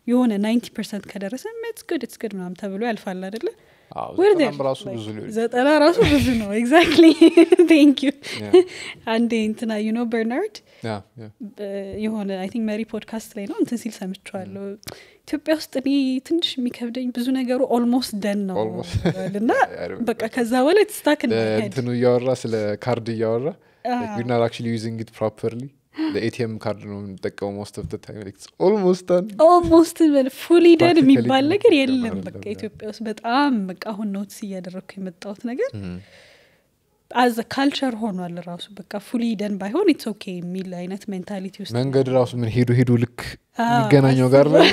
የሆነ ናይንቲ ፐርሰንት ከደረሰ ኢትስ ጉድ ኢትስ ጉድ ምናምን ተብሎ ያልፋል አይደለ አዎ፣ We're ዘጠናም there. ራሱ Like, ብዙ ሊሆን ዘጠና ራሱ ብዙ ነው ኤግዛክትሊ ቴንክ ዩ Yeah. አንዴ እንትና ዩ ኖ በርናርድ ያ፣ ያ። የሆነ አይ ቲንክ መሪ ፖድካስት ላይ ነው እንትን ሲል ሰምቸዋለሁ ኢትዮጵያ ውስጥ እኔ ትንሽ የሚከብደኝ ብዙ ነገሩ ኦልሞስት ደን ነው Almost. ይላል እና I remember. በቃ ከዛ በላይ ትስታክ እንትኑ እያወራ ስለ ካርድ እያወራ ዊር ናት አክቹዋሊ ዩዚንግ ኢት ፕሮፐርሊ ለኤቲኤም ካርድ ነው የምንጠቀመው ሞስት ኦፍ ታይም ኦልሞስት ዳን ኦልሞስት ፉሊ ደን Practically የሚባል ነገር አይደለም፣ የለም በቃ yeah. ኢትዮጵያ ውስጥ በጣም በቃ አሁን ኖትስ እያደረግኩ የመጣሁት ነገር አዘ ካልቸር ሆኗል ራሱ በቃ ፉሊ ደን ባይሆን ኢትስ ኦኬ የሚል አይነት ሜንታሊቲ ውስጥ መንገድ ራሱ ምን ሄዱ ሄዱ ልክ አዎ፣ የሚገናኘው ጋር ነው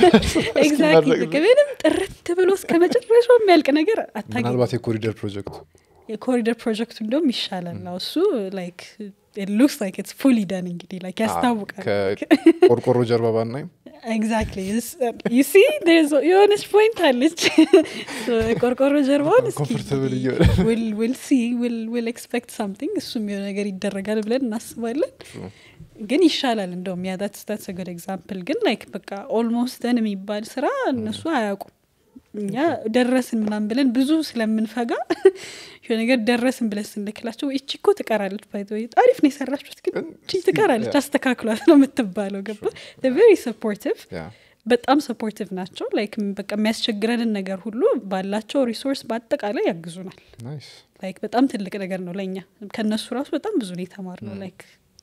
ኤግዛክትሊ በቃ ምንም ጥርት ብሎ እስከ መጨረሻው የሚያልቅ ነገር አታገኝም ምናልባት የኮሪደር ፕሮጀክቱ የኮሪደር ፕሮጀክቱ እንደውም ይሻላል አዎ፣ እሱ ላይክ ሉክስ ላይክ ኢትስ ፉሊ ደን እንግዲህ ላይክ ያስታውቃል ከቆርቆሮ ጀርባ ባናይም ኤግዛክትሊ ዩ ሲ የሆነች ፖይንት አለች So, ቆርቆሮ ጀርባውን Comfortable እየሆነ። ዊል ሲ ዊል ኤክስፔክት ሳምቲንግ እሱም የሆነ ነገር ይደረጋል ብለን እናስባለን ግን ይሻላል እንደውም ያ ዳትስ ዳትስ ጉድ ኤግዛምፕል ግን ላይክ በቃ ኦልሞስት ደን የሚባል ስራ እነሱ አያውቁም እኛ ደረስን ምናምን ብለን ብዙ ስለምንፈጋ የሆነ ነገር ደረስን ብለን ስንልክላቸው እቺ እኮ ትቀራለች ባይ አሪፍ ነው የሰራችሁት ግን እቺ ትቀራለች አስተካክሏት ነው የምትባለው ገባ ቬሪ ሰፖርቲቭ ያ በጣም ሰፖርቲቭ ናቸው ላይክ በቃ የሚያስቸግረንን ነገር ሁሉ ባላቸው ሪሶርስ በአጠቃላይ ያግዙናል ናይስ ላይክ በጣም ትልቅ ነገር ነው ለእኛ ከእነሱ ራሱ በጣም ብዙ ነው የተማር ነው ላይክ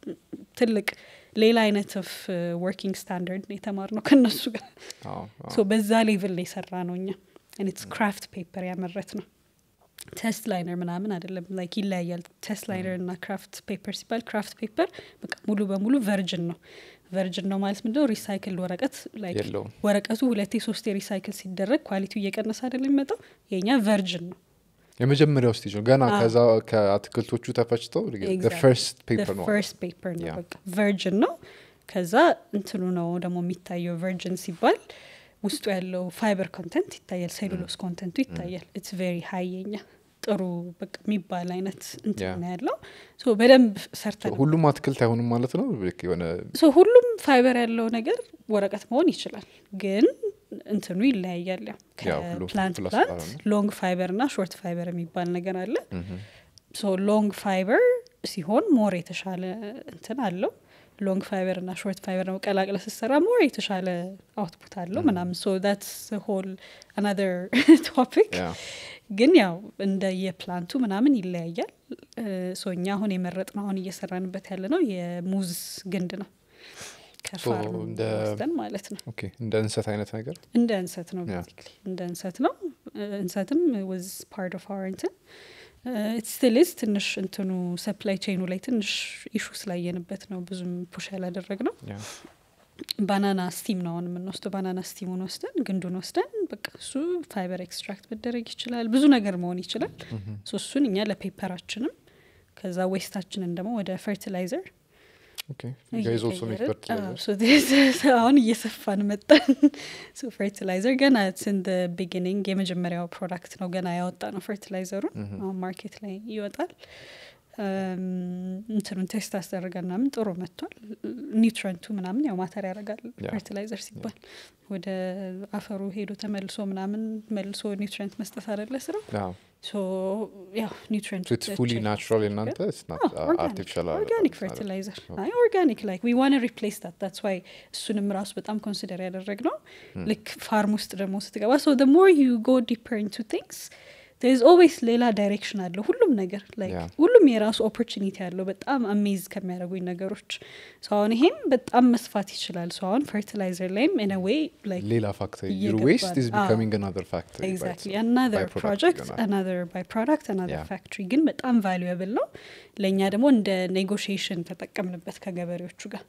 ትልቅ ሌላ አይነት ኦፍ ወርኪንግ ስታንዳርድ ነው የተማር ነው ከእነሱ ጋር አዎ አዎ። ሶ በዛ ሌቭል ላይ የሰራ ነው እኛ ስ ክራፍት ፔፐር ያመረት ነው ቴስት ላይነር ምናምን አይደለም ላይክ ይለያያል ቴስት ላይነር እና ክራፍት ፔፐር ሲባል ክራፍት ፔፐር በቃ ሙሉ በሙሉ ቨርጅን ነው ቨርጅን ነው ማለት ምንድነው ሪሳይክል ወረቀት like የለውም። ወረቀቱ ሁለቴ ሶስቴ ሪሳይክል ሲደረግ ኳሊቲው እየቀነሰ አይደለም የሚመጣው የኛ ቨርጅን ነው የመጀመሪያው ስቴጅ ነው ገና አዎ። ከዛ ከአትክልቶቹ ተፈጭተው Exactly. ፈርስት ፔፐር ነው ፈርስት ፔፐር ነው Yeah. በቃ ቨርጅን ነው ከዛ እንትኑ ነው ደግሞ የሚታየው ቨርጅን ሲባል ውስጡ ያለው ፋይበር ኮንተንት ይታያል ሴሉሎስ ኮንተንቱ ይታያል ኢትስ ቬሪ ሀይ የኛ ጥሩ በቃ የሚባል አይነት እንትን Yeah. ነው ያለው ሶ በደንብ ሰርተን ሁሉም አትክልት አይሆንም ማለት ነው ልክ የሆነ ሶ ሁሉም ፋይበር ያለው ነገር ወረቀት መሆን ይችላል ግን እንትኑ ይለያያል ያው ያው ሁሉ ከፕላንት plus ፕላንት ባለው ሎንግ ፋይበር እና ሾርት ፋይበር የሚባል ነገር አለ ምሁም። ሶ ሎንግ ፋይበር ሲሆን ሞር የተሻለ እንትን አለው ሎንግ ፋይበር እና ሾርት ፋይበር ደግሞ ቀላቅለ ስትሰራ ሞር የተሻለ አውትፑት አለው ምናምን ሶ ዳትስ ሆል አናዘር ቶፒክ ያ ግን ያው እንደ የፕላንቱ ምናምን ይለያያል ሶ እኛ አሁን የመረጥ ነው አሁን እየሰራንበት ያለ ነው የሙዝ ግንድ ነው ከፋርም እንደ- ወስደን ማለት ነው ኦኬ እንደ እንሰት አይነት ነገር እንደ እንሰት ነው Yeah. basically እንደ እንሰት ነው እ፣ እንሰትም ወዝ ፓርት ኦፍ አወር እንትን ስቲልስ ትንሽ እንትኑ ሰፕላይ ቼኑ ላይ ትንሽ ኢሹ ስላየንበት ነው ብዙም ፑሽ ያላደረግ ነው ያ ባናና ስቲም ነው አሁን የምንወስደው ባናና ስቲሙን ወስደን ግንዱን ወስደን በቃ እሱ ፋይበር ኤክስትራክት መደረግ ይችላል ብዙ ነገር መሆን ይችላል ምሁም። ሶ እሱን እኛ ለፔፐራችንም ከዛ ዌስታችንን ደግሞ ወደ ፈርቲላይዘር ኦኬ ጋይዝ ኦልሶ ሜክ እየቀየርን- ፈርቲላይዘር አዎ፣ so this is አሁን እየሰፋን መጣን ሶ ፈርቲላይዘር ገና ስን ቢጊኒንግ የመጀመሪያው ፕሮዳክት ነው ገና ያወጣ ነው ፈርቲላይዘሩን አሁን ማርኬት ላይ ይወጣል እም፣ እንትኑን ቴስት አስደረገን ምናምን ጥሩ መጥቷል ኒውትረንቱ ምናምን ያው ማተር ያደርጋል ያ። ፈርቲላይዘር ሲባል ወደ አፈሩ ሄዶ ተመልሶ ምናምን መልሶ ኒውትረንት መስጠት አደለ ስራው ሶ ያው ኒውትረንት ኢትስ ፉሊ ናቹራል የእናንተ አርቲፊሻል ኦርጋኒክ ፈርቲላይዘር አይ ኦርጋኒክ ላይክ ዊ ዋን ሪፕሌስ ዳት ታትስ ዋይ እሱንም ራሱ በጣም ኮንሲደር ያደረግ ነው ልክ ፋርም ውስጥ ደግሞ ስትገባ ሶ ደ ሞር ዩ ጎ ዲፐር ኢንቱ ቲንግስ ዝ ኦልዌይስ ሌላ ዳይሬክሽን አለው ሁሉም ነገር like Yeah. ሁሉም የራሱ ኦፖርቹኒቲ አለው በጣም አሜዝ ከሚያደርጉኝ ነገሮች ሶ አሁን ይሄም በጣም መስፋት ይችላል ሶ አሁን ፈርቲላይዘር ላይም ኢን ዌይ ላይክ ሌላ ፋክተሪ ዩር እየገባ ዌስት ኢዝ ነው። አዎ። ቢካሚንግ አናዘር ፋክተሪ ኤግዛክትሊ አናዘር ፕሮጀክት አናዘር ባይ ፕሮዳክት አናዘር Yeah. ፋክትሪ ግን በጣም ቫሉዌብል ነው ለእኛ ደግሞ እንደ ኔጎሽዬሽን ተጠቀምንበት ከገበሬዎቹ ጋር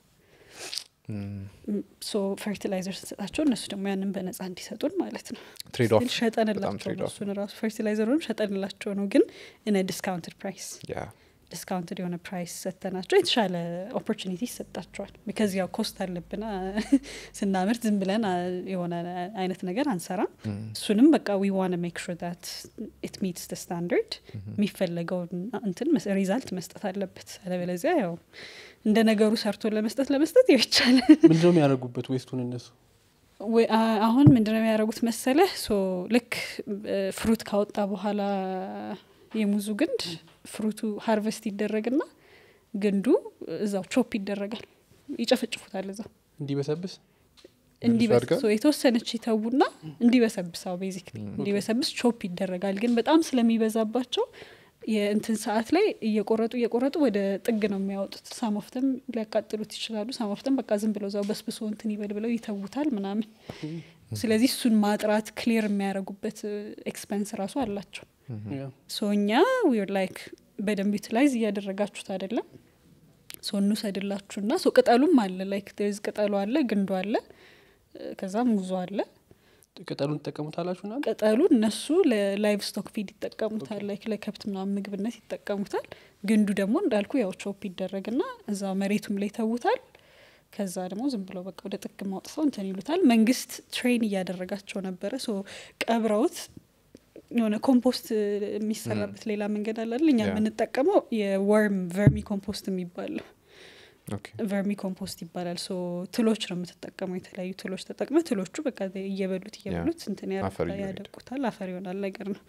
ሶ ፈርቲላይዘር ስንሰጣቸው እነሱ ደግሞ ያንን በነጻ እንዲሰጡን ማለት ነው ትሬድ ኦፍ ስቲል ሸጠንላቸው trade ነው off እሱን ራሱ ፈርቲላይዘሩንም ሸጠንላቸው ነው ግን እነ ዲስካውንትድ ፕራይስ ያ ዲስካውንትድ የሆነ ፕራይስ ሰጥተናቸው የተሻለ ኦፖርቹኒቲ ይሰጣቸዋል ቢካዝ ያው ኮስት አለብና ስናምርት ዝም ብለን አ፣ የሆነ አይነት ነገር አንሰራም እሱንም በቃ ዊ ዋን ሜክ ሹር ዳት ኢት ሚትስ ደ ስታንዳርድ የሚፈለገውን እንትን ሪዛልት መስጠት አለበት አለበለዚያ ያው እንደ ነገሩ ሰርቶ ለመስጠት ለመስጠት ይቻላል ምንድነው የሚያደርጉበት ዌስቱን እነሱ ወይ- አ- አሁን ምንድነው የሚያደርጉት መሰለህ ሶ ልክ እ፣ ፍሩት ካወጣ በኋላ የሙዙ ግንድ ፍሩቱ ሀርቨስት ይደረግና ግንዱ እዛው ቾፕ ይደረጋል ይጨፈጭፉታል እዛው እንዲበሰብስ እንዲበስ አድርገው? ሶ የተወሰነች ይተዉና እንዲበሰብሳው ቤዚክ እንዲበሰብስ ቾፕ ይደረጋል ግን በጣም ስለሚበዛባቸው የእንትን ሰዓት ላይ እየቆረጡ እየቆረጡ ወደ ጥግ ነው የሚያወጡት ሳሞፍተም ሊያቃጥሉት ይችላሉ ሳሞፍተም በቃ ዝም ብለው እዛው በስብሶ እንትን ይበል ብለው ይተዉታል ምናምን ስለዚህ እሱን ማጥራት ክሊር የሚያደርጉበት ኤክስፐንስ ራሱ አላቸው ያ። ሶ እኛ ዊር ላይክ በደንብ ዩቲላይዝ እያደረጋችሁት አይደለም ሶ እንውሰድላችሁና ሶ ቅጠሉም አለ ላይክ ዝ ቅጠሉ አለ ግንዱ አለ እ፣ ከዛ ሙዙ አለ ቅጠሉን ትጠቀሙታላችሁ ና ቅጠሉ እነሱ ለላይቭ ስቶክ ፊድ ይጠቀሙታል ላይክ ለከብት ምናምን ምግብነት ይጠቀሙታል ግንዱ ደግሞ እንዳልኩ ያው ቾፕ ይደረግና እዛ መሬቱም ላይ ተውታል ከዛ ደግሞ ዝም ብለው በቃ ወደ ጥግ ማውጥተው እንትን ይሉታል መንግስት ትሬን እያደረጋቸው ነበረ ሶ ቀብረውት የሆነ ኮምፖስት የሚሰራበት ሌላ መንገድ አለ አይደል? እኛ ያ። የምንጠቀመው የወርም ቨርሚ ኮምፖስት የሚባል ነው ኦኬ ቨርሚ ኮምፖስት ይባላል ሶ ትሎች ነው የምትጠቀመው የተለያዩ ትሎች ተጠቅመ ትሎቹ በቃ እየበሉት እየበሉት እንትን አፈር ያደርጉታል- እየሆነ ያደርጉታል አፈር ይሆናል ነገር ነው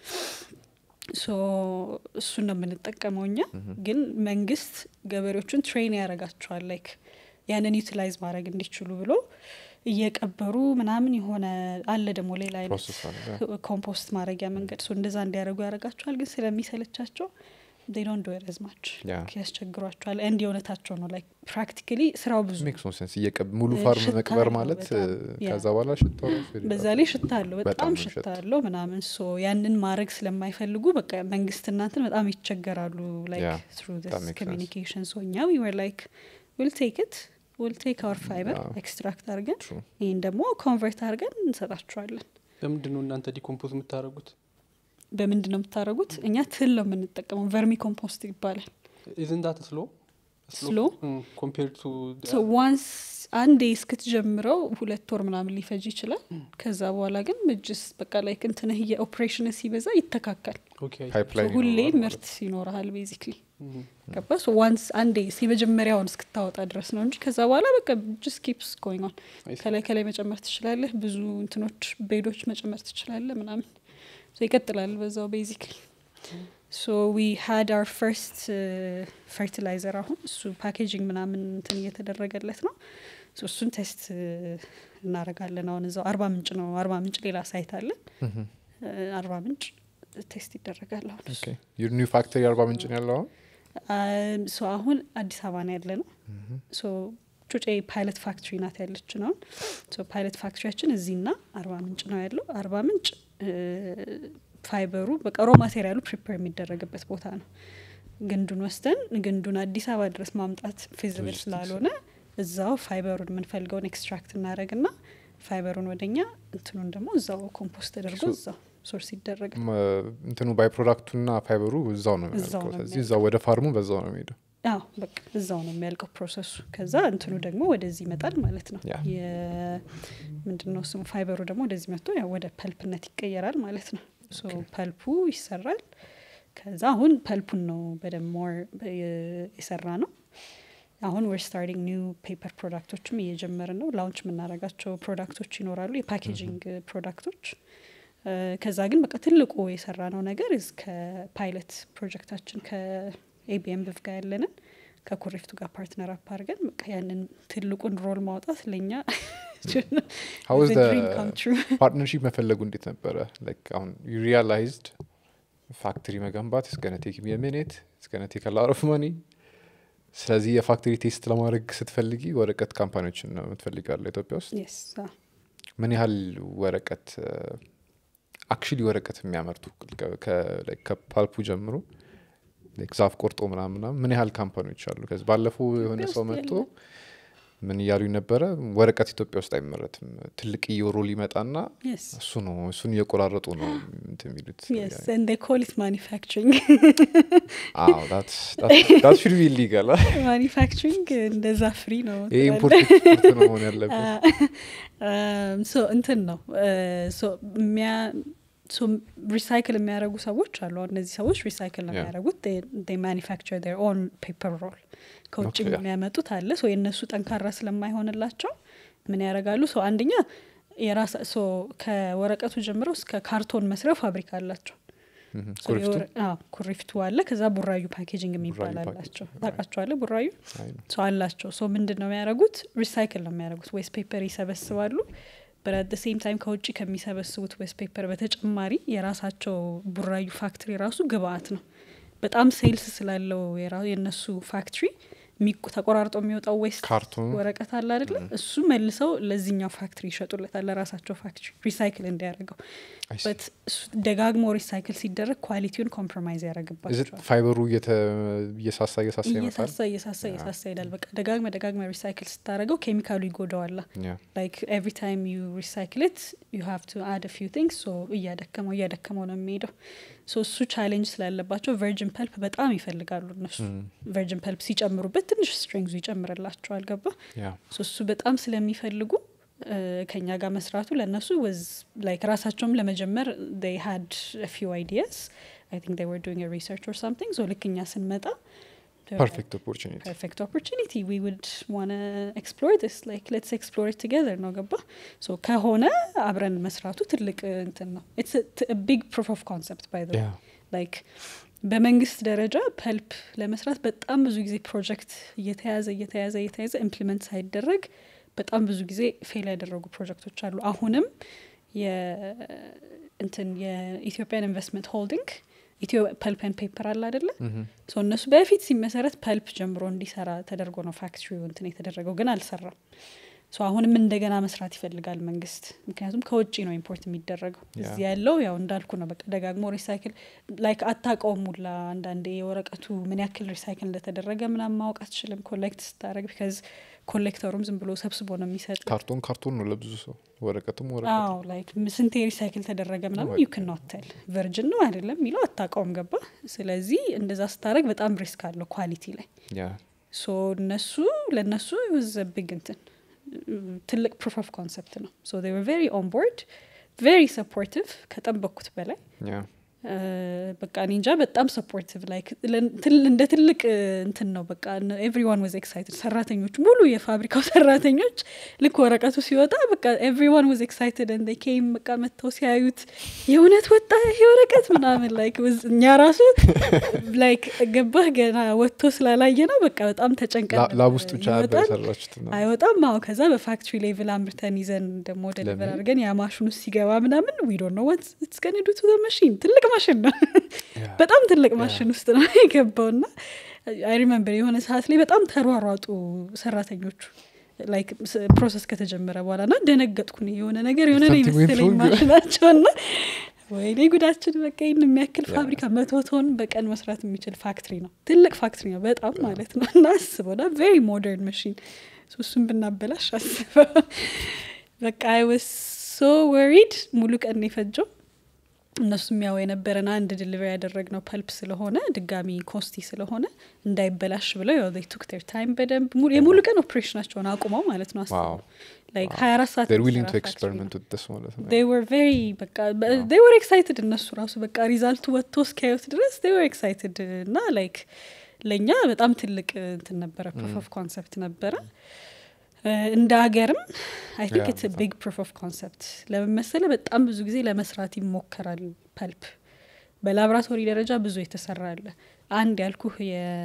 ሶ እሱን ነው የምንጠቀመው እኛ ግን መንግስት ገበሬዎቹን ትሬን ያደርጋቸዋል ላይክ ያንን ዩቲላይዝ ማድረግ እንዲችሉ ብሎ እየቀበሩ ምናምን የሆነ አለ ደግሞ ሌላ አይነት ፕሮሰስ አለ ያ። ኮምፖስት ማድረጊያ መንገድ ሶ እንደዛ እንዲያደርጉ ያደርጋቸዋል ግን ስለሚሰለቻቸው ዶን ዶ ረዝማች ያ። ያስቸግሯቸዋል እንዲ የእውነታቸው ነው ላይክ ፕራክቲካሊ ስራው ብዙ ሜክስ ኖ ሴንስ እየቀብ ሙሉ እ፣ ፋርም ሽታ መቅበር አለው ማለት በጣም። እ፣ ያ። ከዛ በኋላ ሽታው ራሱ ይለያል። በዛ ላይ ሽታ አለው በጣም በጣም ነው ሽታ ሽታ። አለው ምናምን ሶ ያንን ማድረግ ስለማይፈልጉ በቃ መንግስት እናንትን በጣም ይቸገራሉ ላይክ Yeah, ትሩ that makes sense. ኮሚኒኬሽን ሶ እኛ ዊ ወር ላይክ ዊል ቴክ ኢት ዊል ቴክ አወር ፋይበር Yeah. ኤክስትራክት አድርገን True. ይህን ደግሞ ኮንቨርት አድርገን እንሰጣቸዋለን ለምንድን ነው እናንተ ዲኮምፖዝ የምታደርጉት በምንድን ነው የምታደርጉት እኛ ትል ነው የምንጠቀመው ቨርሚ ኮምፖስት ይባላል ኢዝንዳት ስሎ Slow? ኮምፔር ቱ ዋንስ አንዴ እስክትጀምረው ሁለት ወር ምናምን ሊፈጅ ይችላል ከዛ በኋላ ግን እጅስ በቃ ላይ እንትንህ የኦፕሬሽን ሲበዛ ይተካካል ፓይፕላይን ሁሌ ይኖረዋል ማለት ምርት ይኖረሃል ቤዚክሊ ገባ ዋንስ አንዴ የመጀመሪያውን እስክታወጣ ድረስ ነው እንጂ ከዛ በኋላ በቃ ጅስ ኪፕስ ጎይንግ ኦን I see. ከላይ ከላይ መጨመር ትችላለህ ብዙ እንትኖች ቤዶች መጨመር ትችላለህ ምናምን So ይቀጥላል በዛው ቤዚክሊ ሶ ዊ ሃድ አር ፈርስት ፈርቲላይዘር አሁን እሱ ፓኬጂንግ ምናምን እንትን እየተደረገለት ነው So እሱን ቴስት እናደርጋለን አሁን እዛው አርባ ምንጭ ነው አርባ ምንጭ ሌላ ሳይት አለን Mhm. እ፣ አርባ ምንጭ ቴስት ይደረጋል አሁን እሱ Okay. ዩር ኒው ፋክተሪ አርባ ምንጭ ነው ያለው አሁን አም፣ ሶ አሁን አዲስ አበባ ነው ያለ ነው ሶ ጩጬ ፓይለት ፋክትሪ ናት ያለች ነው ሶ ፓይለት ፋክትሪያችን እዚህና አርባ ምንጭ ነው ያለው አርባ ምንጭ እ፣ ፋይበሩ በቃ ሮ ማቴሪያሉ ፕሪፐር የሚደረግበት ቦታ ነው ግንዱን ወስደን ግንዱን አዲስ አበባ ድረስ ማምጣት ፊዚብል Logistics. ስላልሆነ እዛው ፋይበሩን የምንፈልገውን ኤክስትራክት እናደረግና ፋይበሩን ወደኛ እንትኑን ደግሞ እዛው ኮምፖስት ተደርጎ So- እዛው ሶርስ ይደረጋል ም፣ እንትኑ ባይ ፕሮዳክቱና ፋይበሩ እዛው ነው እዛው የሚያልቀው ነው ስለዚህ እዛው ወደ ፋርሙ በዛው ነው የሚሄደው አዎ በቃ እዛው ነው የሚያልቀው ፕሮሰሱ ከዛ እንትኑ ደግሞ ወደዚህ ይመጣል ማለት ነው ያ። ምንድነው ስሙ ፋይበሩ ደግሞ ወደዚህ መጥቶ ያው ወደ ፐልፕነት ይቀየራል ማለት ነው ሶ ፐልፑ ይሰራል ከዛ አሁን ፐልፑን ነው በደንብ ሞር የሰራ ነው አሁን ወር ስታርቲንግ ኒው ፔፐር ፕሮዳክቶችም እየጀመርን ነው ላውንች የምናደርጋቸው ፕሮዳክቶች ይኖራሉ የፓኬጂንግ ፕሮዳክቶች እ፣ ከዛ ግን በቃ ትልቁ የሰራ ነው ነገር እስከ ፓይለት ፕሮጀክታችን ከኤቢኤም ብፍ ጋር ያለንን ከኩሪፍቱ ጋር ፓርትነር አፕ አድርገን በቃ ያንን ትልቁን ሮል ማውጣት ለእኛ How was the the dream come true። ፓርትነርሺፕ መፈለጉ እንዴት ነበረ ላይክ አሁን ዩ ሪያላይዝድ ፋክተሪ መገንባት ስገነ ቴክ ሚኒት ስገነ ቴክ ላር ኦፍ መኒ ስለዚህ የፋክተሪ ቴስት ለማድረግ ስትፈልጊ ወረቀት ካምፓኒዎችን ነው የምትፈልጋለ ኢትዮጵያ ውስጥ Yes፣ አዎ። ምን ያህል ወረቀት አክቹሊ ወረቀት የሚያመርቱ ከ- ከ- like ከፓልፑ ጀምሮ like ዛፍ ቆርጦ ምናምን ምናምን ምን ያህል ካምፓኒዎች አሉ ከዚህ ባለፈው የሆነ ኢትዮጵያ ሰው ውስጥ መጥቶ የለም። ምን እያሉ ነበረ ወረቀት ኢትዮጵያ ውስጥ አይመረትም ትልቅ እየወሮ ሊመጣና Yes፣ እሱ ነው እሱን እየቆራረጡ ነው እንትን የሚሉት yes, and they call it manufacturing ሹድ ቢ ኢሊጋል ማኒፋክቸሪንግ እንደዛ ፍሪ ነው ይህ ትላለህ። ኢምፖርት ኤክስፖርት ነው መሆን ያለበት ሶ እንትን ነው ሪሳይክል የሚያደርጉ ሰዎች አሉ አሁን እነዚህ ሰዎች ሪሳይክል ነው Yeah. የሚያደርጉት ማኒፋክቸር ር ኦን ፔፐር ሮል ከውጭ Okay, yeah. የሚያመጡት አለ ሶ የእነሱ ጠንካራ ስለማይሆንላቸው ምን ያደርጋሉ ሶ አንደኛ የራሳ ሶ ከወረቀቱ ጀምረው እስከ ካርቶን መስሪያ ፋብሪካ አላቸው ምሁም። ሶ ኩሪፍቱ የወረ- አዎ፣ ኩሪፍቱ አለ ከዛ ቡራዩ ፓኬጂንግ የሚባል ቡራዩ አላቸው ፓኬጂንግ፣ ታውቃቸዋለ ቡራዩ አይ ነው። ሰው አላቸው ሶ ምንድን ነው የሚያደርጉት ሪሳይክል ነው የሚያደርጉት ዌስት ፔፐር ይሰበስባሉ በአት ሴም ታይም ከውጭ ከሚሰበስቡት ዌስት ፔፐር በተጨማሪ የራሳቸው ቡራዩ ፋክትሪ ራሱ ግብአት ነው በጣም ሴልስ ስላለው የራ- የእነሱ ፋክትሪ የሚቆ- ተቆራርጦ የሚወጣው ዌስት ካርቶኑ ወረቀት አለ አይደለ እሱ መልሰው ለዚህኛው ፋክትሪ ይሸጡለታል ለራሳቸው ፋክትሪ ሪሳይክል እንዲያደርገው I see. በት እሱ ደጋግሞ ሪሳይክል ሲደረግ ኳሊቲውን ኮምፕሮማይዝ Is it ያደረግባቸዋል ፋይበሩ እየተ- እየሳሳ እየሳሳ ይመጣል እየሳሳ እየሳሳ እየሳሳ ይሄዳል በቃ ደጋግመ ደጋግመ ሪሳይክል ስታደረገው ኬሚካሉ ይጎዳዋላ Yeah. ላይክ ኤቭሪ ታይም ዩ ሪሳይክል ት ዩ ሃቭ ቱ አድ ፊው ቲንግስ ሶ እያደከመው እያደከመው ነው የሚሄደው ሶ እሱ ቻሌንጅ ስላለባቸው ቨርጅን ፐልፕ በጣም ይፈልጋሉ እነሱ Mm. ቨርጅን ፐልፕ ሲጨምሩበት ትንሽ ስትሪንግዙ ይጨምርላቸዋል ገባ Yeah. ሶ እሱ በጣም ስለሚፈልጉ እ፣ ከኛ ጋር መስራቱ ለእነሱ ወዝ ላይክ ራሳቸውም ለመጀመር ይ ሃድ ፊው አይዲያስ አይ ቲንክ ይ ወር ዱንግ ሪሰርች ኦር ሳምቲንግ ሶ ልክ እኛ ስንመጣ ፐርፌክት ኦፖርቹኒቲ perfect opportunity we would want to explore this like let's explore it together ነው ገባ ሶ ከሆነ አብረን መስራቱ ትልቅ እ, እንትን ነው it's a, t- a big proof of concept by the way Yeah. like በመንግስት ደረጃ ፐልፕ ለመስራት በጣም ብዙ ጊዜ ፕሮጀክት እየተያዘ እየተያዘ እየተያዘ ኢምፕሊመንት ሳይደረግ በጣም ብዙ ጊዜ ፌል ያደረጉ ፕሮጀክቶች አሉ አሁንም የ- እንትን የኢትዮጵያን ኢንቨስትመንት ሆልዲንግ ኢትዮ ፐልፕን ፔፐር አለ አደለ Mhm. ሶ እነሱ በፊት ሲመሰረት ፐልፕ ጀምሮ እንዲሰራ ተደርጎ ነው ፋክትሪው እንትን የተደረገው ግን አልሰራም ሶ አሁንም እንደገና መስራት ይፈልጋል መንግስት ምክንያቱም ከውጭ ነው ኢምፖርት የሚደረገው ያ። እዚህ ያለው ያው እንዳልኩ ነው በቃ ደጋግሞ ሪሳይክል ላይክ አታውቀውም ሁላ አንዳንዴ የወረቀቱ ምን ያክል ሪሳይክል እንደተደረገ ምናምን ማወቅ አትችልም ኮሌክት ስታደረግ ቢካዝ ኮሌክተሩም ዝም ብሎ ሰብስቦ ነው የሚሰጥ ካርቶን ካርቶን ነው ለብዙ ሰው ወረቀትም ወረቀት አዎ ላይክ ስንቴ ሪሳይክል ተደረገ ምናምን ዩ ክን ኖት ቴል ቨርጅን ነው አይደለም የሚለው አታውቀውም ገባ ስለዚህ እንደዛ ስታደረግ በጣም ሪስክ አለው ኳሊቲ ላይ ያ ሶ እነሱ ለእነሱ ዘ ቢግ እንትን ትልቅ ፕሩፍ ኦፍ ኮንሰፕት ነው ሶ they were very on board very supportive ከጠበቅኩት በላይ ያ እ፣ በቃ እኔ እንጃ በጣም ሰፖርቲቭ ላይክ እንደ ትልቅ እ, እንትን ነው በቃ ኤቭሪዋን ወዝ ኤክሳይትድ ሰራተኞች ሙሉ የፋብሪካው ሰራተኞች ልክ ወረቀቱ ሲወጣ በቃ ኤቭሪዋን ወዝ ኤክሳይትድ እንደ ኬም በቃ መጥተው ሲያዩት የእውነት ወጣ ይሄ ወረቀት ምናምን ላይክ was- እኛ ራሱ ላይክ ገባህ ገና ወጥቶ ስላላየ ነው በቃ በጣም ተጨንቀን ላ- ላብ ነበር። ውስጥ ብቻ ነበር ይወጣል የሰራችሁት እና አይወጣም አዎ ከዛ በፋክትሪ ሌቭል አምርተን ይዘን ደግሞ ደሊቨር ለምን? አድርገን ያ ማሽኑ ሲገባ ምናምን ዊዶ ነው ወት ስቀንዱ ቱ መሽን ትልቅ ማሽን ነው ያ። በጣም ትልቅ ማሽን ውስጥ ነው የገባው ና አይ ሪመምበር የሆነ ሰዓት ላይ በጣም ተሯሯጡ ሰራተኞቹ ላይክ ፕሮሰስ ከተጀመረ በኋላ ና ደነገጥኩን የሆነ ነገር የሆነ ነው Something went የመሰለኝ wrong. ማሽናቸው ና ወይኔ ጉዳችን በቃ ይህን የሚያክል Yeah. ፋብሪካ መቶ ቶን በቀን መስራት የሚችል ፋክትሪ ነው ትልቅ ፋክትሪ ነው በጣም ማለት ነው እና አስበው ና ቬሪ ሞደርን መሽን እሱን ብናበላሽ አስበው በቃ አይ ወስ ሶ ወሪድ ሙሉ ቀን ነው የፈጀው እነሱም ያው የነበረን አንድ ድልቨሪ ያደረግነው ፐልፕ ስለሆነ ድጋሚ ኮስቲ ስለሆነ እንዳይበላሽ ብለው ያው they took their time በደንብ ሙሉ- የሙሉ ቀን ኦፕሬሽናቸውን አቁመው ማለት ነው ዋው አስበው ላይክ ሀያ አራት ሰዓት they're willing to የሚሰራ factory ነው። experiment with this ማለት ነው they were very በቃ they were excited እነሱ ራሱ በቃ ሪዛልቱ ወጥቶ እስኪያዩት ድረስ they were excited እና ላይክ ለእኛ በጣም ትልቅ እንትን ነበረ ፕሩፍ ኦፍ ኮንሰፕት ነበረ እ፣ እንደ ሀገርም አይ ቲንክ Yeah, ኢትስ በጣም። ቢግ ፕሩፍ ኦፍ ኮንሰፕት ለምን መሰለ በጣም ብዙ ጊዜ ለመስራት ይሞከራል ፐልፕ በላብራቶሪ ደረጃ ብዙ የተሰራ አለ አንድ ያልኩህ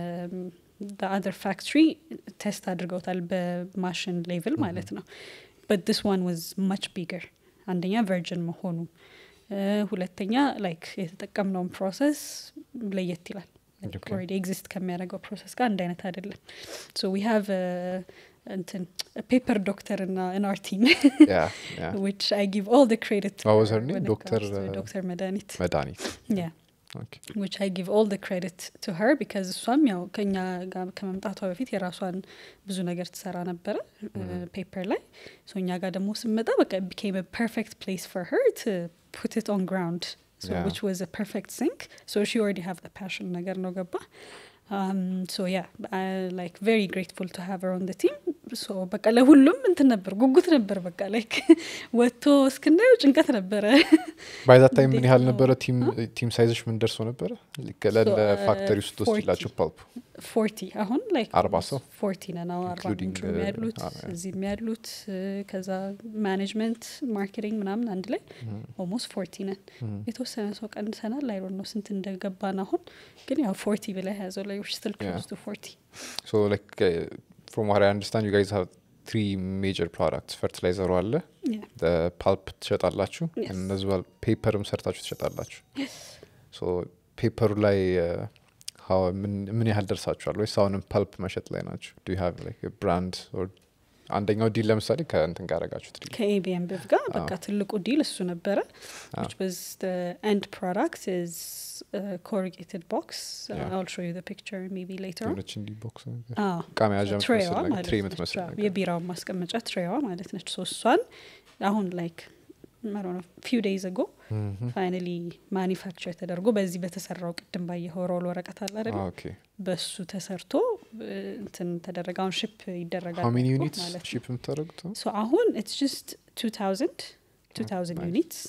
የአዘር ፋክትሪ ቴስት አድርገውታል በማሽን ሌቭል ማለት ነው በት ዲስ ዋን ዋዝ ማች ቢገር አንደኛ ቨርጅን መሆኑ እ፣ ሁለተኛ ላይክ የተጠቀምነውን ፕሮሰስ ለየት ይላል Okay. ኦልሬዲ ኤግዚስት ከሚያደርገው ፕሮሰስ ጋር አንድ አይነት አይደለም ሶ ዊ ሃቭ እንትን ፔፐር ዶክተር እና ኢንአር ቲም ያ ያ which I give all the credit to What was her her name? when it Dr. comes to uh, Dr. Medanit. መድኃኒት Yeah. Okay. which I give all the credit to her because እሷም ያው ከኛ ጋር ከመምጣቷ በፊት የራሷን ብዙ ነገር ትሰራ ነበረ ፔፐር ላይ ሶ እኛ ጋር ደግሞ ስመጣ በቃ it became a perfect place for her to put it on ground so Yeah. which was a perfect sync so she already have the passion ነገር ነው ገባ Um, so yeah, I like very grateful to have her on the team. So በቃ ለሁሉም እንትን ነበር ጉጉት ነበር። በቃ ላይክ ወጥቶ እስክናየው ጭንቀት ነበረ። ባይዛ ታይም ምን እንዴት ያህል ነው? ነበረ ቲም ቲም ሳይዝሽ ምን ደርሶ ነበረ ለለ So, uh, ፋክተሪ ውስጥ ወስድላቸው ፐልፕ ፎርቲ አሁን ላይክ አርባ ሰው? ፎርቲ ነን አዎ፣ አርባ Including, ምንጩም uh, ያሉት ah, yeah. እዚህም ያሉት እ፣ ከዛ ማኔጅመንት ማርኬቲንግ ምናምን አንድ ላይ ኦልሞስት ፎርቲ ነን። የተወሰነ ሰው ቀንሰናል። አይ ዶንት ኖ ስንት እንደገባን አሁን ግን ያው ፎርቲ ብላ ያዘው ላይ ስትል Yeah. ክሎዝ ቱ ፎርቲ ሶ ላይክ ፍሮም ዋት አይ አንደርስታንድ ዩ ጋይዝ ሃቭ ትሪ ሜጀር ፕሮዳክትስ ፈርቲላይዘሩ አለ ፓልፕ ትሸጣላችሁ Yes. እነዚ ፔፐርም ሰርታችሁ ትሸጣላችሁ ሶ ፔፐሩ ላይ uh, how ምን- ምን ያህል ደርሳችኋል ወይስ አሁንም ፐልፕ መሸጥ ላይ ናቸው ዱ ዩ ሃቭ ላይክ ብራንድ አንደኛው ዲል ለምሳሌ ከእንትን ጋር ያደረጋችሁት ዲል ከኤቢኤም ብፍ ጋር በቃ አዎ። ትልቁ ዲል እሱ ነበረ አዎ። which was the end product is a corrugated box uh, Yeah. I'll show you the picture maybe later on የሆነች እንዲህ ቦክስ ነገር አዎ እቃ መያዣ ትሬዋ የምትመስል ነገር ማለት ትሬ ነች። የምትመስል አዎ፣ ነገር የቢራውን ማስቀመጫ ትሬዋ ማለት ነች። ሶ እሷን አሁን ላይክ ፊው ዴይዝ አጎ Mhm. ፋይናሊ ማኒፋክቸር ተደርጎ በዚህ በተሰራው ቅድም ባየኸው ሮል ወረቀት አለ አይደል? Ah, okay. በሱ ተሰርቶ እ፣ እንትን ተደረገ። አሁን ሽፕ ይደረጋል How many አልኩህ units ማለት ነው። ሺፕ የምታደርጉት ሶ አሁን ኢትስ ጀስት 2000 2000 nice. ዩኒትስ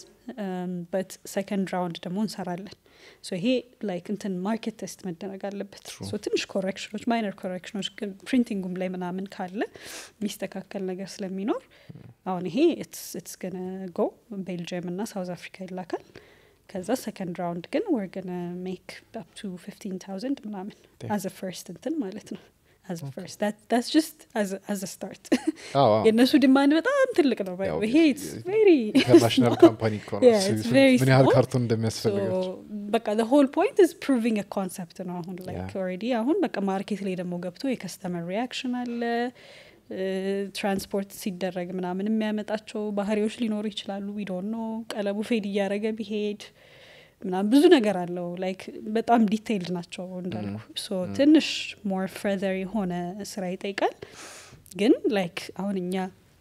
በት ሰከንድ ራውንድ ደግሞ እንሰራለን። ሶ ይሄ ላይክ እንትን ማርኬት ቴስት መደረግ አለበት። True. ሶ ትንሽ ኮሬክሽኖች ማይነር ኮሬክሽኖች ግን ፕሪንቲንጉም ላይ ምናምን ካለ የሚስተካከል ነገር ስለሚኖር አሁን ይሄ ኢትስ ገነ ጎ ቤልጅየም እና ሳውዝ አፍሪካ ይላካል። ከዛ ሰከንድ ራውንድ ግን ወር ገነ ሜክ አፕ ቱ 15000 ምናምን Damn. አዝ ፈርስት እንትን ማለት ነው አዝ ፈርስት ዳትስ ጀስት አዝ ስታርት አዎ፣ አዎ። የእነሱ ዲማንድ በጣም ትልቅ ነው። ያው ይሄ ቬሪ ኢንተርናሽናል ካምፓኒ እኮ ነው። Yeah, ስ- it's ስ- very ምን ያህል small. ካርቶን እንደሚያስፈልጋቸው በቃ the whole point is proving a concept ነው። አሁን like Yeah. already አሁን በቃ ማርኬት ላይ ደግሞ ገብቶ የከስተመር ሪያክሽን አለ ትራንስፖርት ሲደረግ ምናምን የሚያመጣቸው ባህሪዎች ሊኖሩ ይችላሉ። ዊ ዶንት ኖ ቀለቡ ፌድ እያደረገ ቢሄድ ምናምን ብዙ ነገር አለው። ላይክ በጣም ዲቴይልድ ናቸው እንዳልኩ። ሶ ትንሽ ሞር ፈርዘር የሆነ ስራ ይጠይቃል። ግን ላይክ አሁን እኛ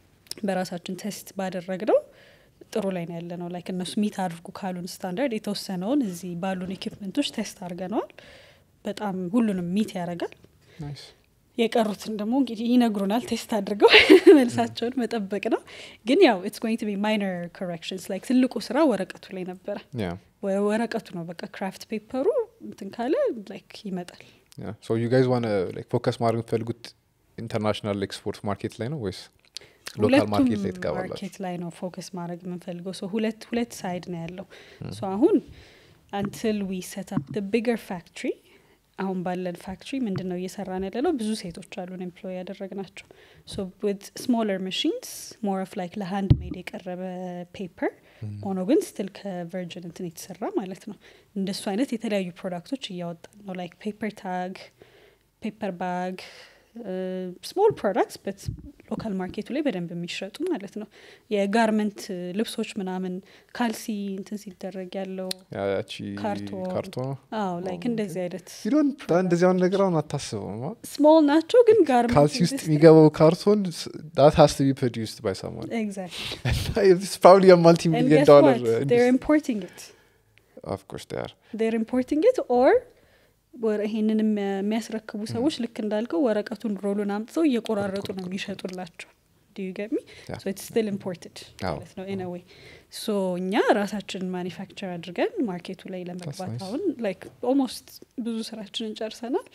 በራሳችን ቴስት ባደረግነው ጥሩ ላይ ነው ያለ ነው። ላይክ እነሱ ሚት አድርጉ ካሉን ስታንዳርድ የተወሰነውን እዚህ ባሉን ኢኩፕመንቶች ቴስት አድርገነዋል። በጣም ሁሉንም ሚት ያደርጋል። ናይስ የቀሩትን ደግሞ እንግዲህ ይነግሩናል። ቴስት አድርገው መልሳቸውን መጠበቅ ነው። ግን ያው ኢትስ ጎይንግ ቱ ቢ ማይነር ኮሬክሽንስ ላይክ ትልቁ ስራ ወረቀቱ ላይ ነበረ። ያ ወ- ወረቀቱ ነው በቃ ክራፍት ፔፐሩ እንትን ካለ ላይክ ይመጣል። ያ ሶ ዩ ጋይዝ ዋን ላይክ ፎከስ ማድረግ የምትፈልጉት ኢንተርናሽናል ኤክስፖርት ማርኬት ላይ ነው ወይስ ሎካል ሁለቱም ማርኬት ላይ ትገባላችሁ? ማርኬት ላይ ነው ፎከስ ማድረግ የምንፈልገው። ሶ ሁለት ሁለት ሳይድ ነው ያለው። ሶ አሁን አንትል ዊ ሴት አፕ ደ ቢገር ፋክትሪ አሁን ባለን ፋክትሪ ምንድን ነው እየሰራን ያለ ነው? ብዙ ሴቶች አሉን ኤምፕሎይ ያደረግናቸው። ሶ ዊዝ ስሞለር ማሽንስ ሞር ኦፍ ላይክ ለሃንድ ሜድ የቀረበ ፔፐር ሆኖ ግን ስትል ከቨርጅን እንትን የተሰራ ማለት ነው። እንደሱ አይነት የተለያዩ ፕሮዳክቶች እያወጣን ነው። ላይክ ፔፐር ታግ፣ ፔፐር ባግ ስሞል ፕሮዳክትስ በት ሎካል ማርኬቱ ላይ በደንብ የሚሸጡ ማለት ነው። የጋርመንት ልብሶች ምናምን ካልሲ እንትን ሲደረግ ያለው ያ ያቺ ካርቶን። ካርቶን አዎ ላይክ እንደዚህ አይነት ይዶን እንደዚህ አሁን ነገር አሁን አታስበውም አ? ስሞል ናቸው ግን ጋርመንት ካልሲ ውስጥ የሚገባው ካርቶን ዳት ሀስ ቱ ቢ ፕሮዲውስድ ባይ ሰማን ኤግዛክትሊ ፕሮባብሊ ማልቲ ሚሊዮን ዶላር they're importing it ኦፍ ኮርስ ዴይ አር they're importing it or ወረ- ይሄንን የሚያ- የሚያስረክቡ ሰዎች ልክ እንዳልከው ወረቀቱን ሮሉን አምጥተው እየቆራረጡ ነው የሚሸጡላቸው ዲዩ ገሚ Yeah. ሶ ኢትስ ስቲል ኢምፖርትድ አዎ። ማለት ነው ኢን ዌይ ሶ እኛ ራሳችንን ማኒፋክቸር አድርገን ማርኬቱ ላይ ለመግባት nice. አሁን ላይክ ኦልሞስት ብዙ ስራችንን ጨርሰናል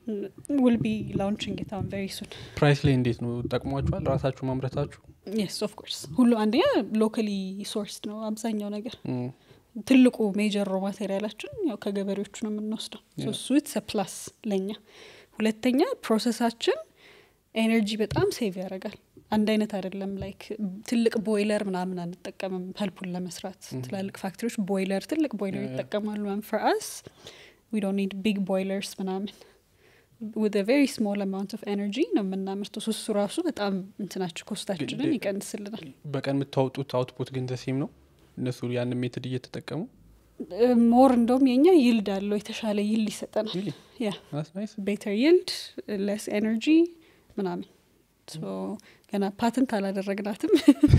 ውል ቢ ላውንቺንግ ኢት አሁን ቬሪ ሱን ፕራይስ ላይ እንዴት ነው ጠቅሟችኋል? ራሳችሁ ማምረታችሁ የስ ኦፍ ኮርስ ሁሉ አንደኛ ሎካሊ ሶርስድ ነው አብዛኛው ነገር እም፣ ትልቁ ሜጀር ሮ ማቴሪያላችን ያው ከገበሬዎቹ ነው የምንወስደው ሶ Yeah. እሱ ኢትስ ፕላስ ለኛ ሁለተኛ ፕሮሰሳችን ኤነርጂ በጣም ሴቭ ያደርጋል አንድ አይነት አይደለም ላይክ ትልቅ ቦይለር ምናምን አንጠቀምም ፐልፑን ለመስራት ትላልቅ ፋክትሪዎች ቦይለር ትልቅ ቦይለር Yeah, yeah. ይጠቀማሉ ፈር አስ ዊ ዶንት ኒድ ቢግ ቦይለርስ ምናምን with a very small amount of energy ነው የምናምርተው ሶ እሱ ራሱ በጣም እንትናቸው ኮስታችንን ግን- ይቀንስልናል በቀን የምታወጡት አውትፑት ግን ዘሴም ነው እነሱ ያንን ሜትድ እየተጠቀሙ ሞር እንደውም የኛ ይልድ አለው የተሻለ ይልድ ይሰጠናል Really? ያ That's nice. ቤተር ይልድ ለስ ኤነርጂ ምናምን ገና ፓተንት አላደረግናትም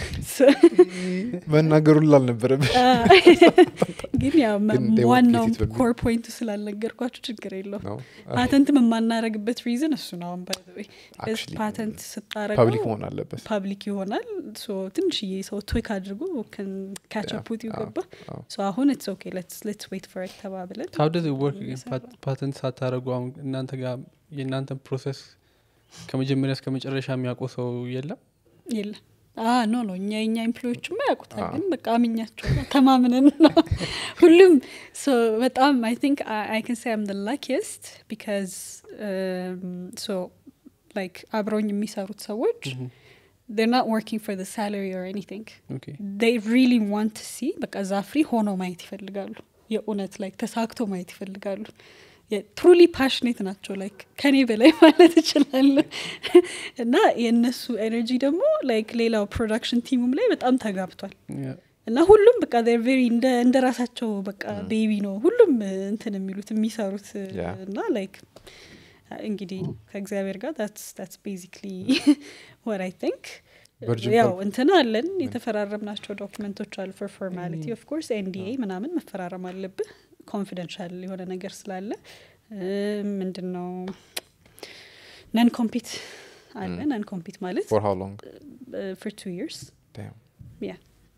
መናገሩን ላልነበረብ ግን ያው መ- ግን they won't ዋናው get it በሚል። ኮር ፖይንቱ ስላልነገርኳችሁ ችግር የለውም ነው ፓተንትም የማናረግበት ሪዝን እሱ ነው አሁን ባይ Actually, ፓተንት ፐብሊክ ስታረገው መሆን አለበት ፓብሊክ ይሆናል ሶ ትንሽዬ ሰው ትዊክ አድርጎ ካቸፑት አዎ፣ ይገባ አዎ። ሶ አሁን ኢትስ ኦኬ ሌትስ ሌትስ ዌት ፎር ኢት ተባብለን ሀው ደዝ ወርክ ግን እየሰራ ነው። ፓተንት ሳታደረጉ አሁን እናንተ ጋር የእናንተን ፕሮሰስ ከመጀመሪያ እስከ መጨረሻ የሚያውቀው ሰው የለም የለም አ ኖ ኖ እኛ የኛ ኤምፕሎዮችማ ያውቁታል አዎ። ግን በቃ አምኛቸው ነው፣ ተማምነን ነው ሁሉም ሶ በጣም አይ ቲንክ አይ ካን ሴ አም ደ ላኪስት ቢካዝ ሶ ላይክ አብረውኝ የሚሰሩት ሰዎች they're not working for the salary or anything ኦኬ they really want to see በቃ ዛፍሪ ሆነው ማየት ይፈልጋሉ የእውነት ላይክ ተሳክቶ ማየት ይፈልጋሉ ትሩሊ ፓሽኔት ናቸው ላይክ ከኔ በላይ ማለት እችላለሁ እና የእነሱ ኤነርጂ ደግሞ ላይክ ሌላው ፕሮዳክሽን ቲሙም ላይ በጣም ተጋብቷል እና ሁሉም በቃ they're very እንደ እንደ ራሳቸው በቃ ቤቢ ነው ሁሉም እ, እንትን የሚሉት የሚሰሩት እ, Yeah. እና ላይክ እንግዲህ ከእግዚአብሔር ጋር ታትስ ቤዚክሊ ወር አይ ቲንክ Virgin ያው Pulp- እንትን አለን የተፈራረምናቸው ዶክመንቶች አሉ ፎር ፎርማሊቲ ኦፍ ኮርስ ኤንዲኤ ምናምን መፈራረም አለብህ ኮንፊደንሻል የሆነ ነገር ስላለ እ, ምንድን ነው ነን ኮምፒት አለ Mm. ነን ኮምፒት ማለት ፎር ሃው ሎንግ ፎር ቱ ይርስ Yeah.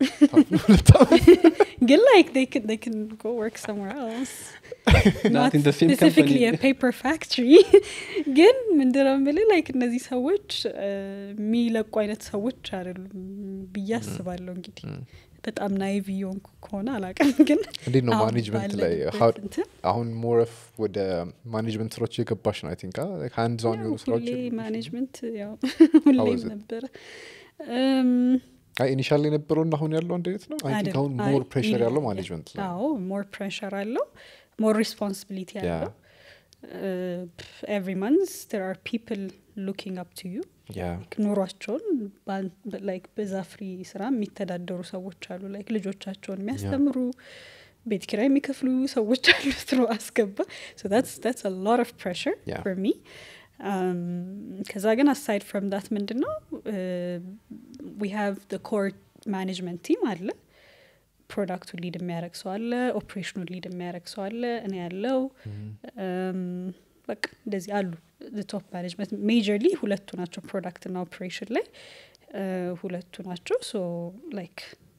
ግን like they can they can go work somewhere else Not in the same specifically company. a paper factory ግን ምንድነው የምልህ like እነዚህ ሰዎች እ, የሚለቁ አይነት ሰዎች አይደሉም ብዬ አስባለሁ እንግዲህ በጣም ናይቭ እየሆንኩ ከሆነ አላውቅም ግን እንዴት ነው አሁን ማኔጅመንት ላይ ባለንበት how- እንትን አሁን ሞረፍ ወደ ማኔጅመንት ስራዎች የገባሽ ነው አይ ቲንክ ሃንድ ዞን ያው የሆኑ ስራዎች ሁሌ የሉብሽም? ማኔጅመንት ያው was ሁሌም it? ነበረ እም፣ አይ ኢኒሻል የነበረው አሁን ያለው አንድ አይነት ነው አይ ቲንክ አይደለም። አሁን አይ፣ ሞር ፕሬሽር ያለው ይለያያል። ማኔጅመንት ላይ አዎ ሞር ፕሬሽር አለው ሞር ሪስፖንሲቢሊቲ Yeah. አለው ኤቭሪ መንዝ ር አር ፒፕል ሉኪንግ አፕ ቱ ዩ ያ ኑሯቸውን ላይክ በዛ ፍሪ ስራ የሚተዳደሩ ሰዎች አሉ ላይክ ልጆቻቸውን የሚያስተምሩ ቤት ኪራይ የሚከፍሉ ሰዎች አሉ ትሮ አስገባ ስ ሎት ኦፍ ፕሬሽር Yeah. ፎር ሚ ከዛ ግን አሳይድ ፍሮም ዳት ምንድን ነው ዊ ሃቭ ኮር ማኔጅመንት ቲም አለ ፕሮዳክቱን ሊድ የሚያደረግ ሰው አለ ኦፕሬሽኑን ሊድ የሚያደረግ ሰው አለ እኔ ያለው በቃ እንደዚህ አሉ ቶፕ ማኔጅመንት ሜጀርሊ ሁለቱ ናቸው ፕሮዳክት ና ኦፕሬሽን ላይ እ፣ ሁለቱ ናቸው ሶ ላይክ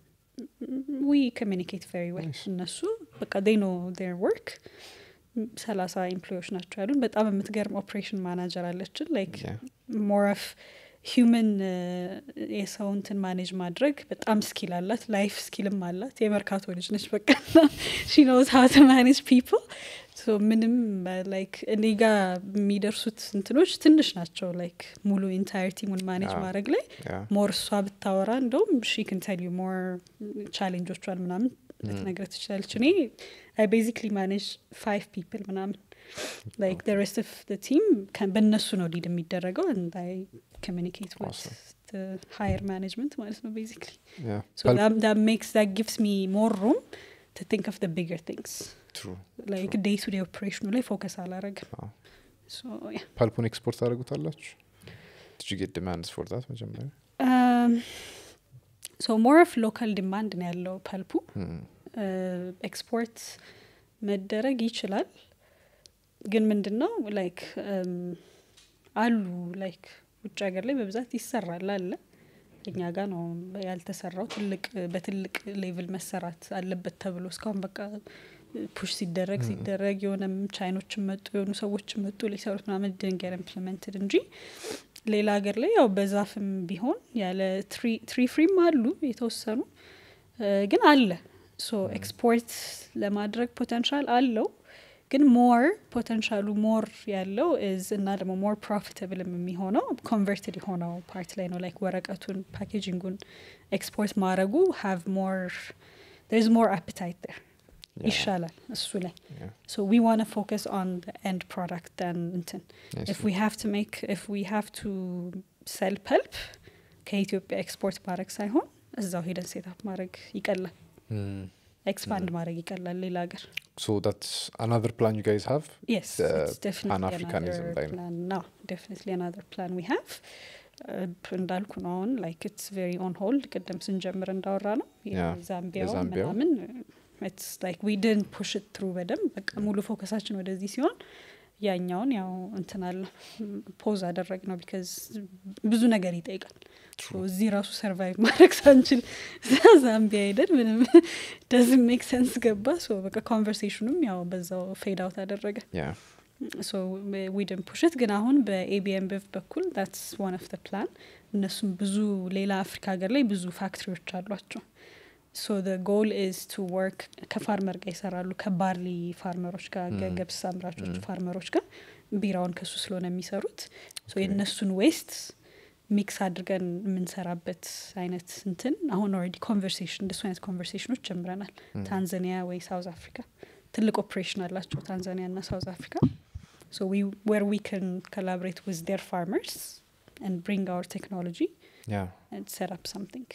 ዊ ኮሚኒኬት ቨሪ ዌል Nice. እነሱ በቃ ዴይ ኖ ር ወርክ ሰላሳ ኤምፕሎዮች ናቸው ያሉን በጣም የምትገርም ኦፕሬሽን ማናጀር አለችን ላይክ ሞር ኦፍ ሂውመን የሰው እንትን ማኔጅ ማድረግ በጣም ስኪል አላት ላይፍ ስኪልም አላት የመርካቶ ልጅ ነች በቃ ሺ ኖዝ ሀው ቱ ማኔጅ ፒፕል ሶ ምንም ላይክ እኔ ጋር የሚደርሱት እንትኖች ትንሽ ናቸው ላይክ ሙሉ ኢንታየር ቲሙን ማኔጅ አዎ። ማድረግ ላይ ሞር እሷ ብታወራ እንደውም ሺ ክን ቴል ዩ ሞር ቻሌንጆቿን ምናምን ልትነግረ ትችላለች እኔ አይ ቤዚክሊ ማኔጅ ፋይቭ ፒፕል ምናምን ላይክ ደ ሬስት ኦፍ ቲም በእነሱ ነው ሊድ የሚደረገው and I communicate with Awesome. the higher management ማለት ነው basically ያ so that, that makes that gives me more room to think of the bigger things ትሩ like day to day operation ላይ ፎከስ አላረግም አዎ። so yeah ፓልፑን ኤክስፖርት ታደርጉታላችሁ ዲድ ዩ ጌት ዲማንድስ ፎር ዛት መጀመሪያ um, so more of local demand ነው ያለው ፐልፑ Hmm. ኤክስፖርት መደረግ ይችላል ግን ምንድን ነው ላይክ አሉ ላይክ ውጭ ሀገር ላይ በብዛት ይሰራል አለ እኛ ጋር ነው ያልተሰራው ትልቅ በትልቅ ሌቭል መሰራት አለበት ተብሎ እስካሁን በቃ ፑሽ ሲደረግ ሲደረግ የሆነም ቻይኖችን መጡ የሆኑ ሰዎችን መጡ ሊሰሩት ምናምን ድንገር ኢምፕሊመንትድ እንጂ ሌላ ሀገር ላይ ያው በዛፍም ቢሆን ያለ ትሪ ፍሪም አሉ የተወሰኑ እ፣ ግን አለ ሶ ኤክስፖርት ለማድረግ ፖቴንሻል አለው ግን ሞር ፖቴንሻሉ ሞር ያለው እዝ እና ደግሞ ሞር ፕሮፊታብልም የሚሆነው ኮንቨርትድ የሆነው ፓርት ላይ ነው ላይክ ወረቀቱን ፓኬጂንጉን ኤክስፖርት ማድረጉ ሃቭ ሞር ርስ ሞር አፕታይት ር Yeah. ይሻላል እሱ ላይ Yeah. so we want to focus on the end product than እንትን Nice. if we have to make if we have to sell pulp ከኢትዮጵያ ኤክስፖርት ማድረግ ሳይሆን እዛው ሄደን ሴታፕ ማድረግ ይቀላል Hmm. ኤክስፓንድ ማድረግ ይቀላል ሌላ ሀገር So that's another plan you guys have. yes The it's definitely Pan-Africanism another line. plan no definitely another plan we have እንዳልኩ ነው አሁን ላይክ ኢትስ ቬሪ ኦን ሆልድ ቅድም ስንጀምር እንዳወራ ነው ያ፣ የዛምቢያው የዛምቢያው። ምናምን ኢትስ ላይክ ዊ ድን ፑሽ ትሩ በደንብ በቃ ሙሉ ፎከሳችን ወደዚህ ሲሆን ያኛውን ያው እንትናለ ፖዝ አደረግ ነው ቢካዝ ብዙ ነገር ይጠይቃል So እዚህ ራሱ ሰርቫይቭ ማድረግ ሳንችል እዛ ዛምቢያ ሄደን ምንም ደዝ ሜክ ሰንስ ገባ ሶ በቃ ኮንቨርሴሽኑም ያው በዛው ፌድ አውት አደረገ ያ ሶ ዊድን ፑሽት ግን አሁን በኤቢኤም ብፍ በኩል ዳትስ ዋን ኦፍ ተ ፕላን እነሱም ብዙ ሌላ አፍሪካ ሀገር ላይ ብዙ ፋክትሪዎች አሏቸው ሶ ደ ጎል ኢዝ ቱ ወርክ ከፋርመር ጋር ይሰራሉ ከባርሊ ፋርመሮች ጋር Mm. ገብስ አምራቾች Mm. ፋርመሮች ጋር ቢራውን ከሱ ስለሆነ የሚሰሩት ሶ Okay. የእነሱን ዌስት ሚክስ አድርገን የምንሰራበት አይነት እንትን አሁን ኦልሬዲ ኮንቨርሴሽን እንደሱ አይነት ኮንቨርሴሽኖች ጀምረናል Mm. ታንዛኒያ ወይ ሳውዝ አፍሪካ ትልቅ ኦፕሬሽን አላቸው ታንዛኒያ እና ሳውዝ አፍሪካ so we where we can collaborate with their farmers and bring our technology ያ and set up something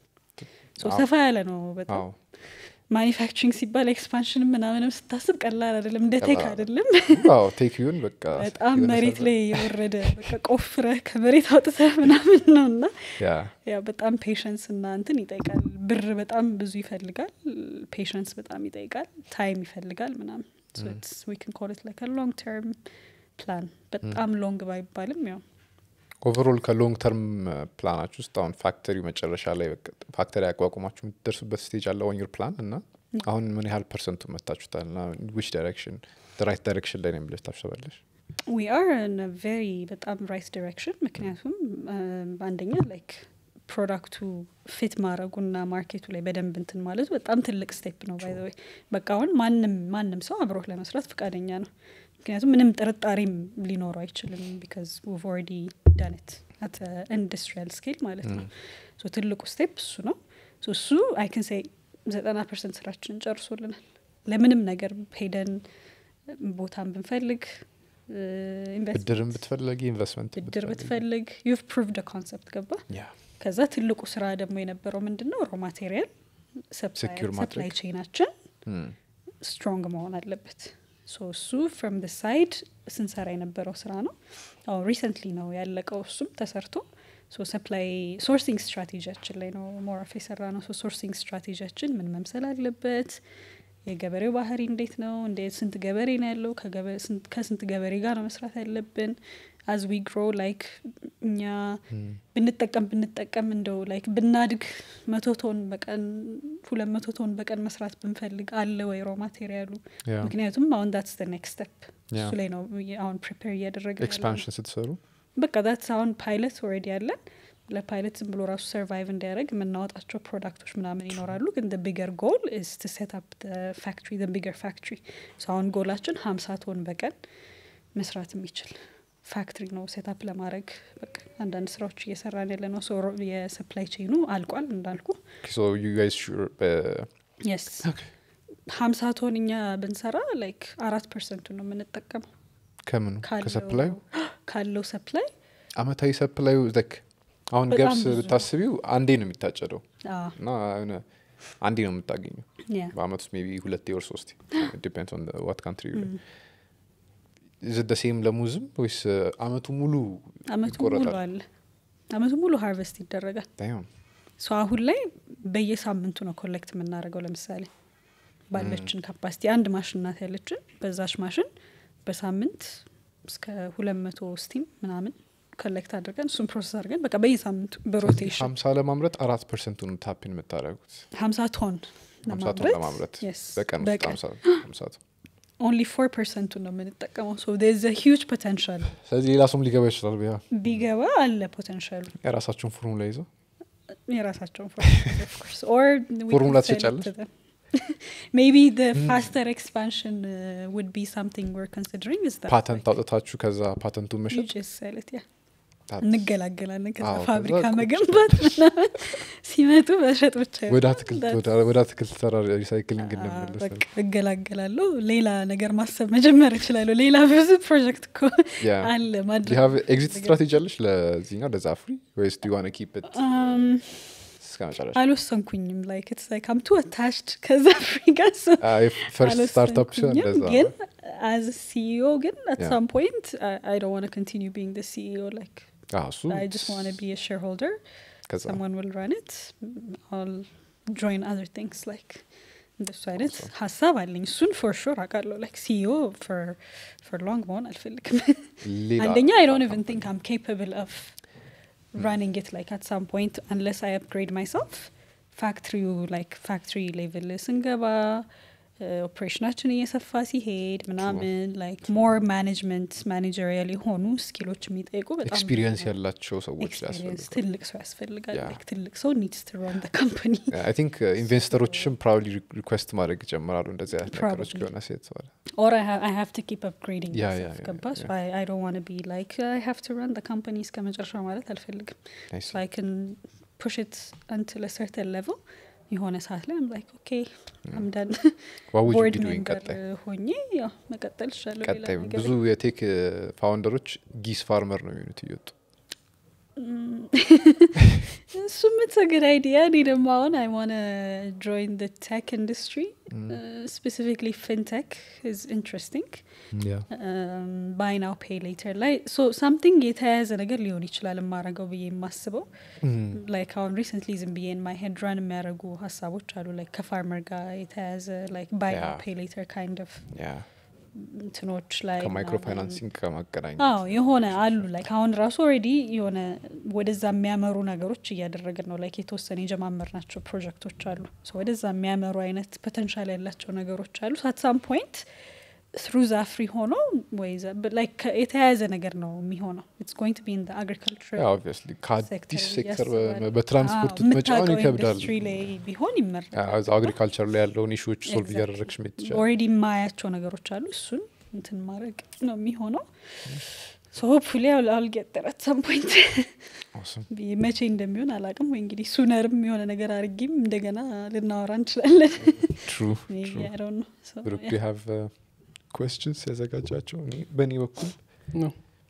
so አዎ። ሰፋ ያለ ነው በጣም አዎ ማኒፋክቸሪንግ ሲባል ኤክስፓንሽን ምናምንም ስታስብ ቀላል አይደለም እንደ ቴክ ቀላል አይደለም አዎ ቴክዩን በቃ በጣም የሆነ መሬት ሰርቨር- ላይ የወረደ በቃ ቆፍረ ከመሬት አውጥተህ ምናምን ነው እና ያ ያ በጣም ፔሽንስ እና እንትን ይጠይቃል ብር በጣም ብዙ ይፈልጋል ፔሽንስ በጣም ይጠይቃል ታይም ይፈልጋል ምናምን Mm. ኮል ላይክ ሎንግ ተርም ፕላን በጣም ሎንግ ባይባልም ያው ኦቨሮል ከሎንግ ተርም ፕላናች ውስጥ አሁን ፋክተሪ መጨረሻ ላይ በቃ ፋክተሪ አቋቁማችሁ የምትደርሱበት ስቴጅ አለ ኦን ዩር ፕላን እና አሁን ምን ያህል ፐርሰንቱ መታችሁታል እና ዊች ዳይሬክሽን ራይት ዳይሬክሽን ላይ ነው ብለሽ ታስባለሽ ዊ አር ን ቬሪ በጣም ራይት ዲሬክሽን ምክንያቱም um, አንደኛ ላይክ ፕሮዳክቱ ፊት ማድረጉና ማርኬቱ ላይ በደንብ እንትን ማለቱ በጣም ትልቅ ስቴፕ ነው ባይ ወይ በቃ አሁን ማንም ማንም ሰው አብሮህ ለመስራት ፈቃደኛ ነው ምክንያቱም ምንም ጥርጣሬም ሊኖረው አይችልም ቢካዝ ዊቭ ኦልሬዲ ዳነት አት ኢንዱስትሪያል ስኬል ማለት ነው ሶ ትልቁ ስቴፕ እሱ ነው ሶ እሱ አይ ክን ሴይ ዘጠና ፐርሰንት ስራችንን ጨርሶልናል ለምንም ነገር ሄደን ቦታን ብንፈልግ ኢንቨስት ብድርን ብትፈለጊ ኢንቨስትመንት ብድር ብትፈልግ ዩቭ ፕሩቭድ ኮንሰፕት ገባ ያ ከዛ ትልቁ ስራ ደግሞ የነበረው ምንድን ነው ሮ ማቴሪያል Secure ሰፕላይ ማድረግ። ቼናችን ም፣ ስትሮንግ መሆን አለበት ሶ እሱ ፍሮም ደ ሳይድ ስንሰራ የነበረው ስራ ነው አሁን ሪሰንትሊ ነው ያለቀው እሱም ተሰርቶ ሶ ሰፕላይ ሶርሲንግ ስትራቴጂያችን ላይ ነው ሞራፍ የሰራ ነው ሶ ሶርሲንግ ስትራቴጂያችን ምን መምሰል አለበት የገበሬው ባህሪ እንዴት ነው እንዴት ስንት ገበሬ ነው ያለው ከገበ- ስንት- ከስንት ገበሬ ጋር ነው መስራት ያለብን አዝ ዊ ግሮ ላይክ እኛ ም፣ ብንጠቀም ብንጠቀም እንደው ላይክ ብናድግ መቶ ቶን በቀን ሁለት መቶ ቶን በቀን መስራት ብንፈልግ አለ ወይ ሮ ማቴሪያሉ ያ ምክንያቱም አሁን ዳትስ ደ ኔክስት ስቴፕ ያ እሱ ላይ ነው የ- አሁን ፕሪፔር እያደረገ ኤክስፓንሽን ስትሰሩ በቃ ዳትስ አሁን ፓይለት ኦልሬዲ ያለን ለፓይለት ዝም ብሎ ራሱ ሰርቫይቭ እንዲያደርግ የምናወጣቸው ፕሮዳክቶች ምናምን ይኖራሉ ግን ቢገር ጎል ስ ቱ ሴት አፕ ፋክትሪ ቢገር ፋክትሪ አሁን ጎላችን ሀምሳ ቶን በቀን መስራት የሚችል ፋክትሪ ነው ሴታፕ ለማድረግ በቃ አንዳንድ ስራዎች እየሰራን ያለ ነው ሶ የሰፕላይ ቼኑ አልቋል እንዳልኩ ሶ ዩ ጋይስ ሹር የስ ሀምሳ ቶን እኛ ብንሰራ ላይክ አራት ፐርሰንቱን ነው የምንጠቀመው ከምኑ ካለው- ከሰፕላዩ ካለው ሰፕላይ አመታዊ ሰፕላዩ ዘክ አሁን በጣም ገብስ ብዙ ነው። ብታስቢው አንዴ ነው የሚታጨደው እና የሆነ አንዴ ነው የምታገኘው ያ በአመት ውስጥ ሜቢ ሁለቴ ወር ሶስቴ ዲፔንድስ ኦን ዋት ካንትሪ ደ ሴም ለሙዝም ወይስ አመቱ ሙሉ አመቱ ሙሉ ይቆረጣል? አለ አመቱ ሙሉ ሃርቨስት ይደረጋል Damn. ሶ አሁን ላይ በየሳምንቱ ነው ኮሌክት የምናደርገው ለምሳሌ ባለችን ካፓሲቲ አንድ ማሽን ናት ያለችን በዛች ማሽን በሳምንት እስከ ሁለት መቶ ስቲም ምናምን ኮሌክት አድርገን እሱን ፕሮሰስ አድርገን በቃ በየሳምንቱ በሮቴሽን ሀምሳ ለማምረት አራት ፐርሰንቱን ታፒን የምታደረጉት ሀምሳ ቶን ሀምሳ ቶን ለማምረት Yes, በቀን ውስጥ በቀን ሀምሳ ሀምሳ ቶን ኦንሊ ፎር ፐርሰንቱን ነው የምንጠቀመው ሶ ዝ ሂውጅ ፖቴንሻል ስለዚህ ሌላ ሰውም ሊገባ ይችላል ያ ቢገባ አለ ፖቴንሻሉ የራሳቸውን ፎርሙላ ይዘው የራሳቸውን ፎርሙላ ትሸጫለሽ? ሜቢ ፋስተር ኤክስፓንሽን ውድ ቢ ሳምቲንግ ወር ኮንሲደሪንግ ስ ፓተንት አውጥታችሁ ከዛ ፓተንቱን መሸጥ ሰለት ያ that- እንገላገላለን ከዛ አዎ፣ ከዛ ፋብሪካ ቁጭ መገንባት ምናምን ሲመጡ መሸጥ ብቻ ይሆናል። ወደ አትክልት That's- ወደ- ወደ አትክልት ተራ ሪሳይክሊንግ አዎ፣ እንመለስ በቃ እገላገላለሁ ሌላ ነገር ማሰብ መጀመር እችላለሁ ሌላ ብዙ ፕሮጀክት እኮ አለ ማድረግ ኤግዚት ስትራቴጂ አለች ለዚህኛው ለዛ ፍሪ ወይስ ዱ ዋን ኪፕ ት Um, እስከ መጨረሻ አልወሰንኩኝም ላይክ ኢትስ ላይክ አም ቱ አታችድ ከዛ ፍሪ ጋር so ፈርስት ስታርታፕ ሲሆን አልወሰንኩኝም፣ እንደዛ ግን አዝ ሲኢኦ ግን አት Yeah. ሳም ፖይንት አይ ዶንት ዋና ኮንቲኒው ቢንግ ደ ሲኢኦ ላይክ አዎ፣ እሱ I just want to be a shareholder. ከዛ Someone will run it. I'll join other things like እንደሱ አይነት Awesome. ሀሳብ አለኝ። እሱን ፎር ሹር አውቃለሁ። ላይክ ሲኢኦ ፎር ሎንግ መሆን አልፈልግም። ሌላ አንደኛ አይ ዶንት ኢቨን ቲንክ አም ኬፓብል ኦፍ ራኒንግ ኢት ላይክ አት ሳም ፖይንት አንለስ አይ አፕግሬድ ማይሰልፍ ፋክትሪው ላይክ ፋክትሪ ሌቭል ስንገባ ኦፕሬሽናችን እየሰፋ ሲሄድ ምናምን ላይክ ሞር ማኔጅመንት ማኔጀሪያል የሆኑ ስኪሎች የሚጠይቁ በጣም ኤክስፒሪየንስ ያላቸው ሰዎች ኤክስፒሪየንስ ያስፈልጋል ትልቅ ሰው ያስፈልጋል። Yeah. Like ትልቅ ሰው ኒድስ ቱ ራን ካምፓኒ አይ ቲንክ ኢንቨስተሮችም ፕራውድሊ ሪኩዌስት ማድረግ ይጀምራሉ እንደዚህ አይነት ነገሮች Probably. ከሆነ ሴት ሰዋል ኦር አይ ሃቭ ቱ ኪፕ አፕግሬዲንግ Yeah, yeah, yeah, ገባ yeah. አይ ዶንት ዋን ቢ ላይክ አይ ሃቭ ቱ ራን ካምፓኒ እስከ መጨረሻ ማለት አልፈልግም። so I can push it until a certain level የሆነ ሰዓት ላይ ላይክ ኦኬ አም ዳን ዋውጅ ቦርድ ቢዱኝ ሜምበር ቀጣይ ሆኜ ያው መቀጠል ይሻለሁ። ሌላ ቀጣይ ነገር ብዙ የቴክ ፋውንደሮች ጊስ ፋርመር ነው የሚሆኑት እየወጡ እሱም ኢትስ አ ጉድ አይዲያ። እኔ ደግሞ አሁን አይ ዋነ ጆይን ደ ቴክ ኢንዱስትሪ ስፔሲፊክሊ ፊንቴክ ኢዝ ኢንትረስቲንግ ባይ ናው ፔይ ሌተር ላይ ሶ ሳምቲንግ የተያያዘ ነገር ሊሆን ይችላል የማረገው ብዬ የማስበው ላይክ አሁን ሪሰንትሊ ዝም ብዬ ማይ ሄድ ራን የሚያደርጉ ሀሳቦች አሉ ላይክ ከፋርመር ጋር የተያያዘ ላይክ ባይ ናው Yeah. ፔይ ሌተር ካይንድ ኦፍ ያ እንትኖች ላይ ከማይክሮ ምናምን ፋይናንሲንግ ከማገናኘት አዎ የሆነ አሉ ላይክ አሁን ራሱ ኦልሬዲ የሆነ ወደዛ የሚያመሩ ነገሮች እያደረግን ነው። ላይክ የተወሰነ የጀማመር ናቸው ፕሮጀክቶች አሉ So ወደዛ የሚያመሩ አይነት ፖተንሻል ያላቸው ነገሮች አሉ። አት ሳም ፖይንት ትሩ ዛፍሪ ሆኖ ወይ ላይክ የተያያዘ ነገር ነው የሚሆነው ኢትስ ጎይንግ ቱ ቢ ኢን አግሪካልቸር ኦብቪየስሊ ከአዲስ ሴክተር እያስባለሁ። በትራንስፖርት መጫወን ይከብዳል ኢንዱስትሪ ላይ ቢሆን ይመረጣል። አግሪካልቸር ላይ ያለውን ኢሹዎች ሶልቭ Exactly. እያደረግሽ ሜት ትችላል ኦልሬዲ የማያቸው ነገሮች አሉ። እሱን እንትን ማድረግ ነው የሚሆነው። ሶ ሆፕፉሊ አል ጌት ዜር አት ሳም ፖይንት Awesome. ብዬ መቼ እንደሚሆን አላቅም። ወይ እንግዲህ ሱነርም የሆነ ነገር አድርጊም እንደገና ልናወራ እንችላለን። True, Maybe, true. I don't know. So, ብሩክ yeah. ዱ ሃቭ questions ያዘጋጃቸው እኔ በእኔ በኩል ነው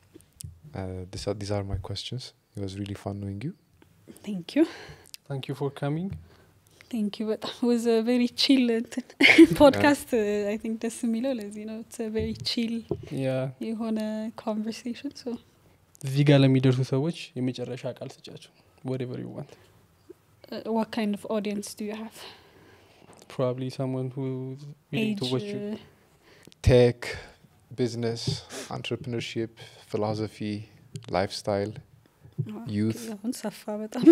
ዲስ አር ማይ questions it was really fun knowing you Thank you. ታንክ ዩ ፎር ካሚንግ Thank you በጣም was a very chill እንትን ፖድካስት አይ ቲንክ ደስ የሚለው ለዚህ ነው። It's a very chill ያ የሆነ conversation. So እዚህ ጋር ለሚደርሱ ሰዎች የመጨረሻ ቃል ስጫቸው whatever you want uh, what kind of audience do you have? probably someone who's willing to Age watch you uh, ቴክ ቢዝነስ አንትርፕርነርሺፕ ፊሎሶፊ ላይፍስታይል ኦኬ፣ youth. አሁን ሰፋ በጣም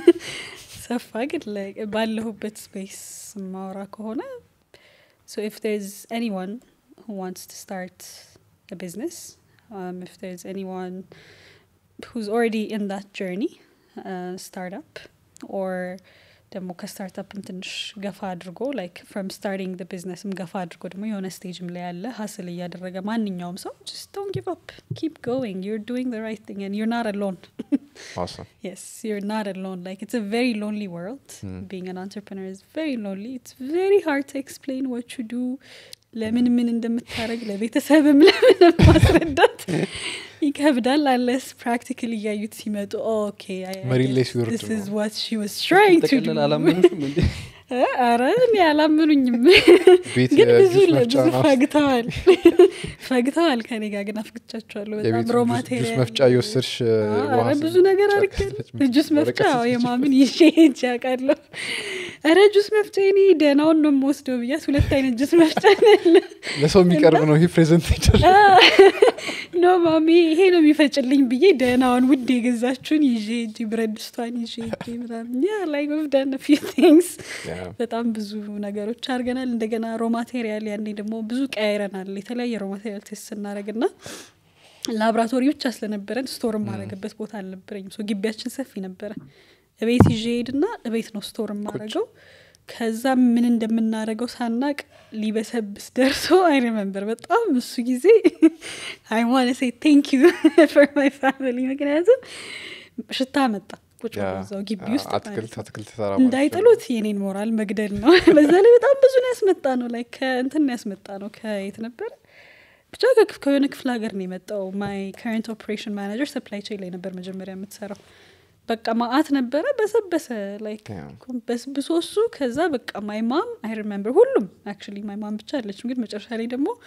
ሰፋ ግን ላይ ባለሁበት ስፔስ ማውራ ከሆነ so if there's anyone who wants to start a business um, if there's anyone who's already in that journey uh, startup or ደግሞ ከስታርታፕም ትንሽ ገፋ አድርጎ ላይክ ፍሮም ስታርቲንግ ደ ቢዝነስም ገፋ አድርጎ ደግሞ የሆነ ስቴጅም ላይ ያለ ሀስል እያደረገ ማንኛውም ሰው ጀስት ዶንት ጊቭ አፕ ኪፕ ጎይንግ ዩር ዱይንግ ደ ራይት ቲንግ ዩር ናት አሎን awesome Yes, you're not alone. Like it's a very lonely world. Mm. Being an entrepreneur is very lonely. It's very hard to explain what you do. ለምን ምን እንደምታደረግ ለቤተሰብም ለምንም ማስረዳት ይከብዳል። አለስ ፕራክቲካል እያዩት ሲመጡ ኦኬ መሬት ላይ ሲወርድ ነው። ዋት ሺ ዋዝ ትራይንግ ቱ ጠቅለል አላመኑሽም እንዴ አረ እኔ አላምኑኝም። ቤት ግን ብዙ የጁስ ለ- መፍጫ ብዙ ነው ፈግተዋል ፈግተዋል ከኔ ጋር ግን አፍግቻቸዋለሁ። በጣም የቤት ሮ ጁስ- ጁስ ማቴሪያል መፍጫ የወሰድሽ አረ ብዙ ነገር አድርገን ጁስ መፍጫ አዎ፣ የማምን ይዤ ሄጄ አውቃለሁ። ኧረ ጁስ መፍጫ እኔ ደህናውን ነው የምወስደው ብያት ሁለት አይነት ጁስ መፍጫ ነው ያለ። ለሰው የሚቀርብ ነው ይህ ፕሬዘንቴሽን ኖ ማሚ ይሄ ነው የሚፈጭልኝ ብዬ ደህናውን ውድ የገዛችሁን ይዤ ሄጄ ብረት ድስቷን ይዤ ሄጄ ምናምን ያ ላይ ወፍዳን ፊው ቲንግስ በጣም ብዙ ነገሮች አድርገናል። እንደገና ሮ ማቴሪያል ያኔ ደግሞ ብዙ ቀያይረናል። የተለያየ ሮ ማቴሪያል ቴስት ስናደረግ ና ላብራቶሪ ብቻ ስለነበረን ስቶር ማድረግበት ቦታ አልነበረኝም። ሶ ግቢያችን ሰፊ ነበረ። እቤት ይዤ ሄድና እቤት ነው ስቶር ማድረገው። ከዛ ምን እንደምናደርገው ሳናቅ ሊበሰብስ ደርሶ አይ ሪመምበር በጣም እሱ ጊዜ አይ ዋነ ሴ ቴንክ ዩ ፎር ማይ ፋሚሊ ምክንያቱም ሽታ መጣ ቁጭ ብሎ እዛው ግቢ ውስጥ ማለት አትክልት ነው። አትክልት ተራ እንዳይጥሉት የኔን ሞራል መግደል ነው። በዛ ላይ በጣም ብዙ ነው ያስመጣ ነው ላይ ከእንትን ነው ያስመጣ ነው ከየት ነበር ብቻ ከክፍ- ከሆነ ክፍለ ሀገር ነው የመጣው። ማይ ከረንት ኦፕሬሽን ማናጀር ሰፕላይ ቼን ላይ ነበር መጀመሪያ የምትሰራው። በቃ ማአት ነበረ በሰበሰ ላይክ Yeah. በስብሶ እሱ ከዛ በቃ ማይ ማም አይ ሪመምበር ሁሉም አክቹዋሊ ማይ ማም ብቻ አለችም፣ ግን መጨረሻ ላይ ደግሞ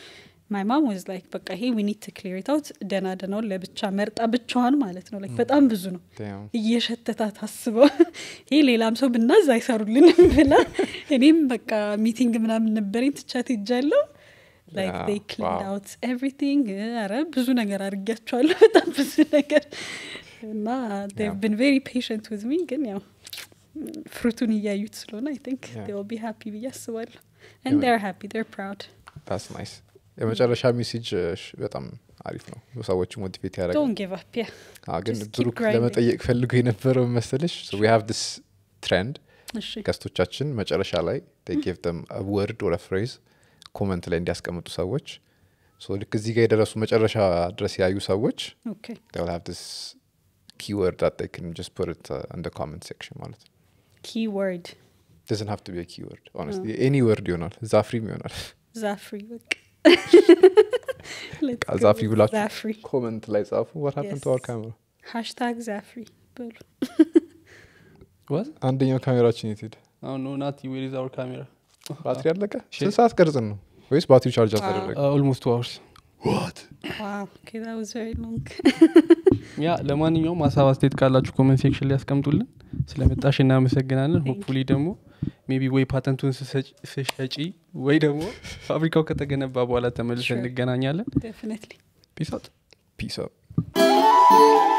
ማይ ማም ወዝ ላይክ በቃ ይሄ ዊኒድ ቱ ክሊር ታውት ደና ደናውን ለብቻ መርጣ ብቻዋን ማለት ነው ላይክ በጣም ብዙ ነው Damn. እየሸተታ ታስበው ይሄ ሌላም ሰው ብናዝ አይሰሩልንም ብላ እኔም በቃ ሚቲንግ ምናምን ነበረኝ ትቻት ሄጃለሁ ላይክ Yeah, they cleaned wow. out everything ኧረ ብዙ ነገር አድርጊያቸዋለሁ በጣም ብዙ ነገር እና they've Yeah. been very patient with me ግን ያው ፍሩቱን እያዩት ስለሆነ አይ ቲንክ Yeah. they will be happy ብዬ አስባለሁ and Yeah. they're happy they're proud That's nice. የመጨረሻ ሜሴጅ በጣም አሪፍ ነው ሰዎች ሞቲቬት ያደረገ don't give up yeah ግን just keep ብሩክ grinding. ለመጠየቅ ፈልጎ የነበረው መሰለሽ ዊ ሃቭ ዲስ ትሬንድ እሺ ገስቶቻችን መጨረሻ ላይ ጌቭ ደም ወርድ ወረ ፍሬዝ ኮመንት ላይ እንዲያስቀምጡ ሰዎች ሶ ልክ እዚህ ጋር የደረሱ መጨረሻ ድረስ ያዩ ሰዎች ኦኬ they will have this keyword that they can just put it uh, in the comment section ማለት ነው keyword doesn't have to be a keyword honestly any word ይሆናል ዛፍሪም ይሆናል ዛፍሪ በቃ Let's በቃ go ዛፍሪ with ብላችሁ ዛፍሪ ኮመንት ላይ ጻፉ what happened to our Yes. camera ሃሽታግ ዛፍሪ በሉ ዋት አንደኛው ካሜራችን የት ሄደ አሁን ኖ ናት ዌር ኢዝ አወር ካሜራ ባትሪ አለቀ Shit. ስንት ሰዓት ቀርጽን ነው ወይስ ባትሪ ቻርጅ አልተደረገ ኦልሞስት ቱ አወርስ ዋው ኦኬ that was very long ያ ለማንኛውም ሀሳብ አስተያየት ካላችሁ ኮመንት ሴክሽን ላይ ያስቀምጡልን ስለመጣሽ እናመሰግናለን Thank ሆፕፉሊ ደግሞ ሜቢ ወይ ፓተንቱን ስሰጭ- ስሸጪ ወይ ደግሞ ፋብሪካው ከተገነባ በኋላ ተመልሰን Sure. እንገናኛለን definitely ፒስ አውት ፒስ